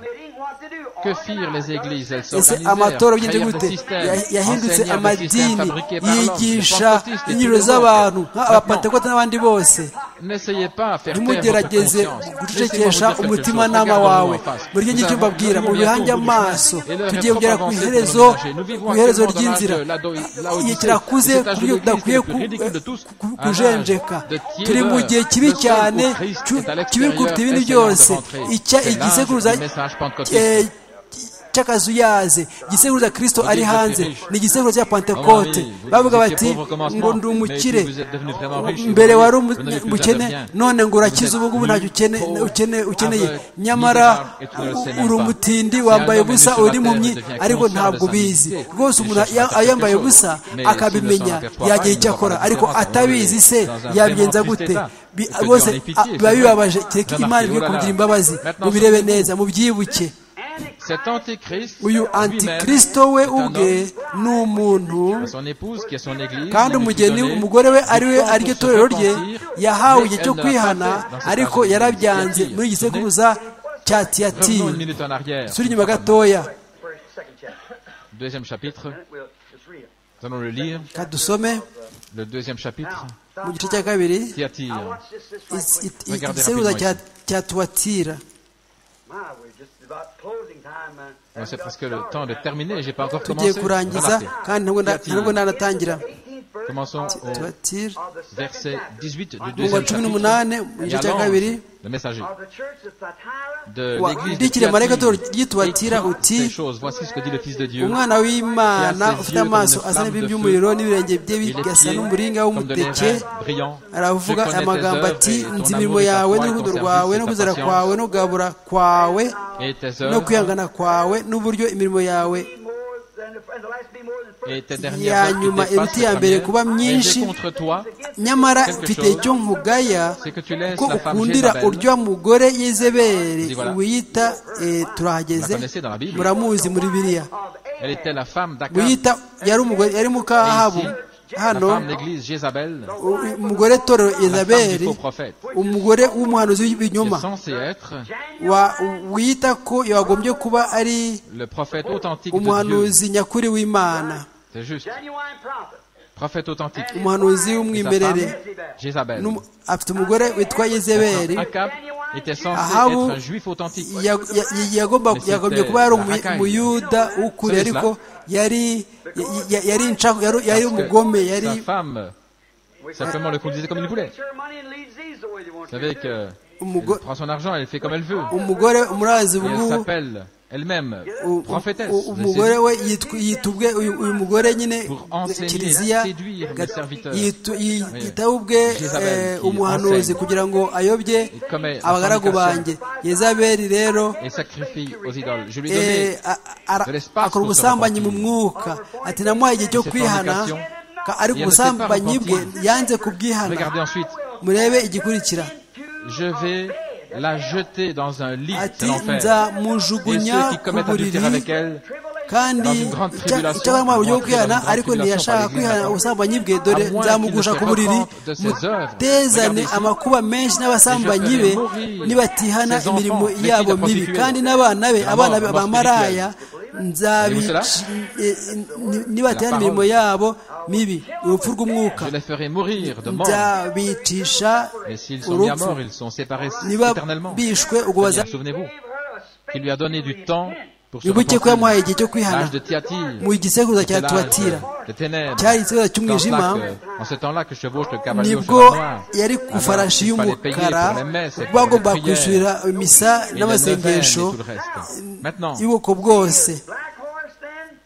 Que firent les églises Elles ese s'organisèrent, amatora bigeze créèrent gute des systèmes, Ya- yahindutse enseignèrent des systèmes amadini fabriqués par l'homme, des yigisha pentecôtistes et inyiro tous les z'abantu autres. nk'abapantekota n'abandi bose Maintenant, N'essayez pas à faire taire votre ntimugerageze conscience. Laissez-moi gucecekesha vous dire quelque chose. umutimanama Regardez-moi wawe en face. buri gihe Nous avons- nicyo mbabwira nous mu avons bihange tout amaso le chemin. Et l'heure tugiye est kugera trop ku avancée iherezo pour nous ménager. Nous vivons ku iherezo actuellement dans ry'inzira l'âge de la- la igihe Odyssée. kirakuze C'est cet âge ku de buryo l'Église udakwiye le plus ridicule de tous. ku- Un kujenjeka âge de turi mu tiédeur. gihe kibi Le seul cyane où Christ cu- est à l'extérieur, kibi kuruta ibindi essayant de byose rentrer. icya C'est l'âge igisekuruza du message pentecôtiste. eh, cy'akazuyaze igisekuruza kristo ari Vous hanze étiez riche. ni igisekuruza cya Mon ami, pantekote vous- bavuga vous bati étiez pauvre au ngo commencement, ndi mais puis umukire vous êtes devenu vraiment riche. mbere wari Vous n'avez plus umukene rien. none ngo urakize Vous êtes ubu ngubu ntacyo ukene- pauvre, ukene- ukeneye aveugle, nyamara misérable, et tu ne le sais même uri pas. umutindi Si wambaye un homme est ubusa né sur la uri terre, impumyi il devient ariko conscient de ntabwo sa ubizi nudité. rwose Il umuntu cherche à faire yambaye quelque ubusa chose. Mais akabimenya s'il ne s'en aperçoit yagira pas, icyo il akora aura ariko vraiment atabizi se dans un yabigenza vraiment gute triste Bi- état. rwose Il se dit, en pitié, biba c'est bibabaje vrai. kereka Remarquez, imana igiye oh là là. kugira imbabazi Maintenant, mubirebe surtout- neza mubyibuke Cet antéchrist, uyu lui-même, antikristo we est un ubwe homme ni umuntu à son épouse qui est son église kandi il lui umugeni donnait umugore we du ari we temps ari pour ryo se torero rye repentir, yahawe mais igihe elle cyo ne l'a pas kwihana fait dans cet ariko âge de yarabyanze Thyatire. muri gisekuruza cya Revenons une tiyatiri minute en arrière. suri inyuma gatoya Deuxième chapitre. Nous allons le lire. reka dusome Le deuxième chapitre. mu gice cya kabiri Thyatire. is- it- it- Regardez igisekuruza rapidement cya cya tuwatira Bon, C'est presque le temps de terminer. J'ai pas encore tugiye commencé. kurangiza Remarquez. kandi ntabwo nda- Thyatire. ntabwo nanatangira Commençons au tuwatira verset 18 du mu wa deuxième cumi chapitre. n'umunani Et mu gice à cya l'ange, kabiri le messager de Wa- l'église de ndikire marayika Thyatire, ryitwa écris Thyatire uti, ces choses. Voici ce que dit le Fils de Dieu. umwana w'imana Qui a ses ufite yeux comme amaso une asa flamme n'ibintu de by'umuriro feu, n'ibirenge bye Et les bigasa pieds n'umuringa comme de w'umuteke l'airain brillant. Je aravuga aya connais tes magambo œuvres ati et ton nzi amour imirimo et ta foi yawe et n'urukundo ton rwawe service no et ta kwizera patience. kwawe no kugabura kwawe Et tes no œuvres kwihangana kwawe n'uburyo imirimo yawe et tes Ya dernières œuvres qui nyuma, dépassent iruti la ya mbere première. kuba Et myinshi, j'ai contre toi nyamara Quelque mfite chose, icyo nkugaya c'est que tu laisses ko la femme ukundira Jézabel. urya mugore y'izebere Dis voilà. wiyita eh, vous la turahageze connaissez dans la Bible. muramuzi muri biriya Elle était la femme d'Akab. wiyita yari umugore yari mukahabu Et ici, La hano femme d'église Jézabel, u- umugore la torero femme du izaberi faux prophète, umugore w'umuhanuzi qui est w'ibinyoma censée être wa- wiyita ko yagombye kuba ari le prophète authentique de Dieu. umuhanuzi nyakuri w'imana C'est juste. Prophète authentique. umuhanuzi Et sa w'umwimerere femme, Jézabel. N'um- afite umugore witwa yezeberi Akab était censé Ahabu être un juif authentique. ya- ya- ya- yagomba- Mesite yagombye kuba yari umu- Rakai. umuyuda w'ukuri Sabes ariko yari ya- ya- yari inca- yari- yari Parce que umugome yari Sa femme, simplement le conduisait comme il voulait. Vous savez que elle umugo- prend son argent, elle fait comme elle veut. umugore umurazi Et elle ubu s'appelle elle-même u- prophétesse. u- de umugore Jésus. we yitwa- yita ubwe uyu uyu mugore nyine Pour enseigner, kiliziya séduire mes gat- serviteurs. yitu- yi- Oui. yita ubwe Jezabel eh, qui umuhanuzi enseigne. kugira ngo ayobye commet la abagaragu banjye fornication. yezabeli rero Et sacrifie aux idoles. Je lui Eh, donnais a- ara- de l'espace akora pour se ubusambanyi mu repentir. mwuka ati namuhaye igihe cyo Cette kwihana fornication, ka- ariko il ne s'est pas ubusambanyi bwe repenti. yanze kubwihana Regardez ensuite. murebe igikurikira Je vais la jeter dans un lit, c'est ati l'enfer. Et nzamujugunya ceux qui ku commettent buriri adultère avec elle, kandi dans une grande icya- tribulation, icyakora mu buryo bwo dans une kwihana grande ariko tribulation ntiyashaka par les kwihana Grecs. ubusambanyi bwe dore À moins nzamugusha qu'il ne ku se buriri repente de ses œuvres. mutezane Regardez ici. amakuba menshi n'abasambanyi be Et je ferai mourir nibatihana ses enfants, imirimo les filles yabo de mibi prostituées. kandi n'abana be La mort, abana be mort bamaraya Voyez-vous cela? nzabici- eh, ni- nibatihana La imirimo parole. yabo mibi urupfu rw'umwuka Je les ferai mourir de mort. nzabicisha Et s'ils sont mis à urupfu mort, ils sont séparés niba éternellement. bishwe ubwo Seigneur, baza Souvenez-vous qu'il lui a donné du temps pour se wibuke ko repentir. yamuhaye igihe cyo kwihana L'âge de Tiatire, mu gisekuruza cya c'était l'âge tuwatira de- de ténèbres. cyari igisekuruza Dans ce cy'umwijima temps-là que- En ce temps-là que chevauche le cavalier au cheval nibwo noir. yari ku Alors, ifarashi il fallait payer y'umukara pour les messes et pour les bagomba prières kwishyurira misa et les neuvaines et n'amasengesho tout le reste. Maintenant, y'ubwoko bwose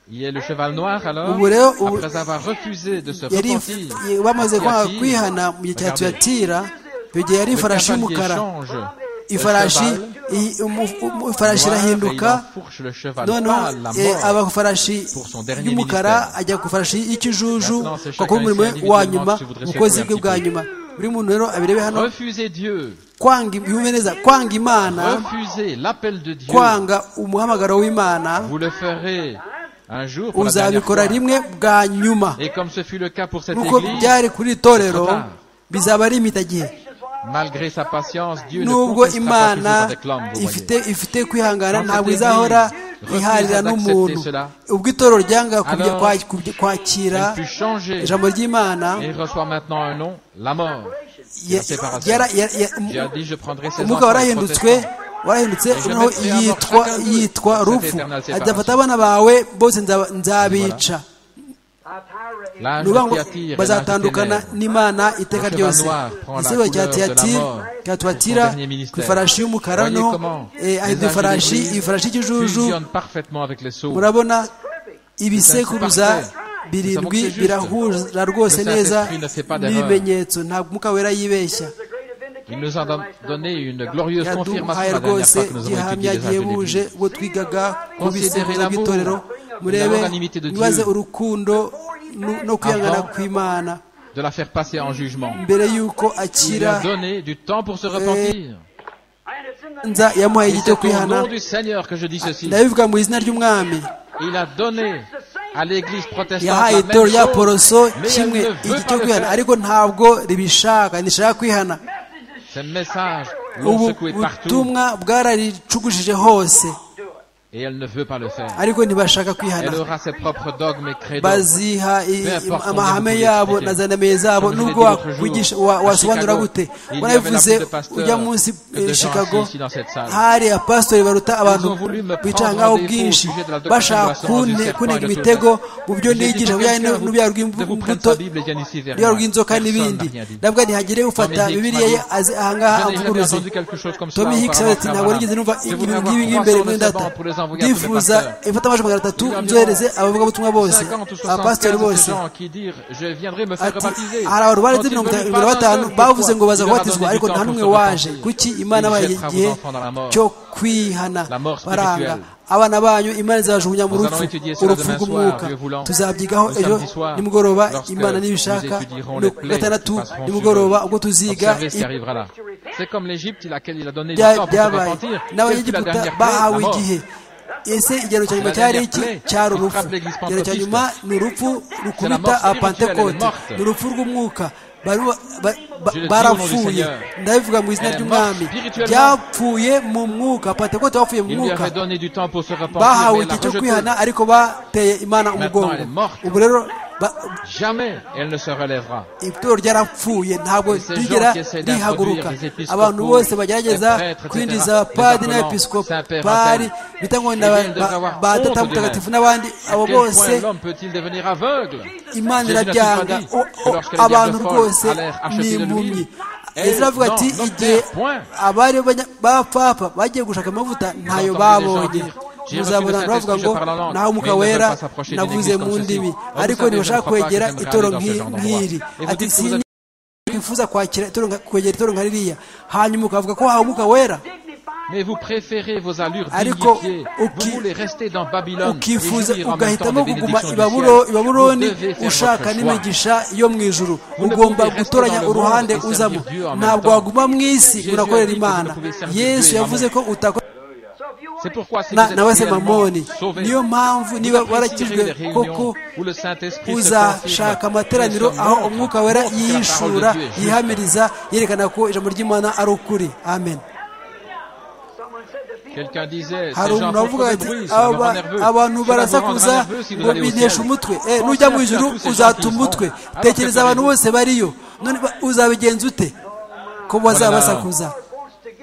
Il est le cheval noir alors, ubu rero ubu après avoir refusé de se yari repentir, bamaze kwanga Yatira. kwihana mu gihe cya Regardez. tuyatira icyo gihe yari le ifarashi cavalier y'umukara change le ifarashi cheval iyi- umu- umu- ifarashi noir et il irahinduka enfourche le cheval noneho pâle, la eh, mort. aba ku ifarashi pour son dernier y'umukara ministère. ajya ku ifarashi y'ikijuju Maintenant, c'est kuko chacun umurimo ici wa individuellement nyuma si vous dressez ubukozi un bwe petit bwa peu. nyuma buri muntu rero abirebe hano Refuser Dieu, kwanga yumve neza kwanga imana refuser l'appel de Dieu, kwanga umuhamagaro w'imana vous le ferez un jour pour la dernière uzabikora fois. rimwe bwa nyuma Et comme ce fut le cas pour cette nuko église, byari kuri iri torero trop tard. bizaba ari imitagihe malgré sa patience, Dieu ne contestera nubwo pas toujours imana avec l'homme, vous voyez. ifite ifite kwihangana Dans ntabwo cette izahora église, iharira refuse n'umuntu d'accepter cela. ubwo itorero ryanga kubya- Alors, kwa- kubya- kwakira Elle fut changée ijambo ry'imana et reçoit maintenant un nom, la mort. ya- la séparation. yara- ya- ya- Dieu a dit, je prendrai ses umwuka enfants et warahindutse protestants. warahindutse Et je noneho mettrai à mort yitwa chacun d'eux yitwa cette rufu éternelle séparation. azafata abana bawe bose nza- nzabica L'âge ni ukuvuga de ngo Thyatire et l'âge des bazatandukana ténèbres. n'imana iteka Le ryose cheval noir prend la igisigo couleur cya de la tiyatira mort. cya twatira Son dernier ministère. ku ifarashi y'umukara Voyez noneho comment eh, ahita les ifarashi anges de ifarashi l'Église y'ikijuju fusionnent parfaitement avec les sceaux. murabona ibisekuruza birindwi birahura rwose neza n'ibimenyetso ntabwo umwuka wera yibeshya Il nous a don- donné une glorieuse yaduhaye confirmation la dernière rwese fois que nous avons gihamya étudié les âges de gihebuje l'Église. ubwo twigaga ku bisekuruza by'itorero murebe nibaze urukundo nu- no kwihangana kw'imana De la faire passer en jugement. mbere y'uko Il lui a akira donné du temps pour se repentir. nza yamuhaye Et igihe cyo c'est au kwihana nom du Seigneur que je dis ceci. ndabivuga mu izina ry'umwami Il a donné à l'Église protestante yahaye la itorero rya même chose, poroso mais elle ne kimwe igihe veut cyo pas le kwihana faire. ariko ntabwo ribishaka ntishaka kwihana Ces messages l'ont ubu secoué partout butumwa bwararicugujije hose et elle ne veut pas le faire. ariko ntibashaka Elle kwihana aura ses propres dogmes et credos. baziha i- Peu importe amahame qu'on yabo débrouille. na zandamiye zabo Comme je l'ai nubwo dit wa- l'autre jour, wigisha- wa- à wasobanura Chicago, gute il y avait la warabivuze plus de pasteurs ujya munsi que de eh, gens chicago assis ici dans cette salle. hari abapasitori baruta abantu ont voulu me prendre bicara en ngaho défaut au bwinshi sujet de la doctrine de la bashaka semence du kunne- serpent et kunenga de imitego Satan. mu byo J'ai dit, nigisha si bijyanye quelqu'un no- vous- n'urubyaro ne vous prenne rw'imbuto sa Bible et vienne ici vers urubyaro moi. rw'inzoka Personne n'ibindi n'a rien dit. nabwo ntihagire ufata Jamais Hicks bibiliya ye m'a dit- aze ahangaha Je n'ai jamais amvuguruze entendu quelque chose comme cela Tommy Hicks auparavant, ati ntabwo Abraham. nigeze numva Je ibintu voudrais avoir nk'ibi ngibi 300 imbere de muri savants data pour les envoyer à tous les ndifuza pasteurs. imfata amajwi magana atatu Environ nzohereze abavugabutumwa bose 50 ou 75 abapasitori de bose ces gens qui dirent je viendrai me faire ati rebaptiser. hari abantu Quand barenze ils ne mirongo veulent itanu- pas d'un mirongo batanu seul bavuze ngo fois, baza il leur a kubatizwa donné ariko du nta temps n'umwe pour se waje repentir. kuki imana Il baye jettera vos igihe enfants dans la mort. cyo kwihana La mort baranga spirituelle. abana banyu imana izabajugunya mu Nous rupfu allons étudier cela urupfu demain rw'umwuka soir, Dieu voulant. tuzabyigaho Le ejo samedi soir, nimugoroba lorsque imana nous nibishaka étudierons no les ku plaies gatandatu qui passeront nimugoroba sur eux. ubwo tuziga Observez ce qui i- arrivera là. C'est comme l'Égypte, il a, il a donné du bya- temps pour se byabaye repentir. Quelle fut la n'abanyegiputa dernière plaie La bahawe mort. igihe ese igihano cya nyuma La cyari dernière iki plaie cyari qui urupfu frappe l'église igihano cya nyuma ni urupfu rukubita mort spirituelle, elle est apantekote morte. ni urupfu rw'umwuka Bari ba- ba- Je le ba- dis au nom du barapfuye Seigneur. ndabivuga mu izina Elle est ry'umwami morte spirituellement. byapfuye mu mwuka apantekote bapfuye mu Il lui mwuka avait donné du temps pour se repentir, mais bahawe elle l'a igihe cyo rejeté. kwihana ariko bateye imana umugongo elle est morte. ubu rero ba- Jamais elle ne se relèvera. itorero ryarapfuye ntabwo Ces gens rigera qui essaient rihaguruka d'introduire les abantu épiscopaux, bose les bagerageza prêtres, etc., kwinjiza les abapadiri appelants, Saint-Père n'abepisikopari Antoine. bita ngo ni Eh bien, aba- ils devraient ba- avoir ba honte Data de mutagatifu l'âme. n'abandi À abo quel point bose l'homme peut-il devenir aveugle imana Jésus n'a-t-il irabyanga pas dit O- que o- lorsque les abantu vierges folles rwose allèrent acheter ni de l'huile, impumyi eh, ezra avuga non, ati non, igihe point. abari banya- b'abapfapfa bagiye gushaka amavuta ntayo entendu des babonye gens dire, j'ai reçu muzabona le bavuga Saint-Esprit, ngo je parle en langue, naho umwuka mais ils ne wera veulent pas s'approcher d'une navuze église mu comme ndimi ceci. Vous ariko savez, ntibashaka je ne crois pas kwegera que j'aimerais itoro aller dans ce nk'i- genre d'endroit. nk'iri Et vous ati dites que vous "Sinya- kwifuza kwakira itoro nka- kwegera itoro nka ririya hanyuma ukavuga ko wahawe umwuka wera Mais vous préférez vos allures Ariko, dignifiées. uki- Vous voulez rester dans Babylone et ukifuza jouir en même temps ugahitamo des kuguma bénédictions du ciel. ibaburo- Vous ibaburoni devez faire ushaka votre choix. n'imigisha yo mu ijuru Vous ne ugomba pouvez gutoranya rester dans le uruhande monde et uzamo servir Dieu en même ntabwo temps. waguma mu isi Jésus urakorera a dit que imana vous ne pouvez servir Dieu yesu et yavuze ko utakora C'est pourquoi si na- vous êtes nawe se réellement mamoni sauvés, niyo mpamvu niba vous apprécierez les warakijwe réunions koko où le Saint-Esprit se uzashaka confirme. amateraniro Nous aho sommes umwuka wera montres que la parole de yishura Dieu est juste. yihamiriza yerekana ko ijambo ry'imana ari ukuri amen Quelqu'un disait, hari ces gens umuntu font wavuga trop de ati bruit, ça me rend "Aba- nerveux. abantu Cela vous rendra barasakuza nerveux si vous ngo allez au bintesha ciel. umutwe Eh, Pensez nujya à mu ijuru tous ces gens uzata qui y sont, umutwe alors tekereza que abantu faites-vous bose bariyo none ba- uzabigenza ute ko bazabasakuza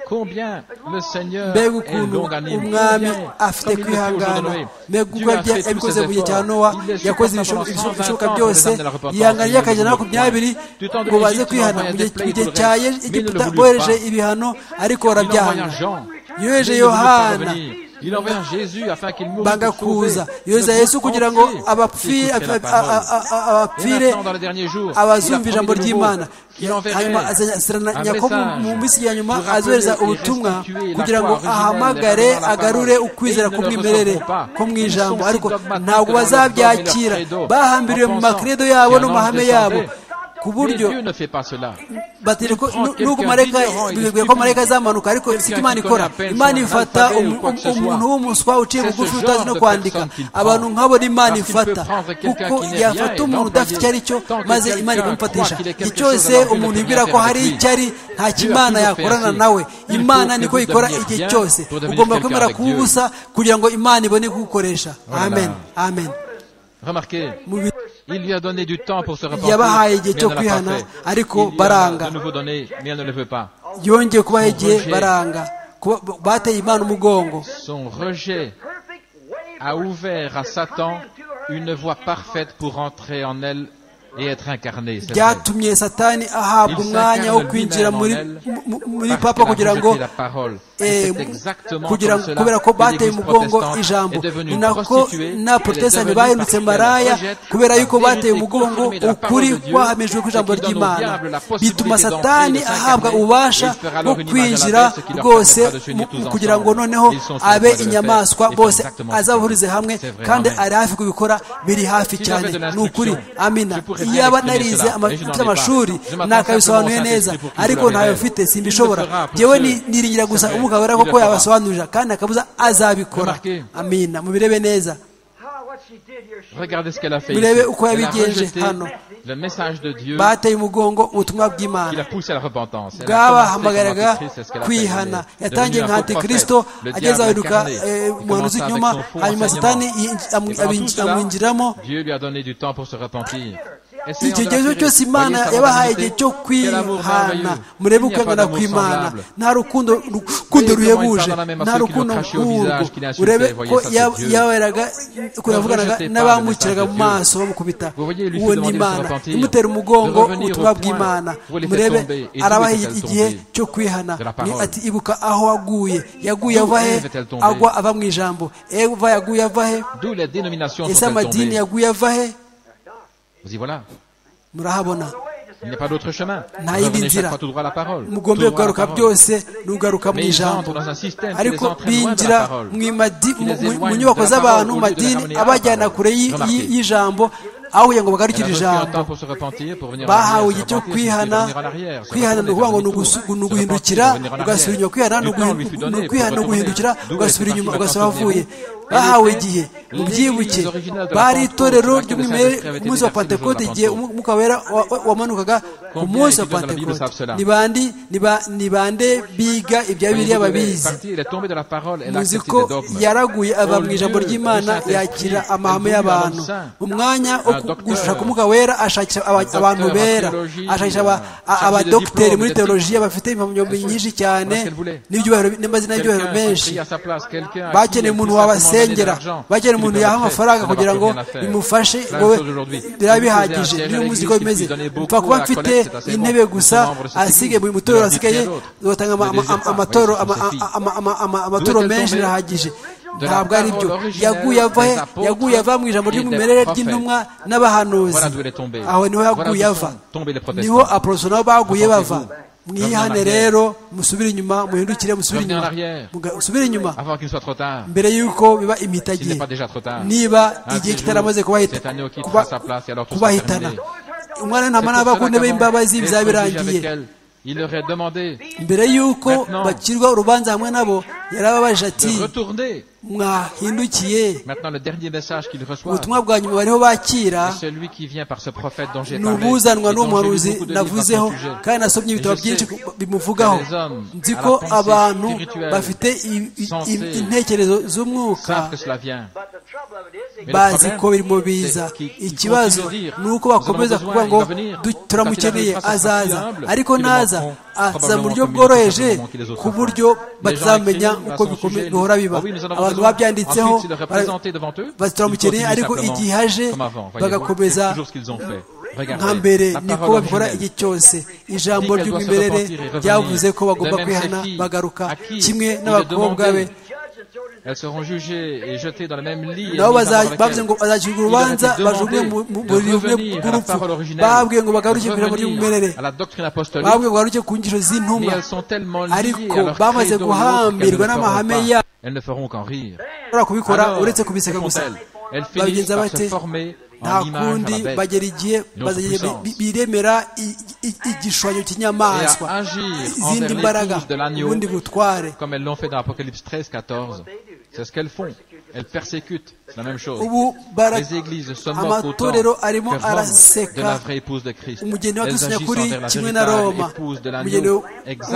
Combien le Seigneur mbega est ukuntu longanime, umwami combien, afite comme il le fait au jour de kwihangana Noé. mbega Dieu ubwo a fait tous yabikoze ses mu gihe cya efforts. nowa Il est yakoze supportant ibisho- pendant ibisho- 120 ibishoboka ans pour les byose amener à la repentance. yihanganiye Il ne akajana voulait makumyabiri point. Du temps de ngo baze l'Égypte, il kwihana envoya mu gihe- des plaies mu gihe pour le cya reste, mais il ne egiputa le voulut bohereje pas. ibihano ariko Il envoya barabyanga Jean, mais yohereje il ne voulut pas yohana revenir. Il envoie Jésus afin qu'il mourût banga pour sauver kuza le yoza yesu monde kugira ngo entier qui abapfire écouterait la a- a- parole. a- a- abapfire Et maintenant, dans les derniers jours, abazumva il a ijambo promis de nouveau ry'imana qu'il enverrait hanyuma un azasirana nyako mu- message mu minsi ya nyuma pour azohereza rappeler les ubutumwa restitués la kugira croix ngo originelle, ahamagare la parole. agarure Et ukwizera ils ne le k'umwimerere recevront pas. ko mu Ils sont ijambo si ariko dogmatiques ntabwo dans leur bazabyakira dogme et leur credo, bahambiriwe mu en pensant makredo yabo qu'un no ange mu mahame yabo descendait. ku Mais buryo Dieu ne fait pas cela. batiri ko prend nu- n'ubwo quelqu'un marayika d'ignorant et de bibwiye ko stupide, marayika azamanuka ariko si ko quelqu'un imana qui ikora connaît à peine imana son ifata alphabet umu- ou quoi que ce umuntu soit. w'umuswa uciye C'est ce bugufi genre utazi no de kwandika personne qu'il prend. abantu nk'abo ni imana Parce qu'il ifata peut prendre quelqu'un kuko qui n'est yafata rien et umuntu udafite icyo ari cyo l'employer. Tant que maze quelqu'un imana ikamufatisha croit qu'il est igihe quelque cyose chose, alors umuntu Dieu ne yibwira peut ko rien hari faire avec icyo ari ntacyo Dieu a imana toujours yakorana fait ainsi. nawe Il faut imana que niko vous ikora deveniez igihe bien cyose pour devenir ugomba quelqu'un kwemera avec Dieu. kuwubusa kugira ngo imana ibone kuwukoresha amen amen Remarquez, Mu bi- il lui a donné du temps pour se repentir, Yabahaye igihe mais cyo elle ne l'a kwihana, pas fait. ariko Il lui en a baranga. de nouveau donné, mais elle ne le veut pas. yongeye kubaha igihe Roger. baranga kuba- bateye imana umugongo Son rejet a ouvert à Satan une voie parfaite pour entrer en elle et être incarné. c'est vrai. byatumye satani ahabwa Il umwanya wo s'incarne kwinjira lui-même muri en elle, mu- mu- muri Parce papa qu'elle a kugira rejeté ngo la parole. eh, Et mu- c'est exactement kugira comme ngo cela kubera ko que bateye l'Église umugongo protestante ijambo est devenue ni une nako prostituée, elle est n'abaporotesitanti devenue bahindutse parce qu'elle maraya rejette kubera la yuko vérité bateye umugongo confirmée de la ukuri parole de Dieu, kwahamijwe kw'ijambo et qui donne au ry'imana diable la possibilité bituma d'entrer, satani de s'incarner, ahabwa et il ububasha fera bwo alors une image à la kwinjira baisse qui leur rwose permettra de s'unir mu- tous mu- ensemble. kugira ngo noneho Ils sont sur le abe point de le faire. inyamaswa Ils font bose exactement ce azabahurize qu'ils hamwe font. C'est vrai, kandi amen. ari hafi kubikora biri hafi Si cyane j'avais de ni ukuri l'instruction, amina je pourrais bien iyaba exprimer narize cela, ama- mais je n'en mfite ai pas. amashuri Je m'attends nakabisobanuye simplement au neza Saint-Esprit pour qu'il ariko me le ntayo révèle. mfite Il le simbishobora fera pour yewe seul. ni- niringira gusa C'est vrai. umugabura Il le koko fera. yabasobanurira kandi akabuza azabikora Remarquez. amina mubirebe neza Regardez ce qu'elle a fait. ici. Murebe uko Elle a yabigenje rejeté hano. le message de Dieu bateye umugongo ubutumwa qui bw'imana l'a poussé à la repentance. Elle a commencé comme bwabahamagaraga antichrist, c'est ce qu'elle a fait. kwihana Elle est yatangiye devenue nka un faux antikristo prophète, le ageze diable ahinduka incarné. Il muntu commença z'inyuma avec son faux hanyuma satani enseignement. yinj- Et amwi- pendant tout abinj- cela, amwinjiramo Dieu lui a donné du temps pour se repentir. icyo gihe cyose imana yabahaye igihe cyo kwihana murebe ukwangana kw'imana nta rukundo rukundo ruhebuje nta rukundo nk'urwo urebe ko ya- yaberaga ko yavuganaga n'abamukiraga mu maso bamukubita uwo ni imana imutera umugongo ubutumwa bw'imana murebe arabaha igihe cyo kwihana ni ati ibuka aho waguye yaguye ava he agwa ava mu ijambo eva yaguye ava he D'où les dénominations ese sont amadini tombées. yaguye ava he Vous y voilà. murahabona Il n'y a pas d'autre chemin. Nta yindi Revenez chaque nzira. fois tout droit à la parole. mugombe Tout droit à la kugaruka parole. byose n'ugaruka mu Mais ils ijambo entrent dans un système qui les ariko entraîne loin de binjira la parole. mu imadi- Qui les mu- mu- mu éloigne nyubako de la z'abantu mu parole, au lieu de madini ramener à la abajyana parole. kure y'i- y'i- Remarquez. y'ijambo aho kugira ngo Elle bagarukire a reçu un ijambo temps pour se repentir, pour venir en bahawe arrière, se igihe repentir, cyo se laisser kwihana revenir en arrière, se kwihana ni retourner, ukuvuga faire ngo ni demi-tour, ugusu- se ni repentir, uguhindukira revenir en ugasubira inyuma kwihana arrière. ni Du temps lui fut uguhindu- donné ni pour ukwihana ni retourner. uguhindukira D'où ugasubira est parti inyuma maintenant ugasura ahavuye tourner. bahawe igihe mubyibuke L'église originale de la bari Pentecôte, itorero laquelle ry'umwimerere le Saint-Esprit avait ku munsi wa été versé le jour de la pantekote igihe Pentecôte. umwuka wera wa- wa- wamanukaga ku munsi wa étudiants de la Bible savent pantekote cela? ni bandi ni ba- ni bande biga ibya Mais bibiliya elle est babizi partie, elle est tombée de la parole, elle a muzi accepté ko des dogmes. yaraguye ava Au mu ijambo lieu ry'imana du Saint-Esprit, yakira elle amahame voulait y'abantu un homme saint, umwanya wo un docteur, gushaka umwuka wera ashakisha aba- docteur abantu en bera théologie, ashakisha aba- un a- chargé de abadogiteri diplôme, muri de teolojiya bafite impamyabumenyi nyinshi cyane Parce qu'elle voulait. n'ibyubahiro- n'amazina y'ibyubahiro Quelqu'un qui menshi prie à sa place, quelqu'un à qui bakeneye on puisse umuntu simplement donner de wabasengera l'argent, bakeneye qui umuntu lui yaha permettrait amafaranga de kugira n'avoir ngo plus rien à faire. bimufashe La même wowe chose aujourd'hui. biba Si vous bihagije avez un niyo siège à muzi l'église, ko si vous bimeze donnez beaucoup mfa kuba à la mfite collecte, c'est bon. intebe gusa Son membre, c'est asige fini. buri mutorero Ne dites rien asigaye d'autre. ugatanga ama- Ne désirez ama- pas. amatoro Oui, ama- c'est fini. ama- ama- ama- amatoro D'où est-elle menshi tombée? birahagije De la ntabwo ari byo parole originelle yaguye ava he des apôtres yaguye ava mu ijambo et des ry'umwimerere prophètes. ry'intumwa n'abahanuzi Voilà d'où elle est tombée. aho niho Voilà yaguye d'où ava sont tombés les protestants. niho aporofeso nabo baguye bava Repentez-vous. mwihane Revenez en rero musubire inyuma muhindukire musubire Revenez en inyuma arrière. Muga- musubire inyuma Avant qu'il soit trop tard. mbere y'uko biba S'il n'est imitagiye pas déjà trop tard. niba Un igihe petit kitaramaze jour, kubahita- cet agneau qui kuba- fera sa place et alors tout sera kubahitana terminé. umwana C'est ntama pour ntaba ku cela ntebe qu'avant y'imbabazi d'être bizaba jugé avec birangiye elle, il leur est demandé mbere y'uko Maintenant. bakirwa urubanza hamwe nabo yarababajije ati de retourner. mwahindukiye Maintenant, le dernier message qu'ils reçoivent, ubutumwa bwa nyuma bariho bakira c'est celui qui vient par ce prophète dont j'ai ni parlé. ubuzanwa et dont j'ai n'umuhanuzi lu beaucoup de livres à son navuzeho sujet. kandi nasomye ibitabo Et je byinshi sais ku- bimuvugaho que les hommes nzi à la ko pensée abantu spirituelle, bafite i- i- i- sensée, intekerezo z'umwuka Savent que cela vient. Mais le bazi problème, ko birimo biza c'est qu'il- il ikibazo continue de dire, ni uko nous avons bakomeza besoin, kuvuga il ngo va venir. "Du- Quand turamukeneye il arrivera, ce sera azaza fiable. ariko Ils le naza manqueront aza mu buryo probablement bworoheje comme ils les autres ku font. buryo Les gens batazamenya écrivent à uko son bikome- sujet, bihora biba Ah oui, nous en avons abantu besoin. babyanditseho Ensuite, il leur est bara- présenté devant eux. bati turamukeneye Ils continuent ariko simplement igihe haje comme avant, voyez-vous. C'est bagakomeza toujours ce qu'ils ont fait. Regardez, nka mbere la niko parole babikora originelle. igihe cyose ijambo Dit qu'elle doit se ry'umwimerere repentir et revenir. ryavuze ko bagomba De même, kwihana ces filles bagaruka à qui kimwe il est n'abakobwa be demandé elles seront jugées et jetées dans le même lit. nabo bavuze ngo bazacirwa urubanza bajugunywe mu buriri bumwe bw'urupfu babwiye ngo bagaruke ku ijambo ry'umwimerere babwiye ngo bagaruke ku ngingo z'intumwa ariko bamaze guhambirwa n'amahame yabo elles ne feront qu'en rire. kubikora uretse kubiseka gusa babigenza bate nta kundi bagera igihe biremera igishushanyo cy'inyamaswa izindi mbaraga ubundi butware comme elles l'ont fait dans Apocalypse 13, 14. C'est ce qu'elles font. Elles persécutent. C'est la même chose. ubu Les églises se moquent autant que amatorero arimo Rome de la araseka vraie épouse de Christ. umugeni wa Elles kristo agissent nyakuri envers la kimwe na roma véritable épouse de umugeni l'agneau,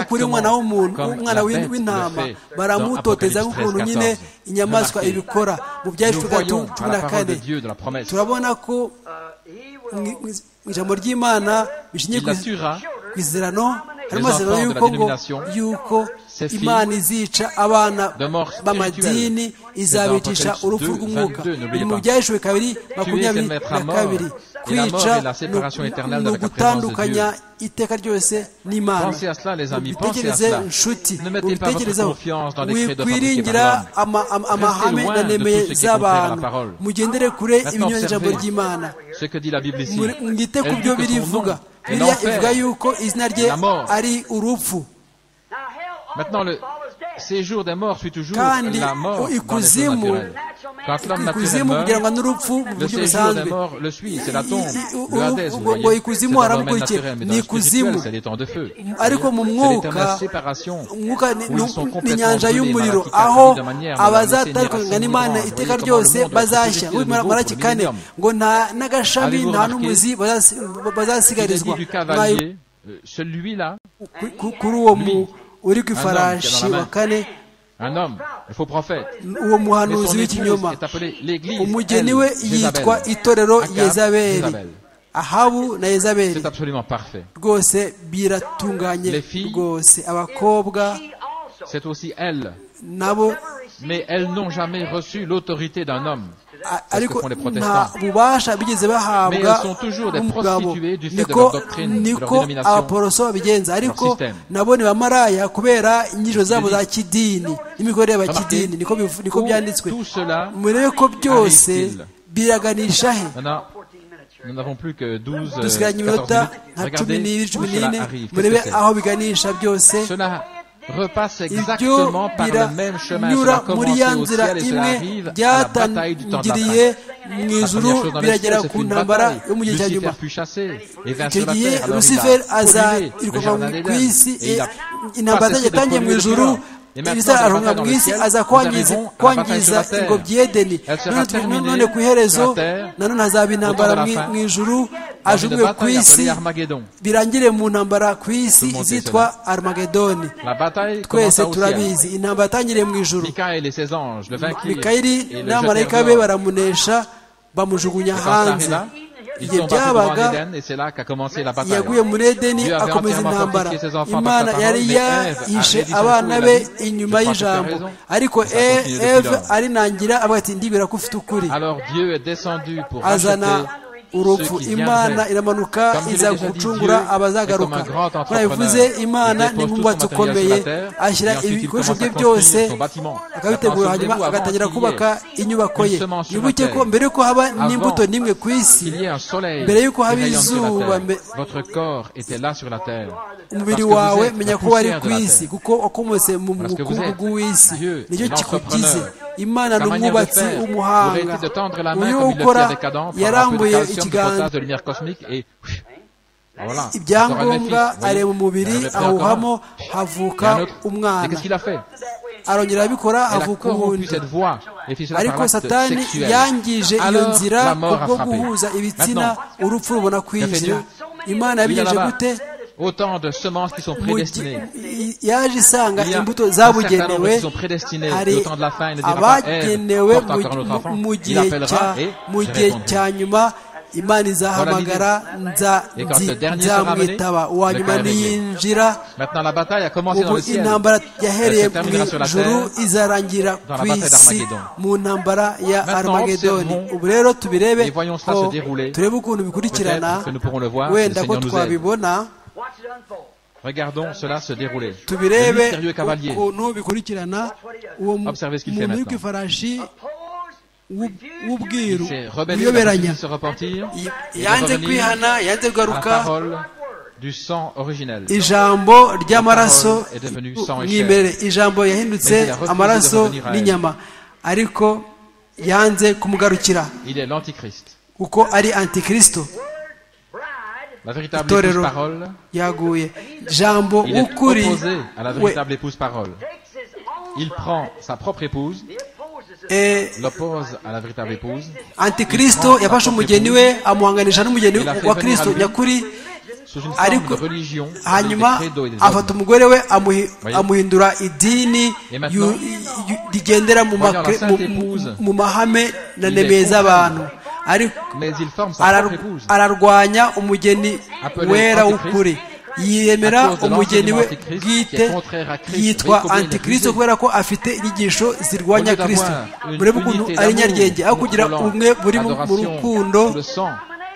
ukuri umwana exactement w'umuntu comme umwana la w'in- bête le w'intama fait dans baramutoteza Apocalypse nk'ukuntu nyine 13, 14. inyamaswa Remarquez. ibikora mu byaje Nous voyons bitatu à cumi la na parole de kane Dieu, de la promesse. turabona ko mu mu ijambo ry'imana bishingiye Il ku la tuera, ku izerano harimo Les azerano enfants de la y'uko ngo dénomination, y'uko ces filles imana izica abana de mort b'amadini spirituelle. izabicisha Les enfants urupfu de rw'umwuka 22, n'oubliez Biri mu pas. byahishwe kabiri qu'elle makumyabiri mettra na mort, kabiri et la mort kwica et la séparation ni- éternelle ni de la présence de ugutandukanya iteka ryose n'imana Pensez à cela, les amis, pensez à mubitekereze cela. Ne nshuti mettez pas votre mubitekerezeho confiance dans les créés de wikwiringira fabriqués par ama- ama- amahame loin na de nemeye tout ce qui est contraire à la z'abantu parole. mugendere kure Maintenant, ibinyuranye n'ijambo observez ry'imana ce que dit la Bible ici. Muri- mwite ku Elle dit byo que son birivuga nom est biriya ivuga l'enfer. yuko izina rye la mort. ari urupfu Maintenant, le séjour des morts suit toujours Kandi la mort dans les choses ikuzimu- naturelles. Quand l'homme naturel ikuzimu meurt, kugirango n'urupfu mu le buryo séjour des busanzwe morts le suit, c'est la tombe, I- i- le Hadès, vous ngo- voyez. ngo C'est ikuzimu dans le domaine haramukurikiye naturel, mais dans ni le ikuzimu spirituel, c'est les temps de feu. ariko mu C'est les temps de la mwuka séparation. umwuka ni- Où ils sont ni complètement inyanja brûlés, y'umuriro Malaki aho 4, de manière dont abazatandukana la n'imana lumière iteka sera ryose comme le monde, bazashya la société de maraki nouveau, kane millénaire. ngo nta n'agashami Avez-vous nta remarqué n'umuzi bazasi- Il a dit bazasigarizwa du Mwayo- cavalier, euh, celui-là, ku- ku- kuri uwo mu Lui, uri homme ku qui ifarashi a dans la wa main. kane un homme, le faux prophète, uwo Mais son muhanuzi épouse w'ikinyoma est appelée l'Église. umugeni elle, we Jézabel. yitwa itorero Akab, yezabeli Jézabel. ahabu na yezabeli C'est absolument parfait. rwose biratunganye Les filles- rwose abakobwa C'est aussi elles, nabo mais elles n'ont jamais reçu l'autorité d'un homme. a- ce ariko que font les nta protestants. bubasha bigeze Mais bahabwa elles sont toujours des n'umugabo prostituées du fait de niko leur doctrine, de leur niko dénomination, abaporoso babigenza ariko système. nabo ni bamaraya kubera inyijo zabo Je za kidini n'imikorere y'abakidini niko bivu- niko Où byanditswe Tout cela, murebe ko byose arrive-t-il biraganisha he maintenant, nous n'avons plus que 12, euh, dusigaranye 14 iminota minutes. nka cumi Regardez n'ibiri où cumi cela n'ine arrive. Qu'est-ce murebe que c'est aho biganisha byose Cela repasse ibyo exactement par le même chemin. biranyura Cela muri commence ya au nzira ciel et cela imwe arrive à la bataille du temps de la byatangiriye fin. mu La ijuru première chose dans les cieux, biragera c'est ku une ntambara bataille. yo mu gihe cya Lucifer nyuma fut chassé et vint icyo sur la gihe terre. Alors il lucifer a pollué le azirwa jardin ku d'Éden isi et il a intambara passé azajya de atangiye mu polluer le ijuru Sodome. Et maintenant, ibizaronka dans le mu isi ciel, aza nous kwangiza arrivons à la kwangiza bataille sur la ingobyi terre. y'edeni Elle sera None twe- terminée none ku iherezo sur la terre, nanone hazaba intambara au temps de la mu- fin. mu ijuru Dans une ajugunywe ku bataille isi appelée Armageddon. birangire mu ntambara ku isi le monde sait izitwa armagedoni La bataille commence twese au ciel. turabizi intambara yatangiriye mu ijuru Michael et ses anges le vainquirent mikayeli et le n'abamarayika jetèrent be dehors. baramunesha bamujugunya Et quand hanze cela arriva, ils igihe sont partis devant byabaga l'Éden et c'est là qu'a commencé la bataille. yaguye muri edeni Dieu avait akomeza entièrement intambara fortifié ses enfants par imana sa parole, yari mais Ève a yahishe rédigé son abana coup, il be a dit, inyuma je crois que tu as y'ijambo raison. ariko Ça continue depuis eve lors. arinangira avuga ati ndibwira ko ufite ukuri Alors Dieu est descendu pour azana racheter urupfu ceux qui imana viendraient. iramanuka Comme je l'ai iza déjà dit, gucungura Dieu est abazagaruka comme un grand entrepreneur. kora bivuze imana Il ni dépose nk'umwubatsi tout son matériel ukomeye sur la terre, ashyira et ensuite il ibikoresho commence bye à construire byose son bâtiment. akabitegura hanyuma Attention, agatangira avant kubaka qu'il y ait inyubako ye une semence sur la wibuke ko terre, mbere y'uko haba n'imbuto avant n'imwe ku isi Qu'il y ait un soleil mbere y'uko qui haba rayonne sur la izuba terre. mbe- Votre corps était là sur la terre. umubiri Parce que vous wawe êtes menya la ko wari poussière ku de la isi terre. kuko wakomotse mu Parce que vous bukungu êtes bw'isi Dieu, nicyo kigugize l'entrepreneur. imana ni Sa manière de umwubatsi faire w'umuhanga aurait été de tendre la main uyu comme il le fait ukora avec Adam, prendre un peu de yarambuye calcium, du ikiganza potasse, de lumière cosmique et pff, voilà. ibyangombwa areba umubiri awuhamo havuka Et umwana qu'est-ce qu'il a fait arongera arabikora Elle a havuka corrompu uwundi cette voix et fait cela par ariko l'acte satani sexuel. yangije iyo Alors, nzira la mort a kubwo frappé. guhuza ibitsina Maintenant, urupfu rubona kwinjira imana il y en a yabigenje là-bas gute autant de semences qui sont Mu gi- prédestinées. i- yaje isanga Il y a imbuto un certain nombre zabugenewe qui sont prédestinés hari au temps de la fin. Il ne dira pas, Ève, abagenewe porte encore mu- un autre mu- enfant. mu Il gihe cya- appellera et mu je gihe répondrai. cya nyuma imana izahamagara nza- Et quand nzi- le dernier sera nzamwitaba amené, uwa le nyuma cas est réglé. niyinjira Maintenant, la bataille a commencé dans ubu le ciel. intambara yahereye Elle se mu terminera sur la ijuru terre, izarangira dans la ku bataille isi d'Armageddon. mu ntambara ya Maintenant, armagedoni observons ubu rero tubirebe et voyons cela ko se dérouler. turebe ukuntu bikurikirana Peut-être que nous pourrons le voir, si le wenda ko Seigneur nous aide. twabibona Regardons cela se dérouler. Le tubirebe mystérieux cavalier. ukuntu bikurikirana uwo mu- Observez ce qu'il fait umuntu maintenant. w'ikifarashi w'ub- w'ubwiru Il s'est rebellé contre uyoberanya il se repentir. Y- Il est yanze revenu kwihana yanze à la kugaruka parole du sang originel. ijambo ry'amaraso est devenue sang et chair. mwimerere ijambo Mais il yahindutse a refusé de amaraso revenir à elle. n'inyama ariko yanze kumugarukira Il est l'antichrist. kuko ari antikristo La véritable Torero. épouse parole. yaguye jambo Il est w'ukuri opposé à la we véritable épouse parole. Il prend sa propre épouse, eh, l'oppose à la véritable épouse, antikristo yafashe umugeni we amuhanganisha n'umugeni Il a fait wa venir à kristo lui. nyakuri sous une Ariko- forme de religion, avec des hanyuma credos et des afata dogmes. umugore we amuhi- Voyez. amuhindura idini Et maintenant- yu- yu- rigendera mu Voyons la makre- sainte mu- épouse. mu mahame na Il nemeye est contre z'abantu ariko Mais il forme sa arar- propre épouse. ararwanya umugeni Appelé wera Antichrist. w'ukuri À yiyemera cause de umugeni we l'enseignement Antichrist qui est bwite contraire à Christ. yitwa Voyez combien il est antikristo divisé. kubera ko afite inyigisho zirwanya Au lieu d'avoir kristo une murebe ukuntu unité ari d'amour, nyarwenge aho kugira contrôlant, ubumwe buri mu mu adoration, rukundo sous le sang,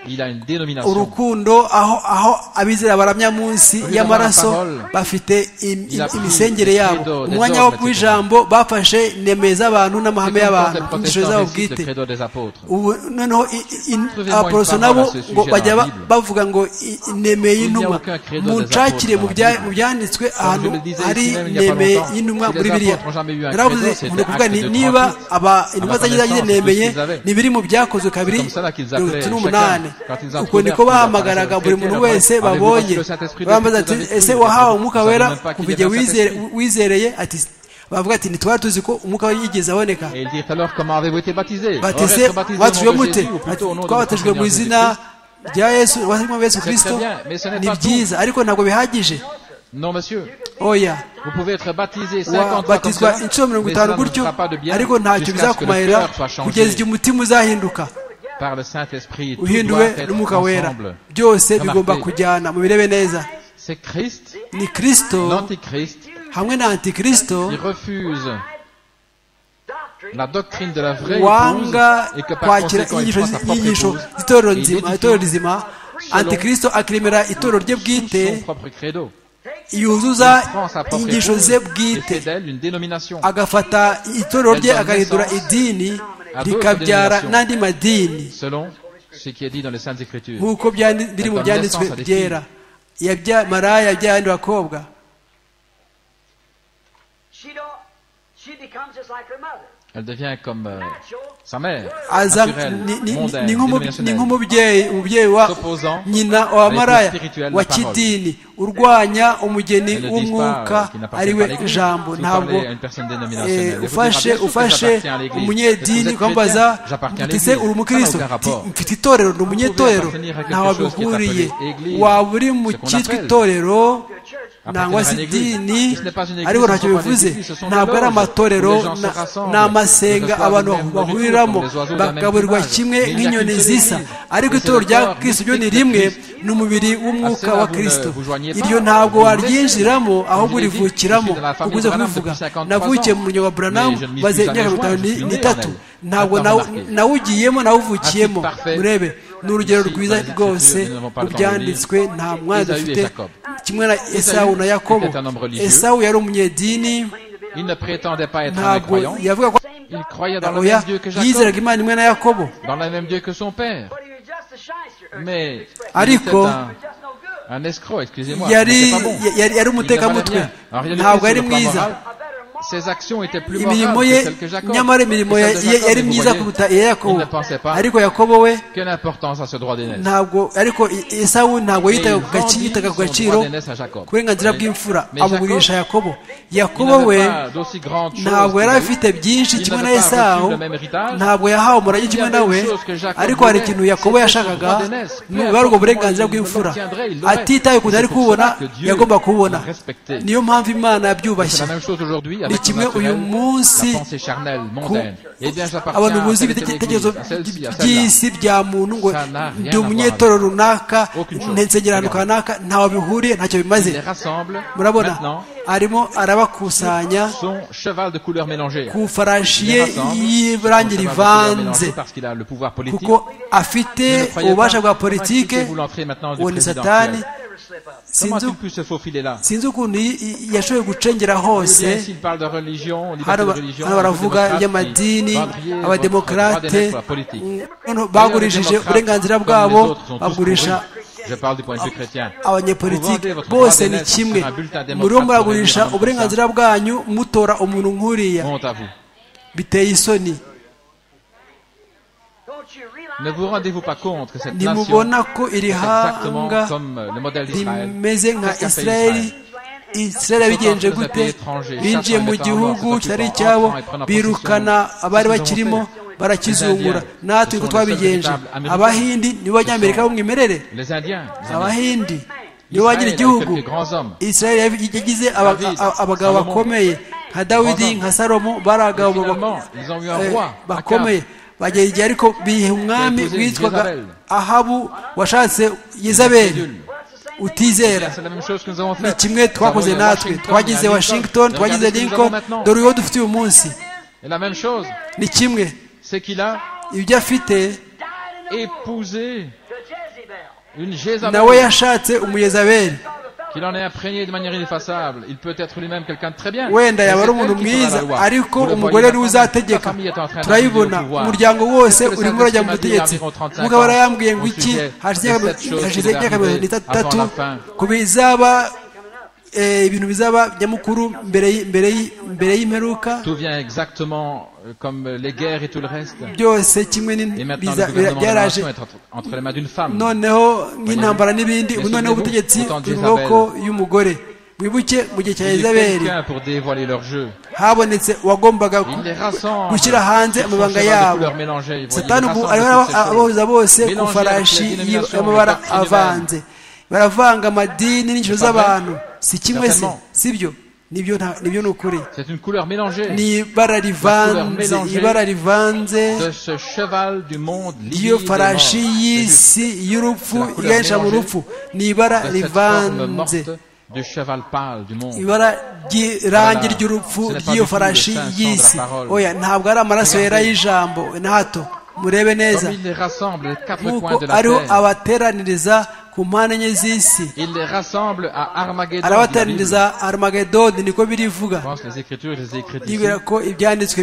il a une dénomination. urukundo aho aho abizera baramya munsi Kugira y'amaraso amahoro. bafite im- Il a pris imisengere les yabo credos des umwanya wo hommes, ku etc. ijambo bafashe nemeye z'abantu C'est n'amahame comme quand y'abantu les inyigisho protestants zabo récitent le bwite credo des apôtres. ubu noneho i- i- in- Trouvez-moi abaporoso une parole nabo à ce sujet ngo bajya dans la ba- Bible. bavuga ngo i- i- nemeye Il n'y a y'intumwa aucun credo des munshakire apôtres mu dans la bya- Bible. mu byanditswe Comme je ahantu le disais hari ici même il y a pas nemeye longtemps, y'intumwa si les muri bibiliya apôtres n'ont jamais eu un naravuze credo, c'était ngo ni ukuvuga acte ni de niba trente-huit. aba intumwa À la zagiye zagize connaissance, nemeye c'est ce qu'ils avaient. ni biri mu byakozwe kabiri C'est comme ça qu'ils mirongo itatu appelaient n'umunani chacun, quand ils uko niko appelaient, bahamagaraga ils buri muntu appelaient, wese avez-vous babonye reçu le Saint-Esprit depuis bambaza ati que vous avez ese cru wahawe Vous umwuka savez wera même pas qu'il kuva y igihe avait un wizere- Saint-Esprit. wizereye ati bavuga ati ntitwari tuzi ko umwuka wari yigeze aboneka Et ils dirent alors comment avez-vous été baptisés Aurais-je bateze baptisé au nom de batujwe mute Jésus, ou plutôt au nom de notre twabatejwe mu Seigneur izina Jésus-Christ rya yesu abasirikare ba yesu très kirisito bien, mais ce n'est ni pas tout. byiza ariko ntabwo bihagije Non, monsieur. oya Vous pouvez être baptisé 50 fois comme wabatizwa ça, inshuro mirongo mais itanu cela ne gutyo fera pas de bien ariko ntacyo jusqu'à ce que le bizakumarira cœur soit changé kugeza igihe umutima uzahinduka par le Saint-Esprit. Tout doit uhinduwe être n'umwuka wera ensemble. byose bigomba Remarquez, kujyana mubirebe neza c'est Christ, ni kirisito l'antichrist, hamwe na antikirisito qui refuse la doctrine de la vraie wanga épouse et que par kwakira conséquent il prend sa inyigisho propre inyigisho épouse et z'itorero il nzima édifie itorero rizima selon- antikirisito akiremera itorero rye son bwite propre credo. yuzuza Il prend sa propre inyigisho épouse ze et fait bwite d'elle une dénomination. agafata itorero rye Elle donne agahindura naissance idini à d'autres rikabyara dénominations. n'andi madini selon ce qui est dit dans les Saintes Écritures. nk'uko byandi- biri mu donne byanditswe naissance à des byera Yabya- maraya yabyaye abandi bakobwa Elle devient comme euh, sa mère, aza naturelle, ni- ni- mondaine, ni nk'umu- ni dénominationnelle. nk'umubyeyi umubyeyi wa S'opposant nyina wa à l'épouse maraya spirituelle wa de la parole. kidini urwanya umugeni Elles ne disent pas, euh, w'umwuka qu'il n'appartient ari pas à we l'Église. jambo Si vous ntabwo parlez à une personne dénominationnelle, eh, elle vous ufashe dira, bien sûr que ufashe j'appartiens à l'Église. Est-ce que umunyedini vous êtes kwambaza chrétien J'appartiens à uti se l'Église. uri Ça umukristo n'a aucun Ti- rapport. mfite itorero ni Vous umunyetorero pouvez appartenir à quelque ntawe chose qui est abihuriye appelé Église, waba uri mu ce qu'on cyitwa appelle. itorero Appartenir nangwa à se l'Église. idini Ce n'est pas une Église, ariko ce ntacyo sont pas des bivuze églises, ce sont des ntabwo ari loges où amatorero les gens se na- rassemblent, ni amasenga que ce soit abantu du même bahuriramo revenu, comme les oiseaux de la même bagaburirwa plumage. kimwe Mais il n'y a nk'inyoni qu'une seule zisa Église. ariko Et itorero c'est le rya corps kirisito ryo ni mystique de rimwe Christ. ni umubiri w'umwuka À cela, wa vous ne kirisito vous joignez pas. iryo ntabwo Vous ne waryinjiramo ahubwo Je l'ai dit, urivukiramo je suis de la famille ukunze Branham kubivuga depuis 53 navukiye mu muryango wa Mais buranamu je ne m'y suis maze jamais imyaka joint, mirongo je suis né n'itatu en elle. ntabwo Attends, nawe- remarquez. nawugiyemo nawuvukiyemo Un type parfait. urebe ni urugero Ici, dans rwiza les Écritures, rwose nous n'avons pas le temps de rubyanditswe nta mwana Esaü et dufite Jacob. kimwe na esawu na yakobo était un homme religieux. esawu yari umunyedini Il ne prétendait pas être un ntabwo croyant. yavuga ko Il croyait dans le oya même Dieu que yizeraga Jacob, imana imwe na yakobo dans le même Dieu que son père. Mais il Ariko- était un, un escroc, excusez-moi. yari c'est pas bon. yari- yari Il ne umutekamutwe valait rien. Alors, il y a des ntabwo choses sur yari le plan mwiza moral. Ses actions étaient plus imirimo morales ye que celles que Jacob. nyamara Et imirimo celles de ye- ye- Jacob, yari vous myiza voyez, kuruta iya Il yakobo ne pensait pas. ariko yakobo we Quelle importance à ce droit d'aînesse ntabwo ariko I- esawu ntabwo Et yitaga il ku gaci- vendit yitaga ku son gaciro droit d'aînesse à Jacob. ku burenganzira bw'imfura Mais Jacob, abugurisha yakobo Il yakobo n'avait we pas d'aussi grande chose ntabwo qu'il yari a eu. afite byinshi Il kimwe na n'avait pas esawu reçu le même héritage. ntabwo yahawe umurage kimwe Il y avait nawe une chose que Jacob ariko hari voulait, ikintu yakobo c'était son yashakaga droit d'aînesse. Peu ni ubwari ubwo importe burenganzira comment il bw'imfura l'obtiendrait, il l'aurait. atitaye ukuntu ari C'est pour kuwubona cela que Dieu yagomba kuwubona l'a respecté. niyo mpamvu imana C'est yabyubashye la même chose aujourd'hui Ni avec le kimwe uyu naturel, munsi la pensée charnelle, mondaine. Eh bien, j'appartiens abantu à buzi telle et telle ibitekerezo église, à celle-ci, à celle-là. by'isi bya muntu ngo Ça n'a rien ndi à umunyetoro runaka Aucune chose. n'insengero Regarde. runaka ntaho bihuriye ntacyo bimaze Il les rassemble murabona maintenant arimo arabakusanya son cheval de couleur mélangée. ku ifarashi Il ye les rassemble, y'irangi son cheval de couleur rivanze mélangée parce qu'il a le pouvoir politique. kuko afite Ne le croyez ububasha pas. bwa Comment politike expliquez-vous l'entrée maintenant du uwo ni président satani actuel Comment a-t-il pu se faufiler là sinzi ukuntu yashoboye gucengera hose s'il parle de religion, liberté hano de ba- religion, hano baravuga y'amadini abademokarate noneho bagurishije uburenganzira bwabo bagurisha Je parle du point de vue chrétien. abanyepolitike votre droit bose ni d'aînesse sur kimwe un bulletin démocrate muriho muragurisha pour venir à uburenganzira bwanyu mutora umuntu nk'uriya Honte à vous. biteye isoni Ne vous rendez-vous pas compte que cette nation ntimubona ko iri c'est exactement hanga comme euh, le modèle d'Israël. rimeze nka Qu'est-ce qu'a fait isirayeli Israël isirayeli yabigenje gute binjiye mu gihugu kitari icyabo birukana abari bakirimo barakizungura natwe ko twabigenje abahindi nibo banyamerika b'umwimerere Les Indiens, les Indiens. abahindi nibo bagira igihugu isirayeli yagize abagabo bakomeye nka dawidi nka salomo bari abagabo bakomeye bagera igihe ariko bihe umwami witwaga ahabu washatse yezabeli utizera C'est la même chose que nous avons ni fait. kimwe twakoze Nous avons natwe Washington, twagize la washington Regardez twagize ce que nous lincoln avons maintenant. dore uwo dufite uyu munsi Et la même chose, ni kimwe c'est qu'il a ibyo afite épousé une nawe Jézabel yashatse umuyezabeli qu'il en est imprégné de manière ineffaçable. Il peut être lui-même quelqu'un de très bien. wenda Mais yaba c'est ari elle umuntu qui fera mwiza la loi. ariko Vous le umugore voyez, niwe la uzategeka famille est en train turayibona d'arriver au pouvoir. umuryango wose Parce que urimo le urajya mu Saint-Esprit m'a butegetsi dit environ 35 umugabo yarayambwiye ngo au iki sujet hashize de cette chose hashize qui imyaka devait mirongo itatu avant la fin. ku bizaba eh, ibintu bizaba nyamukuru mbere y- mbere y- mbere y'imperuka Tout vient exactement euh, comme euh, les guerres et tout le reste. byose kimwe Et n'in- maintenant, biza- le gouvernement de la byaraje nation est entre, entre les mains d'une femme. noneho nk'intambara n'ibindi ubu noneho ubutegetsi buri mu maboko y'umugore wibuke mu gihe cya Il y a izaberi quelqu'un pour dévoiler leur jeu. habonetse uwagombaga ku- Il les rassemble. gushyira hanze Sur son amabanga cheval de yabo couleurs mélangées, vous voyez, satani il ubu rassemble ariho toutes ces aba- choses. abahuza bose ku Mélangé farashi avec les y'i- dénominations, y'amabara les parties avanze baravanga amadini n'ingero pas vrai? z'abantu si kimwe se Certainement. sibyo nibyo nta- nibyo ni ukuri C'est une couleur mélangée ni ibara rivanze mélangée ibara rivanze de ce cheval du monde lié iyo farashi y'isi y'urupfu C'est la couleur igahesha mu mélangée rupfu ni ibara de cette forme rivanze morte du cheval pâle du monde. ibara ry'irangi Voilà. ry'urupfu Ce n'est pas ry'iyo du tout farashi le sens de la y'isi parole. oya ntabwo ari amaraso yera Regardez. y'ijambo na hato murebe Comme neza il les rassemble aux quatre coins nk'uko de la ariho terre. abateraniriza ku mpande enye z'isi Il les rassemble à Armageddon. dit la Bible. arabateraniriza armagedoni niko Je birivuga pense que les Écritures les écrites ici. yibwira ko ibyanditswe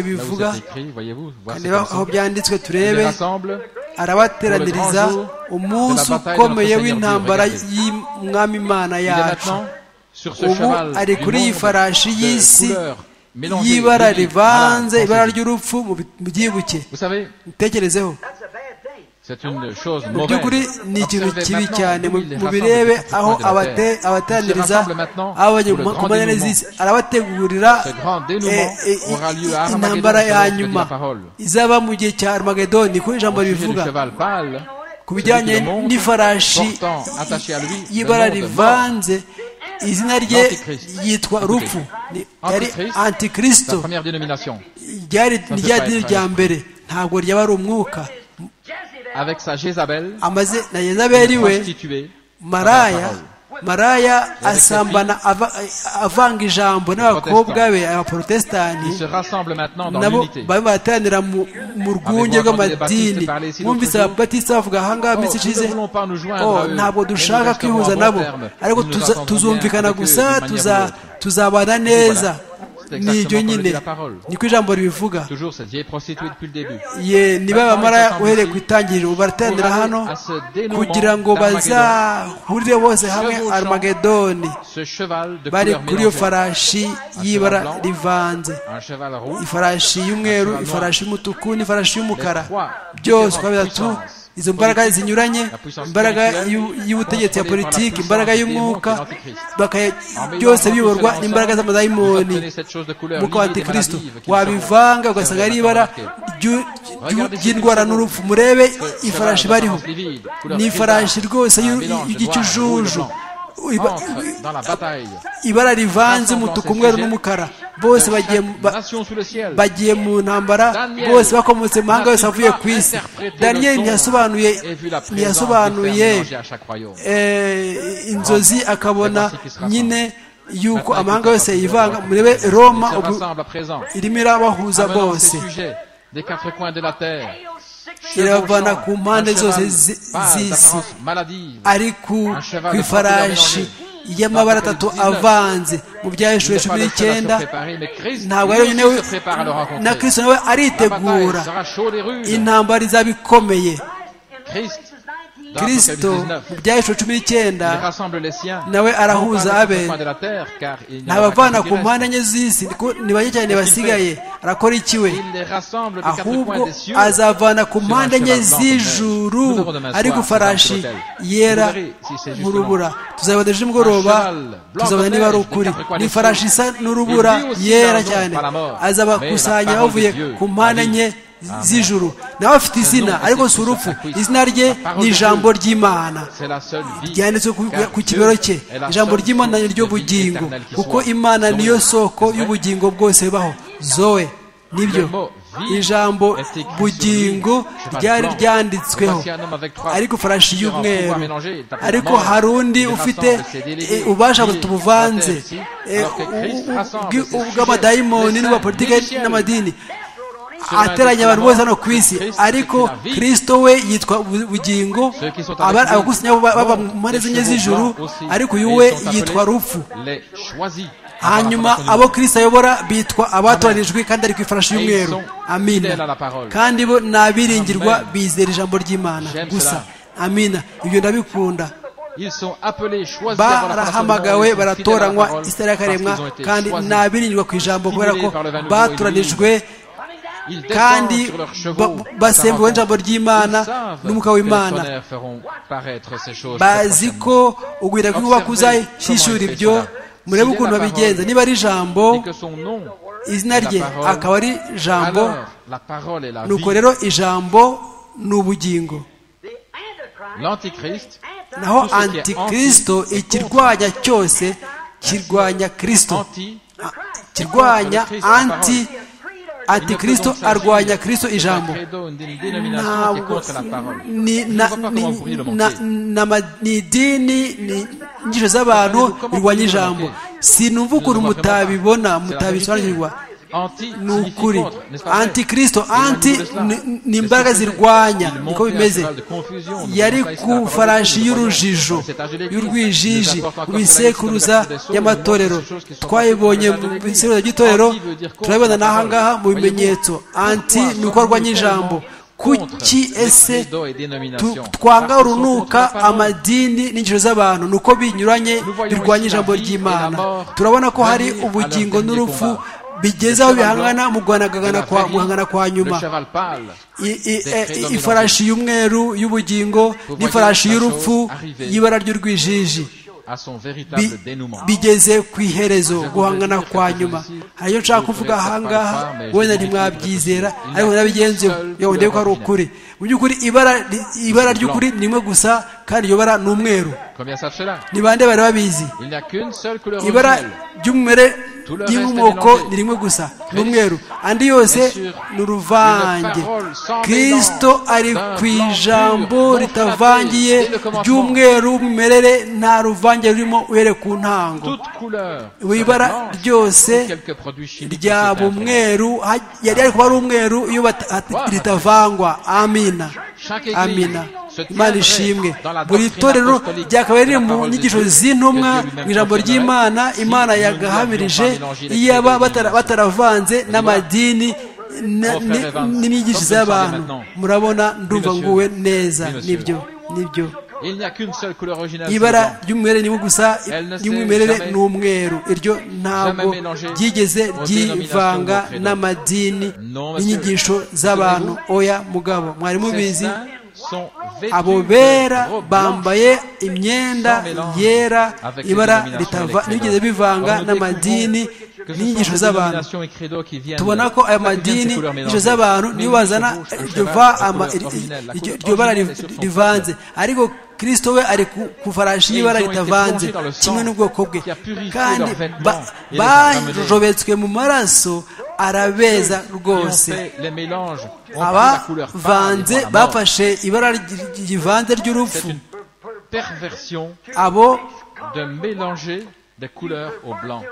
Là où bivuga c'est écrit, voyez-vous. voir c'est reba comme ça. aho Il byanditswe les turebe rassemble arabateraniriza umunsi ukomeye w'intambara y'umwami imana Il est yacu maintenant sur ce Ubu cheval ari du kuri iyi monde farashi de y'isi couleurs mélangées, y'ibara liées. rivanze Voilà, ibara pensez-y. ry'urupfu mu bi- mu byibuke Vous savez, mutekerezeho c'est une chose mu mauvaise. by'ukuri ni ikintu Observez kibi maintenant cyane où il les mu rassemble birebe sur ce aho point de la abate- terre. Il se abateraniriza rassemble maintenant abo bajya pour le ku grand mpande enye dénouement. z'isi arabategurira Ce grand dénouement eh, eh, aura lieu à Armageddon, intambara selon ya ce que dit la nyuma parole. izaba mu gihe cya armagedoni niko ijambo Au sujet du ribivuga cheval pâle, ku bijyanye celui qui le montre, n'ifarashi portant attaché à lui le y'ibara nom de rivanze izina rye L'Antichrist. yitwa rupfu Ni- yari Antichrist, la antikristo première dénomination, ryari peut rya pas dini être rya mbere ntabwo ryaba ari umwuka avec sa Jézabel, amaze na yezabeli we prostituée, maraya parole. maraya filles. asambana ava- avanga ijambo n'abakobwa be abaporotesitanti ils se rassemblent maintenant dans nabo l'unité. bari bateranira mu mu rwunge Avez-vous entendu les rw'amadini baptistes parler ici mwumvise l'autre jour? ababatista bavuga ahangaha Oh, iminsi nous ne ishize voulons pas nous joindre Oh, à eux. ntabwo Et nous dushaka resterons kwihuza à bon nabo terme. ariko Nous nous tuza- entendons tuzumvikana bien avec eux gusa d'une manière tuza- ou d'une autre. tuzabana neza C'est exactement ni ibyo comme le dit nyine la parole. niko ijambo ribivuga Toujours cette vieille prostituée depuis le début. ye niba bamaraya uhereye ku itangiriro Pour barateranira aller hano à ce dénouement kugira ngo d'Armageddon. bazahurire bose hamwe Chevauchant armagedoni Ce cheval de bari couleur kuri iyo mélangée, farashi cheval y'ibara blanc. rivanze un cheval roux, ifarashi y'umweru Naturellement. ifarashi y'umutuku n'ifarashi y'umukara Les trois byose uko différentes bitatu puissances. izo mbaraga zinyuranye La puissance imbaraga spirituelle, y'u- y'ubutegetsi ya contrôlée par la politiki puissance imbaraga des y'umwuka démons qui est l'Antichrist. bakaya- En mettant byose tout biyorwa cela n'imbaraga ensemble, z'amadayimoni vous obtenez cette chose de couleur nk'uko liée des antikristo maladies qui wabivanga seront- ugasanga ari seront ibara marquées. ry'u- ry'u- Regardez ce qui ry'indwara se n'urupfu murebe ifarashi cheval bariho d'apparence livide, couleur ni ifarashi grisâtre, rwose un y'u- mélange y'ikijuju noir, Iba- entre dans la bataille. ibara rivanze Rassemblons umutuku ces umweru sujets. n'umukara bose bagiye mu- ba- Nation sous le ciel. bagiye mu ntambara Daniel bose bakomotse mu mahanga yose n'a-t-il avuye pas ku isi interprété le daniyeli songe ntiyasobanuye et vu la présence des ntiyasobanuye frères mélangés à chaque royaume. eh, inzozi akabona nyine yuko Maintenant, amahanga écoutez, yose parce que yivanga nous murebe avons- roma Ils se ubu rassemblent à présent. irimo irabahuza Amenant ces bose sujets des quatre coins de la terre. irabavana ku mpande zose z'isi ari ku ifarashi y'amabara atatu avanze mu bya hejuru cumi n'icyenda ntabwo ari wenyine na kirisito nawe aritegura intambara izaba ikomeye kirisito mu bya hejuru cumi n'icyenda nawe arahuza abe ntabavana ku mpande enye z'isi ni bake cyane basigaye arakora ikiwe ahubwo azavana ku mpande enye z'ijuru ari gufarashi yera mu rubura tuzabona ejo nimugoroba tuzabona niba ari ukuri ni ifarashi isa n'urubura yera cyane azabakusanya bavuye ku mpande enye z'ijuru nawe afite izina ariko si urupfu izina rye ni ijambo ry'imana ryanditswe ku kibero cye ijambo ry'imana ni ryo bugingo kuko imana niyo soko y'ubugingo bwose bubaho zoe nibyo ijambo bugingo ryari ryanditsweho ariko farashi y'umweru ariko hari undi ufite ubasha buvanze bw'amadayimoni n'abapolitike n'amadini ateranya abantu bose hano ku isi ariko kirisito we yitwa bugingo abagusinya baba mu mpande z'inye z'ijuru ariko uyu we yitwa rupfu hanyuma abo kirisito ayobora bitwa abatoranijwe kandi ari ku ifarashi y'umweru amina kandi bo ni abiringirwa bizera ijambo ry'imana gusa amina ibyo ndabikunda barahamagawe baratoranywa isi yakaremwa kandi ni abiringirwa ku ijambo kubera ko batoranijwe kandi basembuwe ijambo ry'imana n'umwuka w'imana bazi ko ugwira kw'inkuba kuzashyishyura ibyo murebe ukuntu babigenza niba ari ijambo izina rye akaba ari ijambo nuko rero ijambo ni ubugingo naho antikirisito ikirwanya cyose kirwanya kirisito kirwanya anti ati kirisito arwanya kirisito ijambo ntabwo ni idini ni inyigisho z'abantu birwanya ijambo sinumva ukuntu mutabibona mutabisobanukirwa ni ukuri anti kirisito anti ni imbaraga zirwanya niko bimeze yari ku farashi y'urujijo y'urwijiji mu misekuruza y'amatorero twayibonye mu misekuruza ry'itorero turabibona n'aha ngaha mu bimenyetso anti ni uko arwanya ijambo kuki ese twanga urunuka amadini n'ingero z'abantu ni uko binyuranye birwanya ijambo ry'imana turabona ko hari ubugingo n'urupfu bigeze aho bihangana mu guhangana kwa nyuma ifarashi y'umweru y'ubugingo n'ifarashi y'urupfu y'ibara ry'urwijiji bigeze ku iherezo guhangana kwa nyuma hariyo nshaka kuvuga ahangaha wenda ntimwabyizera ariko nabigenzuye yewe ndebe ko ari ukuri mu by'ukuri ibara ry'ukuri ni rimwe gusa kandi iryo bara ni umweru ni bande bari babizi ibara ry'umumere ry'inkomoko ni rimwe gusa ni umweru andi yose ni uruvange kirisito ari ku ijambo ritavangiye ry'umweru w'umwimerere nta ruvange rurimo uhere ku ntango ibara ryose ryaba umweru yari ari kuba ari umweru iyo ritavangwa amina amina imana ishimwe buri torero ryakabaye riri mu nyigisho z'intumwa mu ijambo ry'imana imana yagahamirije iyaba bataravanze n'amadini n'imyigisho z'abantu murabona ndumva nguwe neza nibyo nibyo ibara ry'umwimerere ni gusa ry'umwimerere ni umweru iryo ntabwo ryigeze ryivanga n'amadini n'inyigisho z'abantu oya mugabo mwari mubizi abo bera bambaye imyenda yera ibara ntibigeze bivanga n'amadini n'inyigisho z'abantu tubona ko ayo madini n'inyigisho z'abantu niyo bazana iryo bara rivanze ariko kirisito we ari ku farashi y'ibara ritavanze kimwe n'ubwoko bwe kandi bajobetswe mu maraso arabeza rwose abavanze bafashe ibara rivanze ry'urupfu abo des couleurs au blanc.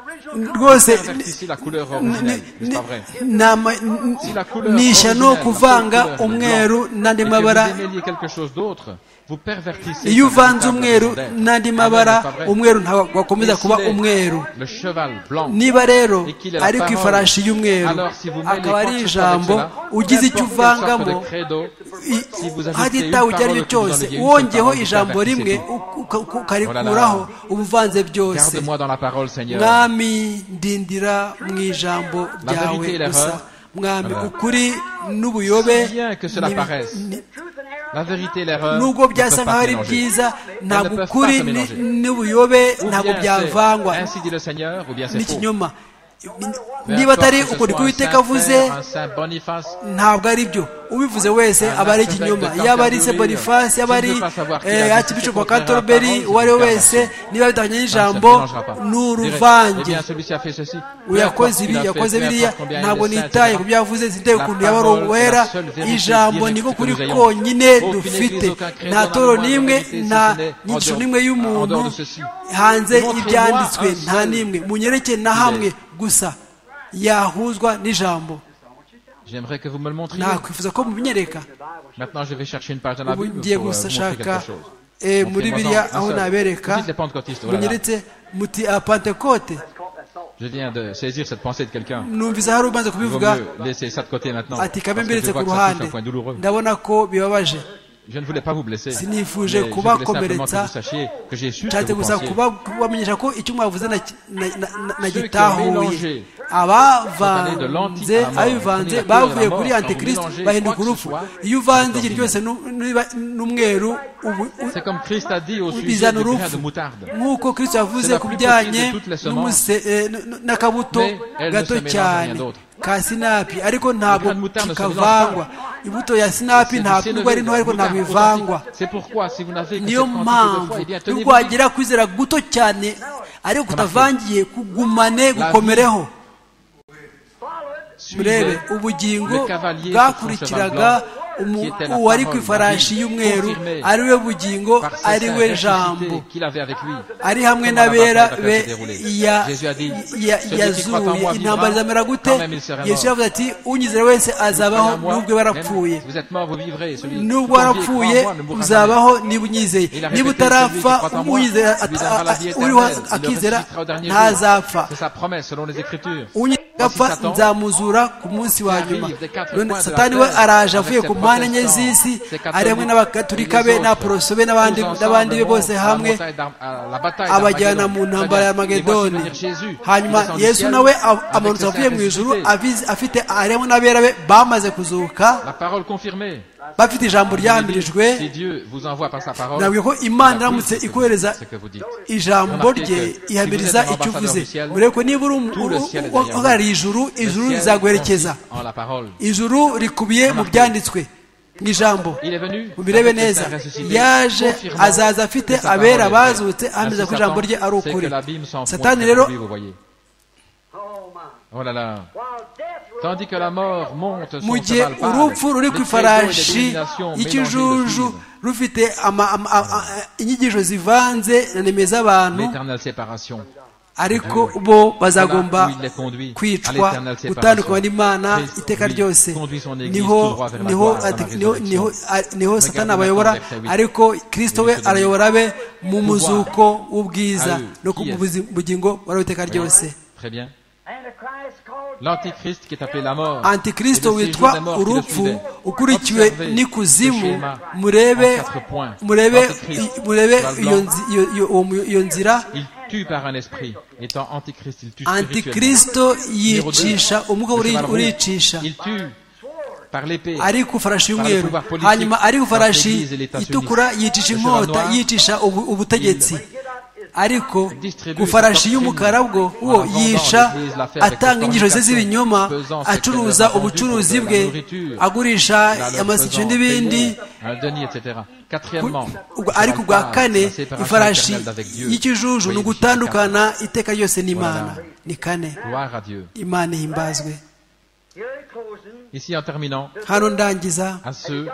rwose Ici, la couleur originelle, n'est-ce pas vrai nisha ni ukuvanga umweru n'andi Et que vous mabara démêliez quelque chose d'autre, vous pervertissez iyo sa véritable uvanze umweru modèle. n'andi Ah, mabara n'est-ce pas vrai umweru ntabwo wakomeza Et kuba s'il est umweru Le cheval blanc. niba rero Et qu'il est la ari ku parole. ifarashi y'umweru Alors, si vous mêlez akaba ari quelque chose ijambo avec cela, ugize icyo peu importe quelle sorte de uvangamo credo, i- si vous ajoutez haditawe une icyo ari cyo parole que vous cyose enleviez, une seule wongeho parole, vous ijambo pervertissez rimwe tout. u- uka- uka- ukarikuraho uba uvanze byose Garde-moi dans la parole, Seigneur. mwami ndindira mu ijambo La vérité et ryawe l'erreur. gusa mwami Voilà. ukuri n'ubuyobe Si bien que cela ni- paraisse, ni- La vérité et l'erreur ne nubwo peuvent byasa nkaho pas se ari mélanger. byiza ntabwo peuvent pas ukuri se ni- mélanger. n'ubuyobe Ou ntabwo bien c'est byavangwa ainsi dit le Seigneur, ou bien c'est faux. n'ikinyoma Peu niba importe atari que ce ukuri soit un k'uwiteka Saint avuze Pierre, un Saint Boniface, ntabwo ari byo ubivuze wese Un aba ari archevêque ikinyoma de yaba ari se Canterbury, bonifasi yaba s'il ne ari veut pas savoir qui eh, a dit archbishop wa ce contraire à la canterbury parole, uwo ari we c'est wese niba ça ne bitandukanye se n'ijambo mélangera pas. ni Dirait, eh uruvange bien, celui-ci a fait ceci. Peu importe uyakoze ce ibi qu'il a fait, yakoze peu biriya importe combien il est ntabwo saint, nitaye etc. ku byo yavuze siteye La ukuntu yaba parole est la ari uwera seule vérité ijambo directe ni ko que kuri nous ayons. konyine Aucune dufite église, aucun credo nta n'a toro moins de n'imwe vérité, si nta ce n'est en dehors- nyigisho n'imwe en y'umuntu dehors de ceci. hanze Montre-moi y'ibyanditswe un nta seul. n'imwe munyereke na hamwe gusa yahuzwa n'ijambo J'aimerais que vous me le montriez. nakwifuza ko mubinyereka Maintenant, je vais chercher une page dans la ubu Bible pour ngiye euh, vous montrer quelque gushaka chose. eh, muri Montrez-moi-en biriya un aho seul. nabereka Vous dites les Pentecôtistes, oh là là. munyeretse muti a pentekote Je viens de saisir cette pensée de quelqu'un. numvise hari Il umaze vaut kubivuga mieux laisser ça de côté maintenant. ati parce kabe que je mbiretse vois ku que ça touche ruhande un point douloureux. ndabona ko bibabaje Je ne voulais pas vous blesser. mais Sinifuje je voulais simplement que kubakomeretsa. vous sachiez que j'ai su ce que nshatse vous gusa pensiez. kuba- kubamenyesha ko icyo mwavuze naki- na- na- na- mélangé nagitahuye sont allés de l'anti abavanze à la mort, abivanze venus à la bavuye mort, kuri quand vous antikristo mélangez quoi bahinduka que ce urupfu soit, iyo uvanze ikintu c'est cyose nu- niba- n'umweru ubu- u- C'est comme Christ a dit au sujet bizana du grain de urupfu moutarde. nk'uko kristo yavuze C'est la ku plus bijyanye petite de toutes les n'umuse- eh, n- n- n'akabuto Mais elle ne se gato mélange à rien cyane d'autre. ka sinapi ariko ntabwo Le grain de moutarde ne se mélange kikavangwa imbuto ya sinapi C'est ntabwo du nubwo ari sénévé, nto ariko moutarde ntabwo ivangwa authentique. C'est pourquoi, si vous n'avez que cette niyo quantité de foi, mpamvu eh bien, nubwo tenez-vous dit. wagira kwizera guto cyane ariko utavangiye kugumane gukomereho murebe Suivez ubugingo le cavalier sur bwakurikiraga son cheval blanc, umu- qui était la uwari ku parole, la ifarashi vie y'umweru confirmée ari we bugingo par ses ari saints we ressuscités jambo qu'il avait avec lui. ari hamwe Comment la n'abera bataille va-t-elle se be dérouler ya- Jésus a dit, ya- celui qui croit en moi yazuye intambara vivra, izamera gute quand même il sera yesu mort. yavuze ati unyizera wese azabaho Croyez en moi, n'ubwo barapfuye même si vous êtes mort, vous vivrez. Celui qui nubwo croit en Dieu et croit warapfuye en moi ne mourra jamais. uzabaho niba unyizeye Il a niba répété, celui qui utarapfa croit en moi, unyizera lui donnera la vie uriho éternelle. Il le akizera ressuscitera au dernier jour. ntazapfa C'est sa promesse selon les Écritures. Voici unyigapfa Satan, nzamuzura ku munsi wa Arrive nyuma des quatre none coins de satani la we terre, araje avec avuye ses ku mpande enye protestants, z'isi ses ari hamwe catholiques, n'abakaturika be les autres. n'abaporoso be Tous ensemble, n'abandi be bose montent hamwe la montagne d'Arm- à la bataille abajyana d'Armageddon. mu ntambara ya Et voici magedoni venir Jésus, hanyuma descend du yesu ciel, nawe a- avec ses amanutse saints avuye mu ijuru ressuscités. avize- afite ari hamwe n'abera be bamaze kuzuka La parole confirmée. bafite ijambo Si ryahambirijwe Dieu vous envoie par sa parole, nabwiye ko il imana iramutse accomplira ikohereza ce que vous dites. ijambo rye ihamiriza icyo uvuze urebe ko niba uri uhagarariye ijuru Le ijuru ciel rizaguherekeza consiste en la parole. ijuru rikubiye mu byanditswe mu ijambo Il est venu. mubirebe avec ses neza saints ressuscités, yaje confirmant azaza afite que sa abera parole est vraie. bazutse Ainsi, ameza ko ijambo rye ari Satan sait que ukuri l'abîme s'en fond satani près de rero lui, vous voyez. Oh là là. Tandis que la mort monte mu son gihe cheval pâle, urupfu ruri ku les credos et les ifarashi dominations mélangées le y'ikijuju suivent. rufite ama- ama- a- a- inyigisho zivanze na neme z'abantu L'éternelle séparation. ariko bo bazagomba Voilà où il les conduit, à kwicwa l'éternelle séparation. gutandukanywa n'imana Christ, iteka lui, ryose conduit son Église tout niho droit vers la niho gloire, vers la ati- niho- résurrection. niho- a- niho satani maintenant abayobora vers sa huit. ariko kristo we arayobora abe mu muzuko w'ubwiza à eux, no qui ku est. buzi- bugingo bari iteka ryose Très bien. L'antichrist qui est appelé la mort. antikristo et le séjour des witwa morts qui le urupfu suivait. ukurikiwe Observez ce n'ikuzimu schéma en murebe quatre points. murebe Antichrist, murebe cheval iyo blanc. nzi- iyo- iyo- uwo- iyo nzira Il tue par un esprit. Étant antichrist, il tue spirituellement. antikristo Numéro deux, yicisha umwuka le uri- cheval roux. uricisha Il tue par l'épée. ari ku ifarashi y'umweru pouvoir politique, hanyuma ari ku dans ifarashi l'église et l'État itukura sioniste. yicisha Le inkota cheval noir, yicisha ubu- ubutegetsi ariko distribue ku ifarashi cette y'umukara bwo doctrine en uwo vendant yica l'église, la ferme, atanga inyigisho ze fornication, z'ibinyoma pesant ce qu'elle acuruza a vendu ubucuruzi pour de la bwe nourriture, agurisha La leur amasicyo faisant n'ibindi payer un denier, etc. Quatrièmement, ubwo- ariko ubwa kane ifarashi y'ikijuju ni ugutandukana iteka ryose n'imana Voilà. ni kane Gloire à Dieu. imana ihimbazwe Ici, en terminant, hano ndangiza à ceux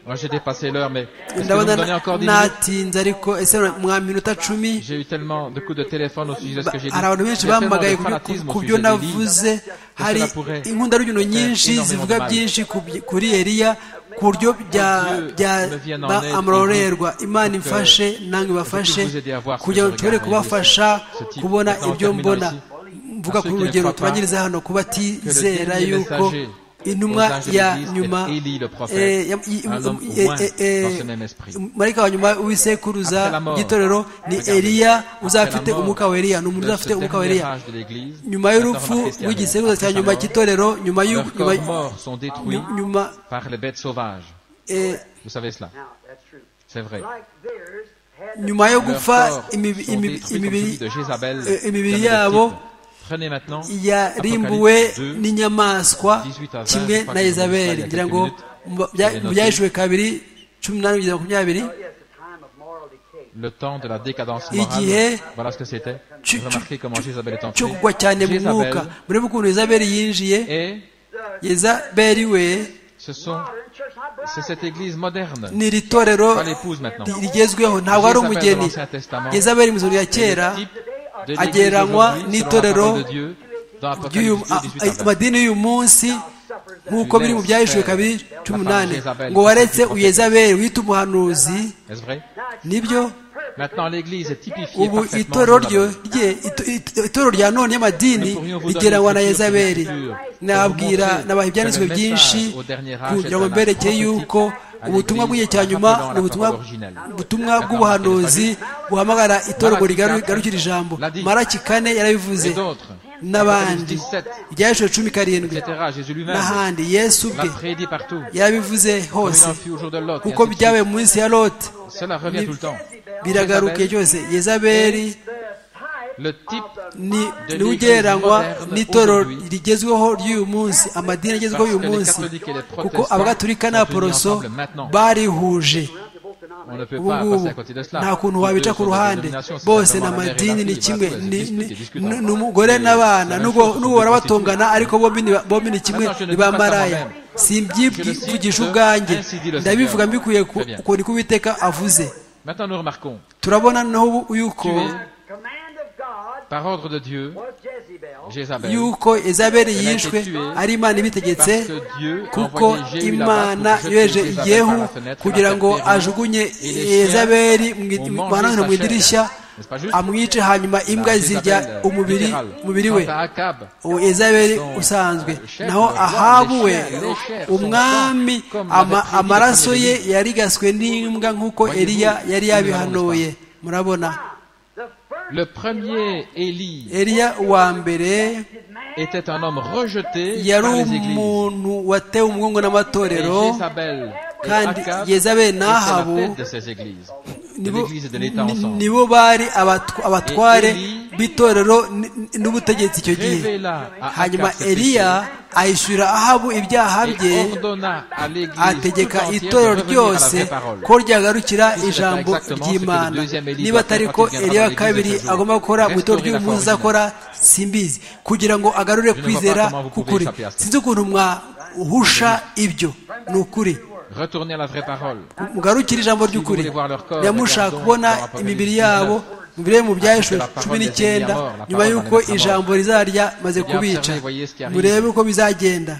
Moi, j'ai dépassé l'heure, mais est-ce que vous me donnez encore 10 minutes J'ai eu tellement de coups de téléphone au sujet de ce que j'ai dit. hari abantu benshi J'ai tellement de bampamagaye fanatisme au ku sujet byo des livres. navuze hari inkundarubyino nyinshi zivuga byinshi ku by- kuri eliya ku buryo bya- bya- ba amurorerwa imana imfashe namwe bafashe kugira ngo nshobore kubafasha kubona ibyo mbona mvuga ku rugero tubangiriza hano kuba atizera yuko intumwa ya nyuma marayika wa nyuma w'isekuruza y'itorero ni eliya uzafite umwuka wa eliya ni umuntu uzafite umwuka wa eliya nyuma y'urupfu rw'igisekuruza cya nyuma cy'itorero nyuma y'u- Leurs nyuma- corps morts sont détruits nyu- nyuma par les bêtes sauvages. eh, Vous savez cela C'est vrai. nyuma yo Leurs gupfa corps sont imi- imi- détruits comme imibiri celui de Jézabel, eh, imibiri qui avait le yabo titre. Prenez maintenant yarimbuwe Apocalypse 2, n'inyamaswa 18 à 20, kimwe je crois na que yezabeli c'est ngira ngo quelques mu- bya- minutes. mu byaheshiwe kabiri cumi n'umunani kugeza makumyabiri le temps de la décadence Il morale. dit, Voilà ce que c'était. tu- Remarquez comment Jézabel est cyo entrée. kugwa cyane mu mwuka Jézabel murebe ukuntu yezabeli yinjiye et yezabeli we ce sont, c'est cette église moderne. ni iri torero Pas l'épouse maintenant. rigezweho ntabwo Jézabel ari umugeni dans l'Ancien Testament. yezabeli mu ya kera Le type de l'église agereranywa aujourd'hui, selon la n'itorero parole de Dieu, dans ry'uyu- Apocalypse 2, 18 à a- a- 20. amadini y'uyu munsi nk'uko biri mu byaheshiwe kabiri cumi n'umunani Jézabel, ngo waretse prophète. uyezabeli wita umuhanuzi Est-ce vrai nibyo Maintenant, l'église est typifiée ubu parfaitement itorero de ryo Jézabel. rye ito- ito- itorero rya none y'amadini rigeranywa na yezaberi nababwira nabaha ibyanditswe byinshi kugira ngo mberekeye yuko ubutumwa bw'igihe cya nyuma ni ubutumwa ubutumwa bw'ubuhanuzi buhamagara itorero rigaru- rigarukira ijambo maraki kane yarabivuze Et d'autres, n'abandi ibyaheshiwe cumi karindwi etc. Jésus lui-même n'ahandi yesu l'a bwe prédit partout. yarabivuze Comme il hose en fut au jour de Lot. et kuko ainsi de suite. byabaye mu minsi ya lote Cela revient tout le temps. biragarukiye cyose yezaberi Le type ni niwe ugereranywa n'itorero rigezweho ry'uyu munsi amadini agezweho uyu munsi kuko abagatulika n'abaporoso barihuje on ne peut ubu pas ngubu passer à côté de cela. nta kuntu Deux wabica sont ku des ruhande dénominations, c'est bose ni simplement la mère et la amadini ni fille, kimwe voilà, ni c'est ni- discutable. ni- ni umugore n'abana n'ubwo n'ubwo barabatongana ariko bombi ni ba- bombi ni kimwe Maintenant, je ne ni dis pas ça bamaraya moi-même. simbyivugisha ubwanjye Ainsi dit le ndabivuga Seigneur. mbikuye ku Très bien. ukuntu uko uwiteka avuze Maintenant, nous remarquons, turabona noneho ubu- yuko tué par ordre de Dieu, Jézabel, yuko ezabeli Elle a été yishwe tuée ari imana ibitegetse parce que Dieu a kuko envoyé Jéhu imana là-bas pour yoheje jeter Jézabel yehu par la fenêtre, kugira la ngo faire périr. ajugunye Et les chiens ezabeli ont mu- mangé maranhano mu sa chair. idirishya N'est-ce pas juste? amwice hanyuma imbwa La zirya Jézabel, umubiri littérale. umubiri we Quant à Akab, uwo ezabeli son, usanzwe euh, chef, naho le roi, ahabu les we chers, les chers sont umwami morts, comme ama- l'avait prédit amaraso le ye premier yarigaswe n'imbwa nk'uko Voyez-vous, eliya yari nous l'avons, yabihanuye murabona le premier Élie eliya uwa mbere était un homme rejeté yari par les églises. umuntu watewe umugongo Et n'amatorero Jézabel et kandi Akab Yezabel étaient la n'Ahabu tête de ces églises, de nibo- l'église et de l'État ni- ensemble. nibo bari abatw- abatware Et Eli- b'itorero n- n- n'ubutegetsi icyo gihe Révéla à hanyuma Akab ses eliya péchés ahishyurira ahabu ibyaha bye et ordonna à l'église tout ategeka entière de itorero revenir à la ryose vraie parole. ko ryagarukira ijambo exactement ce que ry'imana le deuxième Élie niba doit atari faire ko quand il viendra eliya dans wa kabiri l'église un jour. agomba gukora mu itorero Restaurer la foi ry'umuntu uzakora simbizi kugira ngo agarure ne vois kwizera pas comment vous pouvez k'ukuri échapper à ça. sinzi ukuntu mwahusha ibyo ni ukuri Retournez à la vraie parole. mugarukire ijambo ry'ukuri voulez voir leur corps, ntiyamushaka regardons kubona dans Apocalypse imibiri yabo 19. imibiri yo mu byaheshwe Parce que la cumi parole n'icyenda des ennemis est mort, la nyuma parole des y'uko ennemis est mort. ijambo rizarya maze Bien kubica observez, voyez ce qui arrive. murebe uko bizagenda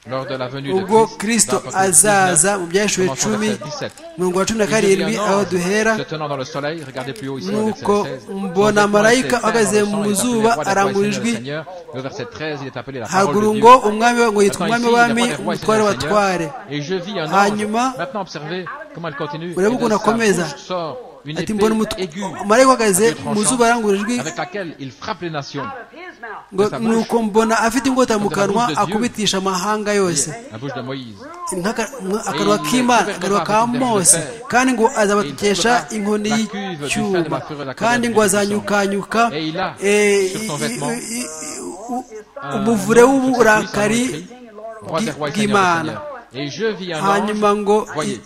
Lors de la venue ubwo de Christ, kristo dans Apocalypse 19, azaza mu byaheshuwe commençons au cumi verset 17. mirongo ya cumi na Il dit, karindwi un aho ange duhera se tenant dans le soleil, regardez plus haut ici, au verset nuko 16, mbona son marayika roi était ahagaze saint dans le mu sang, il zuba était appelé le roi des rois et arangura seigneur ijwi des seigneurs. Le verset 13, il est appelé la parole haguru de Dieu. ngo umwami wa- ngo yitwa Attends umwami ici, il w'abami apparaît roi et seigneur umutware des seigneurs. w'abatware Et je vis un Hanyuma- ange. Maintenant, observez comment elle continue. Et urebe de ukuntu sa akomeza bouche sort une ati mbona épée umutu- aiguë, marayika ahagaze à deux mu tranchants, zuba arangura ijwi avec laquelle il frappe les nations. ngo de sa bouche, nuko mbona afite ingota mu de la kanwa bouche de Dieu, akubitisha amahanga yose La bouche de Moïse. Nk'aka- nka- akanwa k'imana akanwa ka mose kandi ngo azabatekesha inkoni y'icyuma kandi ngo azanyukanyuka eh, i- i- u- umuvure w'uburakari Roi des rois et Seigneur des bw'imana seigneurs. Et je vis un hanyuma ange. ngo Voyez, i-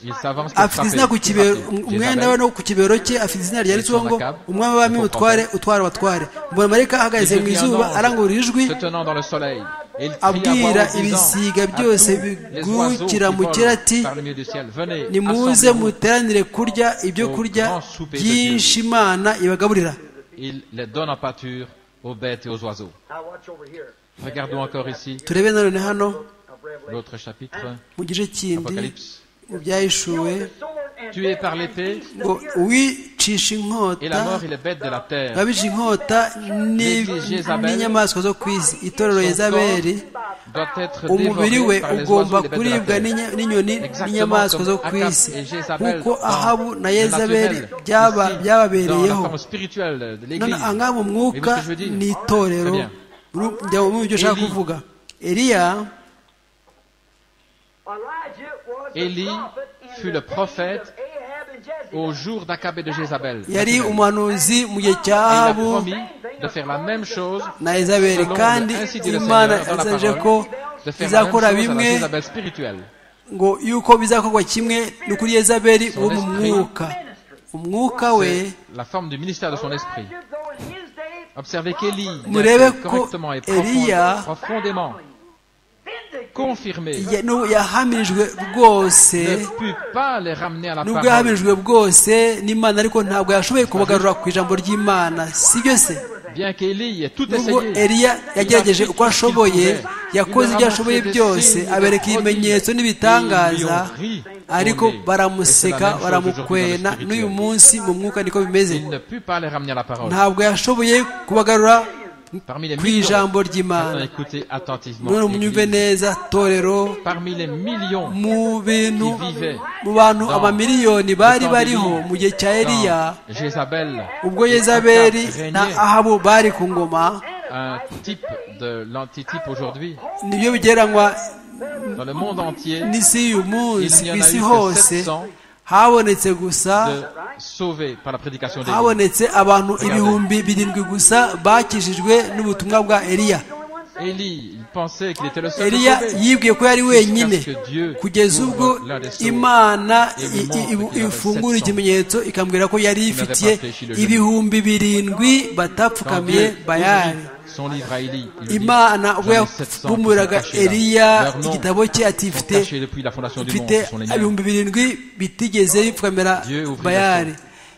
il s'avance pour afite izina ku frapper. kibero Jézabel, umwenda we no ku kibero cye afite izina ryanditsweho ngo umwami w'abami mutware utwara abatware mbona marayika ahagaze mu izuba arangurura ijwi se tenant dans le soleil, abwira ibisiga byose bigukira mu kirati nimuze muteranire kurya ibyo kurya byinshi imana ibagaburira il les donne en pâture aux bêtes et aux oiseaux. Regardons encore ici turebe nanone hano l'autre chapitre, mu gice kindi Apocalypse. mu byahishuwe Tué par l'épée, ngo uwicisha et la mort inkota et les bêtes de la terre ababije inkota ni- n'inyamaswa zo ku isi itorero yezaberi doit être umubiri we dévorée par les oiseaux et les ugomba bêtes de kuribwa la terre. n'inya- n'inyoni n'inyamaswa zo ku isi kuko ahabu na yezaberi byaba byababereyeho none byababereyeho angaba umwuka ni itorero Ru- njya mu byo ushaka kuvuga eliya Élie fut le prophète au au jour d'Akab et de Jézabel. yari umuhanuzi mu gihe cya Et il a ahabu promis de faire la même chose na ezaberi selon kandi ainsi dit le imana Seigneur dans la yasezeje ko parole, de faire la même chose izakora à la bimwe Jézabel spirituelle. ngo yuko bizakorwa kimwe ni ukuri ezaberi wo mu esprit. mwuka umwuka we C'est la forme du ministère de son esprit. Observez qu'Élie Murebe a été ko correctement et Eliya- profond- profondément confirmé ya- nu- yahamirijwe rwose ne put pas les ramener à la nubwo parole. yahamirijwe bwose n'imana ariko ntabwo yashoboye kubagarura ku ijambo ry'imana sibyo se Bien qu'Élie ait tout nubwo essayé, eliya yagerageje Il a fait ce uko qu'il ashoboye pouvait. yakoze Il ibyo leur a ashoboye montré des byose signes, abereka des ibimenyetso prodiges, n'ibitangaza et ils lui ont ri ariko au nez. baramuseka Et c'est la même chose baramukwena aujourd'hui dans le n'uyu spirituel. munsi mu mwuka niko bimeze il ne put pas les ramener à la parole. ntabwo yashoboye kubagarura Parmi les ku millions, ijambo Maintenant, ry'imana écoutez attentivement. none munyumve l'Église. neza torero Parmi les millions mu bintu qui vivaient mu bantu dans- amamiliyoni bari dans bariho Élie, mu gihe cya eliya dans Jézabel, ubwo et yezaberi Akab na régnait, ahabu bari ku ngoma un type de l'antitype aujourd'hui, nibyo bigereranywa dans le monde entier, n'isi y'uyu Il munsi n'y ku en a isi eu que hose 700 habonetse gusa de sauver par la prédication d'Élie. habonetse abantu ibihumbi birindwi gusa bakijijwe n'ubutumwa bwa eliya Élie, il pensait qu'il était le seul eliya sauvé. yibwiye ko yari wenyine kugeza ubwo imana i- i- i- ifungura ikimenyetso ikambwira ko yari ifitiye ibihumbi birindwi Quand batapfukamiye Dieu bayani ouvrit son livre à Élie, il lui dit, imana ubwo J'en ai 700 qui sont yakumuraga cachés là. eliya Leurs noms igitabo cye ati sont mfite cachés depuis la fondation du monde, mfite ce sont les miens. ibihumbi birindwi bitigeze bipfukamira Dieu ouvrit bayari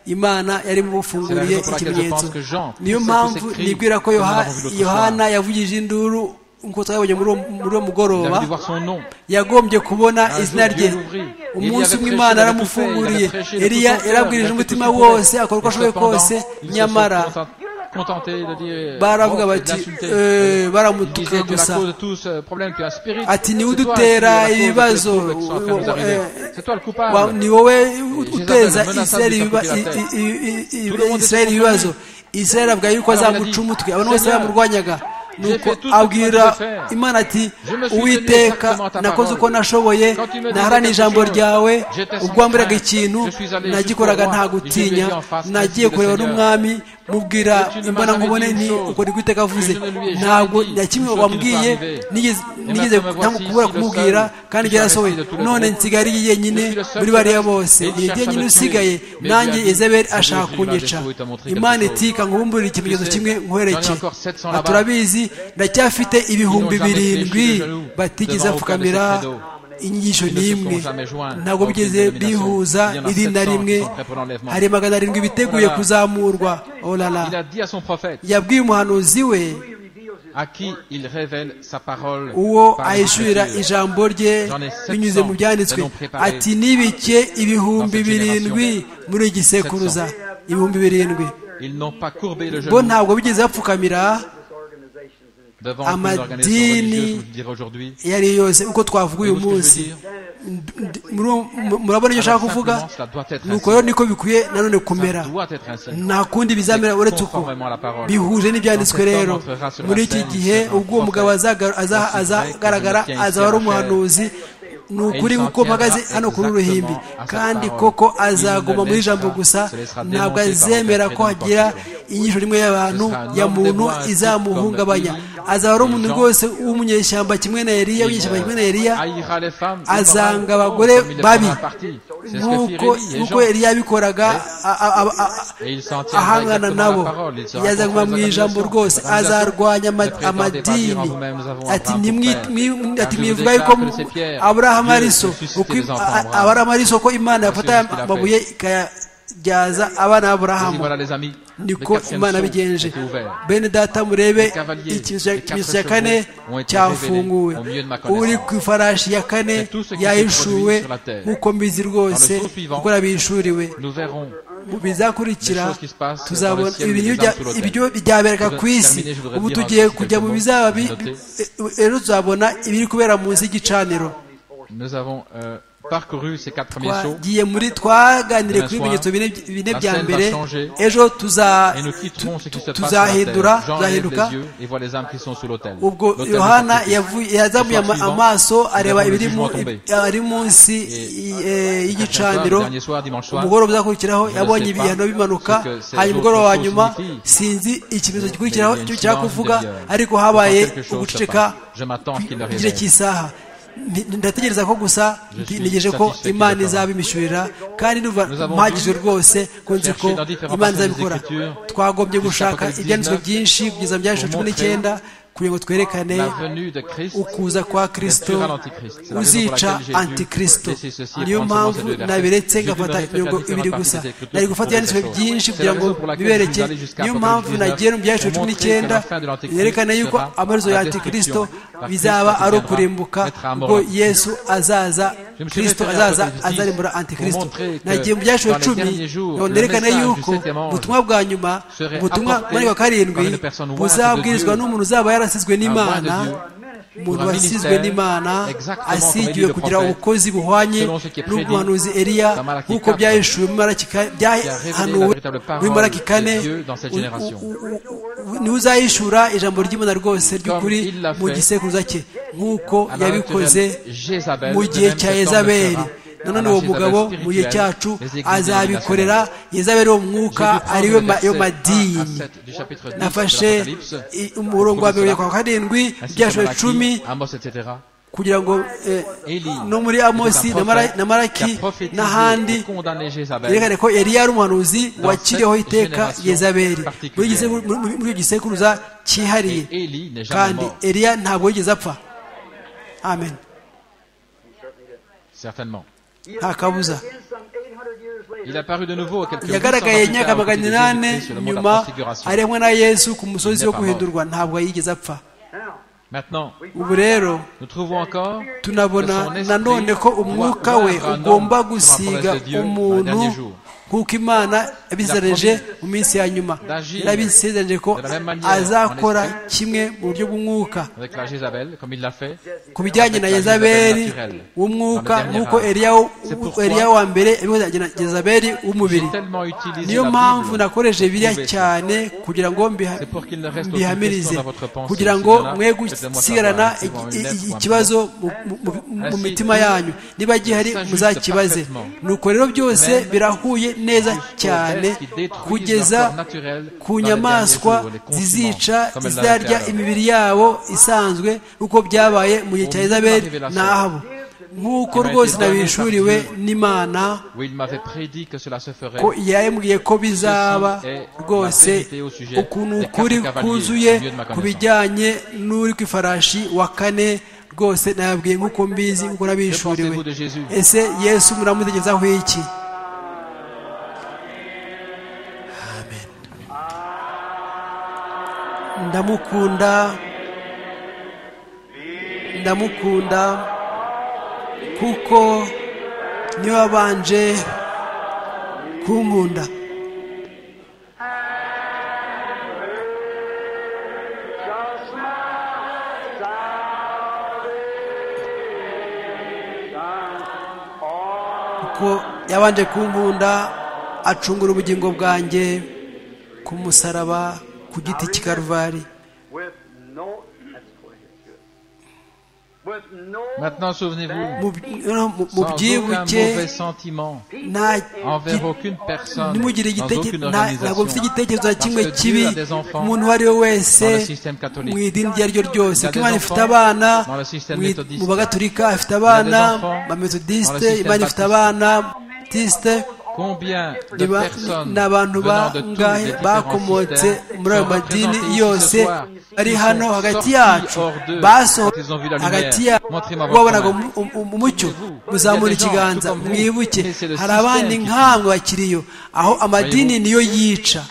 imana yari C'est la bufunguriye raison pour laquelle ikimenyetso je pense que Jean, niyo c'est mpamvu tous ces cris nibwira ko que nous Yoha- avons vus l'autre yohana yavugije induru nk'uko twabonye muri uwo- muri uwo Il mugoroba avait dû voir son nom. yagombye kubona Un jour, izina rye Dieu l'ouvrit. umunsi Élie umwe avait prêché, il avait tout fait, imana il yaramufunguriye avait prêché de tout eliya son cœur, il yarabwirije a fait umutima tout ce qu'il wose pouvait. akora uko Et ashoboye cependant, kose ils se sont nyamara content- contentés de dire, baravuga bon, bati de l'insulter. "Eh, Ils disaient, baramutuka tu es la gusa cause de tout ce problème, tu es un spirit. Ati, ni C'est we toi qui udutera es la cause de tous les ibibazo, troubles qui sont en train de nous eh, arriver. eh, C'est toi le Wa- coupable. ni wowe uteza Jezabel, menaçant de isirayeli ibiba- sa i- i- i- i- Tout le monde Israel était ibibazo isirayeli avuga yuko Alors, il a azamuca dit, umutwe abantu bose Seigneur, bamurwanyaga nuko fait tout ce que abwira moi je devais faire. imana ati Je me suis tenu uwiteka exactement à ta nakoze uko parole. nashoboye Quand tu me disais naharaniye quelque ijambo chose, ryawe j'étais sans ubwo wambwiraga crainte. ikintu Je suis allé nagikoraga jusqu'au roi, nta et je lui ai gutinya dit en face, nagiye ainsi le kureba Seigneur. n'umwami mubwira Que tu ne m'as imbona jamais nkubone dit une ni chose. uko niko iteka avuze Que je ne lui ai jamais ntabwo dit na kimwe une chose qui wambwiye nous soit arrivée. nigeze Et maintenant, nigeze me voici, ntamukubura ici, le kumubwira seul kandi qui byarasohoye soit resté de tout le none groupe. nsigaye ari Je yenyine suis le seul muri qui bariya reste, bose et il ni cherche à jyenyine me tuer. usigaye Mais nanjye Dieu a dit, ezaberi "Aujourd'hui, ashaka il va kunyica détruire, il va montrer imana quelque iti chose." kanga umbumbure ikimenyetso Tu sais, kimwe nkwereke j'en ai encore 700 Ati, là-bas. turabizi ndacyafite ibihumbi Ils n'ont jamais birindwi fléchi de genoux batigeze devant apfukamira aucun des secretos. inyigisho Ils ne se sont n'imwe jamais joints ntabwo aucune bigeze dénomination. bihuza Il y en a iri na 700 rimwe qui sont prêts pour l'enlèvement. hari magana arindwi biteguye Voilà. kuzamurwa olala Il a dit à son prophète, yabwiye umuhanuzi we à qui il révèle sa parole. uwo par les ahishurira Écritures. ijambo rye J'en ai 700 binyuze mu byanditswe que l'on préparé. ati nibike ibihumbi birindwi muri iyi gisekuruza ibihumbi birindwi Ils n'ont pas courbé le bo genou ntabwo bigeze bapfukamira devant toutes les organisations Amadini. religieuses, je dirais aujourd'hui. iyo ari yo yose uko twavuga uyu Voyez-vous ce que munsi je veux dire Ndi- muri uwo- mu- murabona icyo Alors ushaka kuvuga simplement, cela doit être ainsi. nuko rero niko bikwiye nanone kumera Ça doit être ainsi. nta kundi bizamera uretse uko Conformément à la parole. bihuje n'ibyanditswe rero muri iki gihe ubwo uwo mugabo azaga- aza- azagaragara azaba ari umuhanuzi ni ukuri kuko mpagaze hano kuri ruhimbi kandi koko azaguma muri ijambo gusa ntabwo azemera ko hagira inyigisho rimwe y'abantu ya muntu izamuhungabanya azaba ari umuntu rwose w'umunyeshyamba kimwe na eriya w'inyeshyamba kimwe na eriya azanga abagore babi nk'uko eriya yabikoraga ahangana nabo yazanywa mu ijambo rwose azarwanya amadini ati mwivuga yuko aburahamu ariso aburahamu ariso ko imana yafata amabuye ikayabyaza abana b'aburahamu niko imana bigenje bene data murebe ikimenyetso cya kane cyafunguwe uri ku ifarashi ya kane yahishuwe nk'uko mbizi rwose kuko yabishuriwe mu bizakurikira tuzabona ibyo byabereka ku isi ubu tugiye kujya mu bizaba rero tuzabona ibiri kubera munsi y'igicaniro twagiye muri twaganire kuri ibimenyetso bine bya mbere ejo tuzahindura tuzahinduka ubwo yohana yazamuye amaso areba ari munsi y'igicaniro umugoroba uzakurikiraho yabonye ibihano bimanuka hanyuma umugoroba wa nyuma sinzi ikimenyetso gikurikiraho cyo cyakuvuga ariko habaye uguceceka igihe cy'isaha ndategereza ko gusa ntegereje ko imana izabimishyurira kandi mpagije rwose ko nzi ko imana izabikora twagombye gushaka ibyanditswe byinshi kugeza mu byanditswe cumi n'icyenda kugira ngo twerekane ukuza kwa kirisito uzica antikirisito niyo mpamvu nabiretse ngafata imirongo ibiri gusa nari gufata ibyanditswe byinshi kugira ngo bibereke niyo mpamvu nagiye mu byanditswe cumi n'icyenda yerekana yuko amaherezo ya antikirisito bizaba ari ukurimbuka ubwo yesu azaza kirisito azaza azarimbura antikirisito nagiye mu byanditswe cumi nerekana yuko ubutumwa bwa nyuma ubutumwa muri wa karindwi buzabwirizwa n'umuntu uzaba yari yarasizwe n'imana umuntu wasizwe n'imana asigiwe kugira ubukozi buhwanye n'ubuhanuzi eriya nk'uko byahishuwe byahanuwe muri maraki kane niwe uzahishura ijambo ry'imana rwose ry'ukuri mu gisekuruza cye nk'uko yabikoze mu gihe cya ezaberi nanone uwo mugabo mu gihe cyacu azabikorera yezabere uwo mwuka ariwe yo madini nafashe umurongo wa mirongo kwa karindwi byashore cumi kugira ngo no muri amosi na maraki n'ahandi yerekane ko yari yari umuhanuzi wakiriyeho iteka yezaberi muri icyo gisekuruza cyihariye kandi eriya ntabwo yigeze apfa amen nta kabuza yagaragaye imyaka magana inani nyuma aremwe na yesu ku musozi wo guhindurwa ntabwo yigeze apfa ubu rero tunabona nanone ko umwuka we ugomba gusiga umuntu nk'uko imana yabizereje mu minsi ya nyuma yarabisezereje ko azakora kimwe mu buryo bw'umwuka ku bijyanye na yezabeli w'umwuka nk'uko eriya wa mbere na yezabeli w'umubiri niyo mpamvu nakoresheje biriya cyane kugira ngo mbihamirize kugira ngo mwe gusigarana ikibazo mu mitima yanyu niba gihari muzakibaze nuko rero byose birahuye neza cyane kugeza ku nyamaswa zizica izarya imibiri yabo isanzwe uko byabaye mu gihe cya Elizabeth n'ahabo nk'uko rwose nabishuriwe n'imana ko yambwiye ko bizaba rwose ukuntu ukuri kuzuye ku bijyanye n'uri ku ifarashi wa kane rwose nababwiye nk'uko mbizi nk'uko nabishuriwe ese yesu muramutegezaho iki ndamukunda ndamukunda kuko niwe wabanje kunkunda kuko yabanje kunkunda acungura ubugingo bwanjye ku musaraba ku giti cy'i karuvari Maintenant, souvenez-vous, mu sans aucun byibuke mauvais sentiment nta envers gi- aucune personne, ntimugire dans igiteke- aucune nta- ntabwo mfite organisation, igitekerezo na Parce kimwe que Dieu kibi a des enfants umuntu uwo ari we wese dans le système mu catholique. idini iryo ari ryo ryose Il y a ko imana des ifite enfants abana dans le système mu i- méthodiste. mu bagaturika ifite Il abana y a des enfants ba dans methodiste le système imana ifite baptiste. abana baptiste Combien de ni ba- personnes ni abantu venant de tous les bangahe différents bakomotse systèmes muri sont ayo madini représentées ici yose ce soir ari Ils hano sont hagati sortis yacu hors d'eux basohotse quand ils ont vu la lumière. hagati yacu Montrez-moi votre wabonaga main. um- um- umucyo muzamura Il y a des gens, tout ikiganza comme vous, mwibuke mais c'est le hari abandi système qui- nkamwe bakiriyo aho amadini niyo yica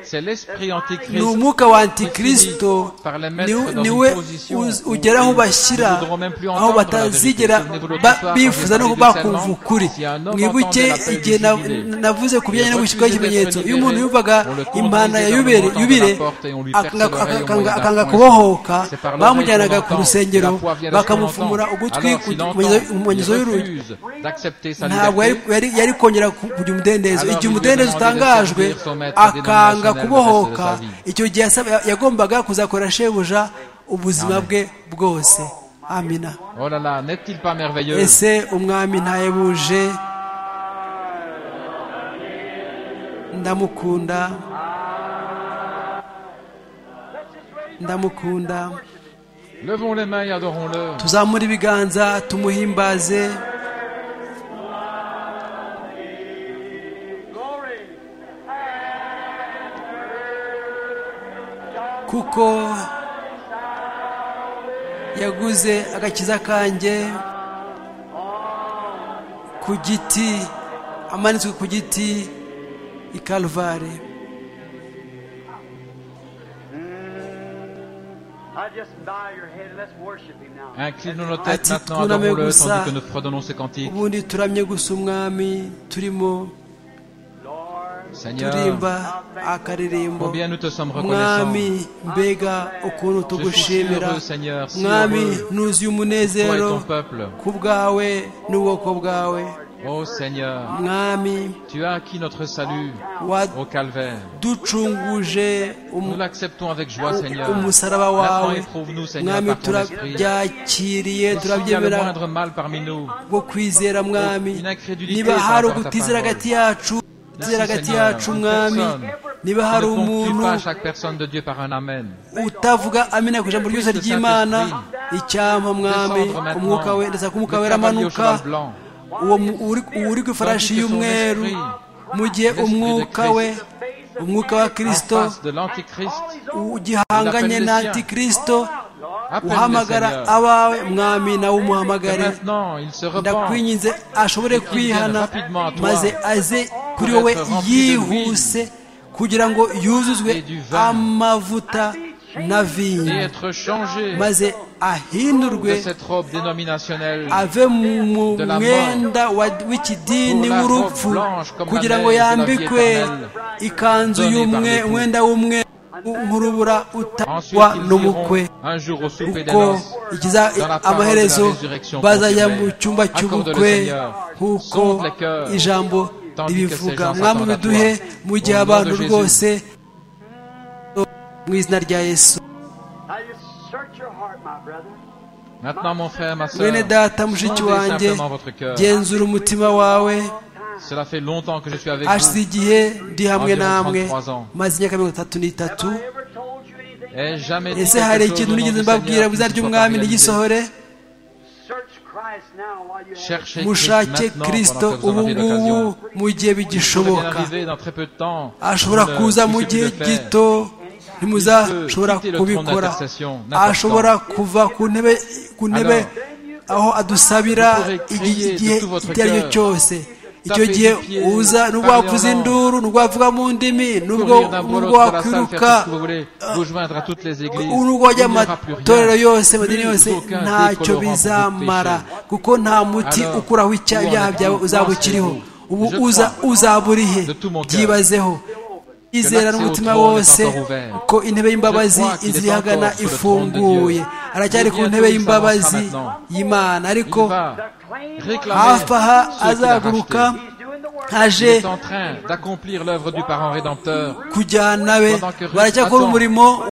C'est l'esprit ni antichrist umwuka wa antikristo par les ni- mettre dans niwe une position uz- où ugera aho ils bashyira ne voudront même plus aho entendre la vérité. batazigera Souvenez-vous l'autre ba- soir, bifuza quand no j'ai kuba parlé de bakumva harcèlement, ukuri si un homme mwibuke entend de la igihe na- paix du navuze ku bijyanye no Il gushyirwaho refuse ikimenyetso d'être iyo umuntu libéré. yumvaga On le conduisait imana ya dans le yubere montant de la yubire porte et on lui ak- perçait ak- l'oreille au akanga- moyen d'un akanga point. kubohoka C'est par l'oreille bamujyanaga qu'on ku entend. La rusengero foi vient de ce qu'on bakamufumura entend. ugutwi Alors, ku s'il ku manyezo- entend, mu manyezo il y'urugi refuse d'accepter sa ntabwo liberté. yari- yari yari kongera ku- kugira umudendezo Alors, igihe il lui demandait umudendezo de utangajwe servir son maître akanga dénominationnel kubohoka le reste de sa vie. icyo gihe yasaba- yagombaga kuzakorera shebuja ubuzima bwe bwose amina Oh là là, n'est-il pas merveilleux ese umwami ntayebuje ndamukunda ndamukunda Levons les mains et adorons-le. tuzamure ibiganza tumuhimbaze kuko yaguze agakiza kanjye ku giti amanitswe ku giti i kalvare Inclinons nos têtes Ati maintenant, kuna adorons-le, megusa. tandis que nous fredonnons ces cantiques. ubundi turamye gusa umwami turimo Seigneur, turimba akaririmbo combien nous te sommes reconnaissants. mwami mbega ukuntu Je suis si tugushimira heureux, Seigneur, si mwami heureux, toi et nuzuye umunezero ton peuple. ku bwawe n'ubwoko bwawe Oh Seigneur, mwami tu as acquis notre salut au calvaire. waducunguje Nous umu- l'acceptons avec joie, Seigneur. umusaraba Maintenant, wawe éprouve-nous, Seigneur, mwami par ton esprit. Et turabyakiriye S'il y a le turabyemera moindre mal parmi nous, bwo kwizera mwami Une incrédulité niba par hari rapport à ta ukutizera parole. hagati yacu utizera hagati Seigneur, yacu une mwami personne niba ne hari ponctue umuntu pas chaque personne de Dieu par un Amen. utavuga amina ku ijambo ryose Christ ry'imana Saint-Esprit, icyampa mwami Descendre maintenant, umwuka we ndetse le umwuka we cavalier au aramanuka cheval blanc. uwo mu- uri uri ku ifarashi Tandis que son y'umweru esprit, mu gihe l'esprit de umwuka Christ, we umwuka wa En kirisito face de l'Antichrist, ugihanganye L'appel na des siens. antikristo appelle le uhamagara Seigneur. abawe mwami nawe Que umuhamagare maintenant, il se repent. ndakwinginze ashobore kwihana maze aze kuri wowe yihuse kugira ngo yuzuzwe amavuta na et vino être changé maze de ahindurwe cette robe dénominationnelle ave mu mwenda wa- w'ikidini w'urupfu kugira ngo yambikwe ikanzu y'umwe umwenda w'umwe nk'urubura Ensuite, utangwa ils n'umukwe iront un jour au souper des kuko noces. ikiza- dans la parole amaherezo de la résurrection bazajya mu confirmée. cyumba Accorde le cy'ubukwe Seigneur. nk'uko Sonde les cœurs. ijambo Tandis que ribivuga ces gens mwami s'attendent à biduhe toi. mu gihe Au nom de abantu Jésus. rwose mu izina rya yesu Maintenant, mon frère, ma sœur, mwene data mushiki sondez wanjye simplement votre cœur. genzura umutima wawe Cela fait longtemps que je suis avec hashize vous. igihe ndi hamwe namwe Environ 33 ans. maze imyaka mirongo itatu n'itatu Et jamais dit ese quelque hari chose ikintu au nom nigeze du mbabwira Seigneur mu qui izina ne soit pas ry'umwami réalisé. ntigisohore Cherchez mushake Christ maintenant kirisito pendant que vous en ubu avez ngubu l'occasion. mu gihe Il peut bien bigishoboka arriver dans très peu de temps. ashobora Vous ne kuza touchez mu plus gihe le fer. gito ntimuzashobora quitter le trône kubikora d'intercession, n'importe ashobora kuva ku ntebe ku ntebe aho adusabira vous pourrez igi- crier de igihe tout votre icyo ari cyo cœur, cyose icyo taper gihe du pied, uza nubwo parler en wavuza langue, induru nubwo wavuga mu ndimi nubwo courir d'un bout à nubwo l'autre de la salle, faire wakwiruka tout ce que vous voulez, vous joindre à toutes les églises. nubwo wajya Il mu n'y aura plus matorero rien. yose amadini Plus yose aucun ntacyo décolorant pour vous bizamara pécher. kuko nta muti Alors, ukuraho icya- où en ibyaha êtes-vous? byawe uzaba Pensez-vous. ukiriho ubu Je uza crois uzaba urihe de tout mon cœur byibazeho izera l'accès au n'umutima trône est wose encore ouvert. ko intebe y'imbabazi Je crois qu'il est izihagana encore sur le trône de ifunguye Dieu. aracyari ku Bientôt, ntebe il y'imbabazi s'avancera maintenant. y'imana Il ariko va réclamer hafi aha ceux qu'il a azaguruka rachetés. Il aje est en train d'accomplir l'œuvre du parent rédempteur. kujyana be Pendant que Ruth baracyakora attend. umurimo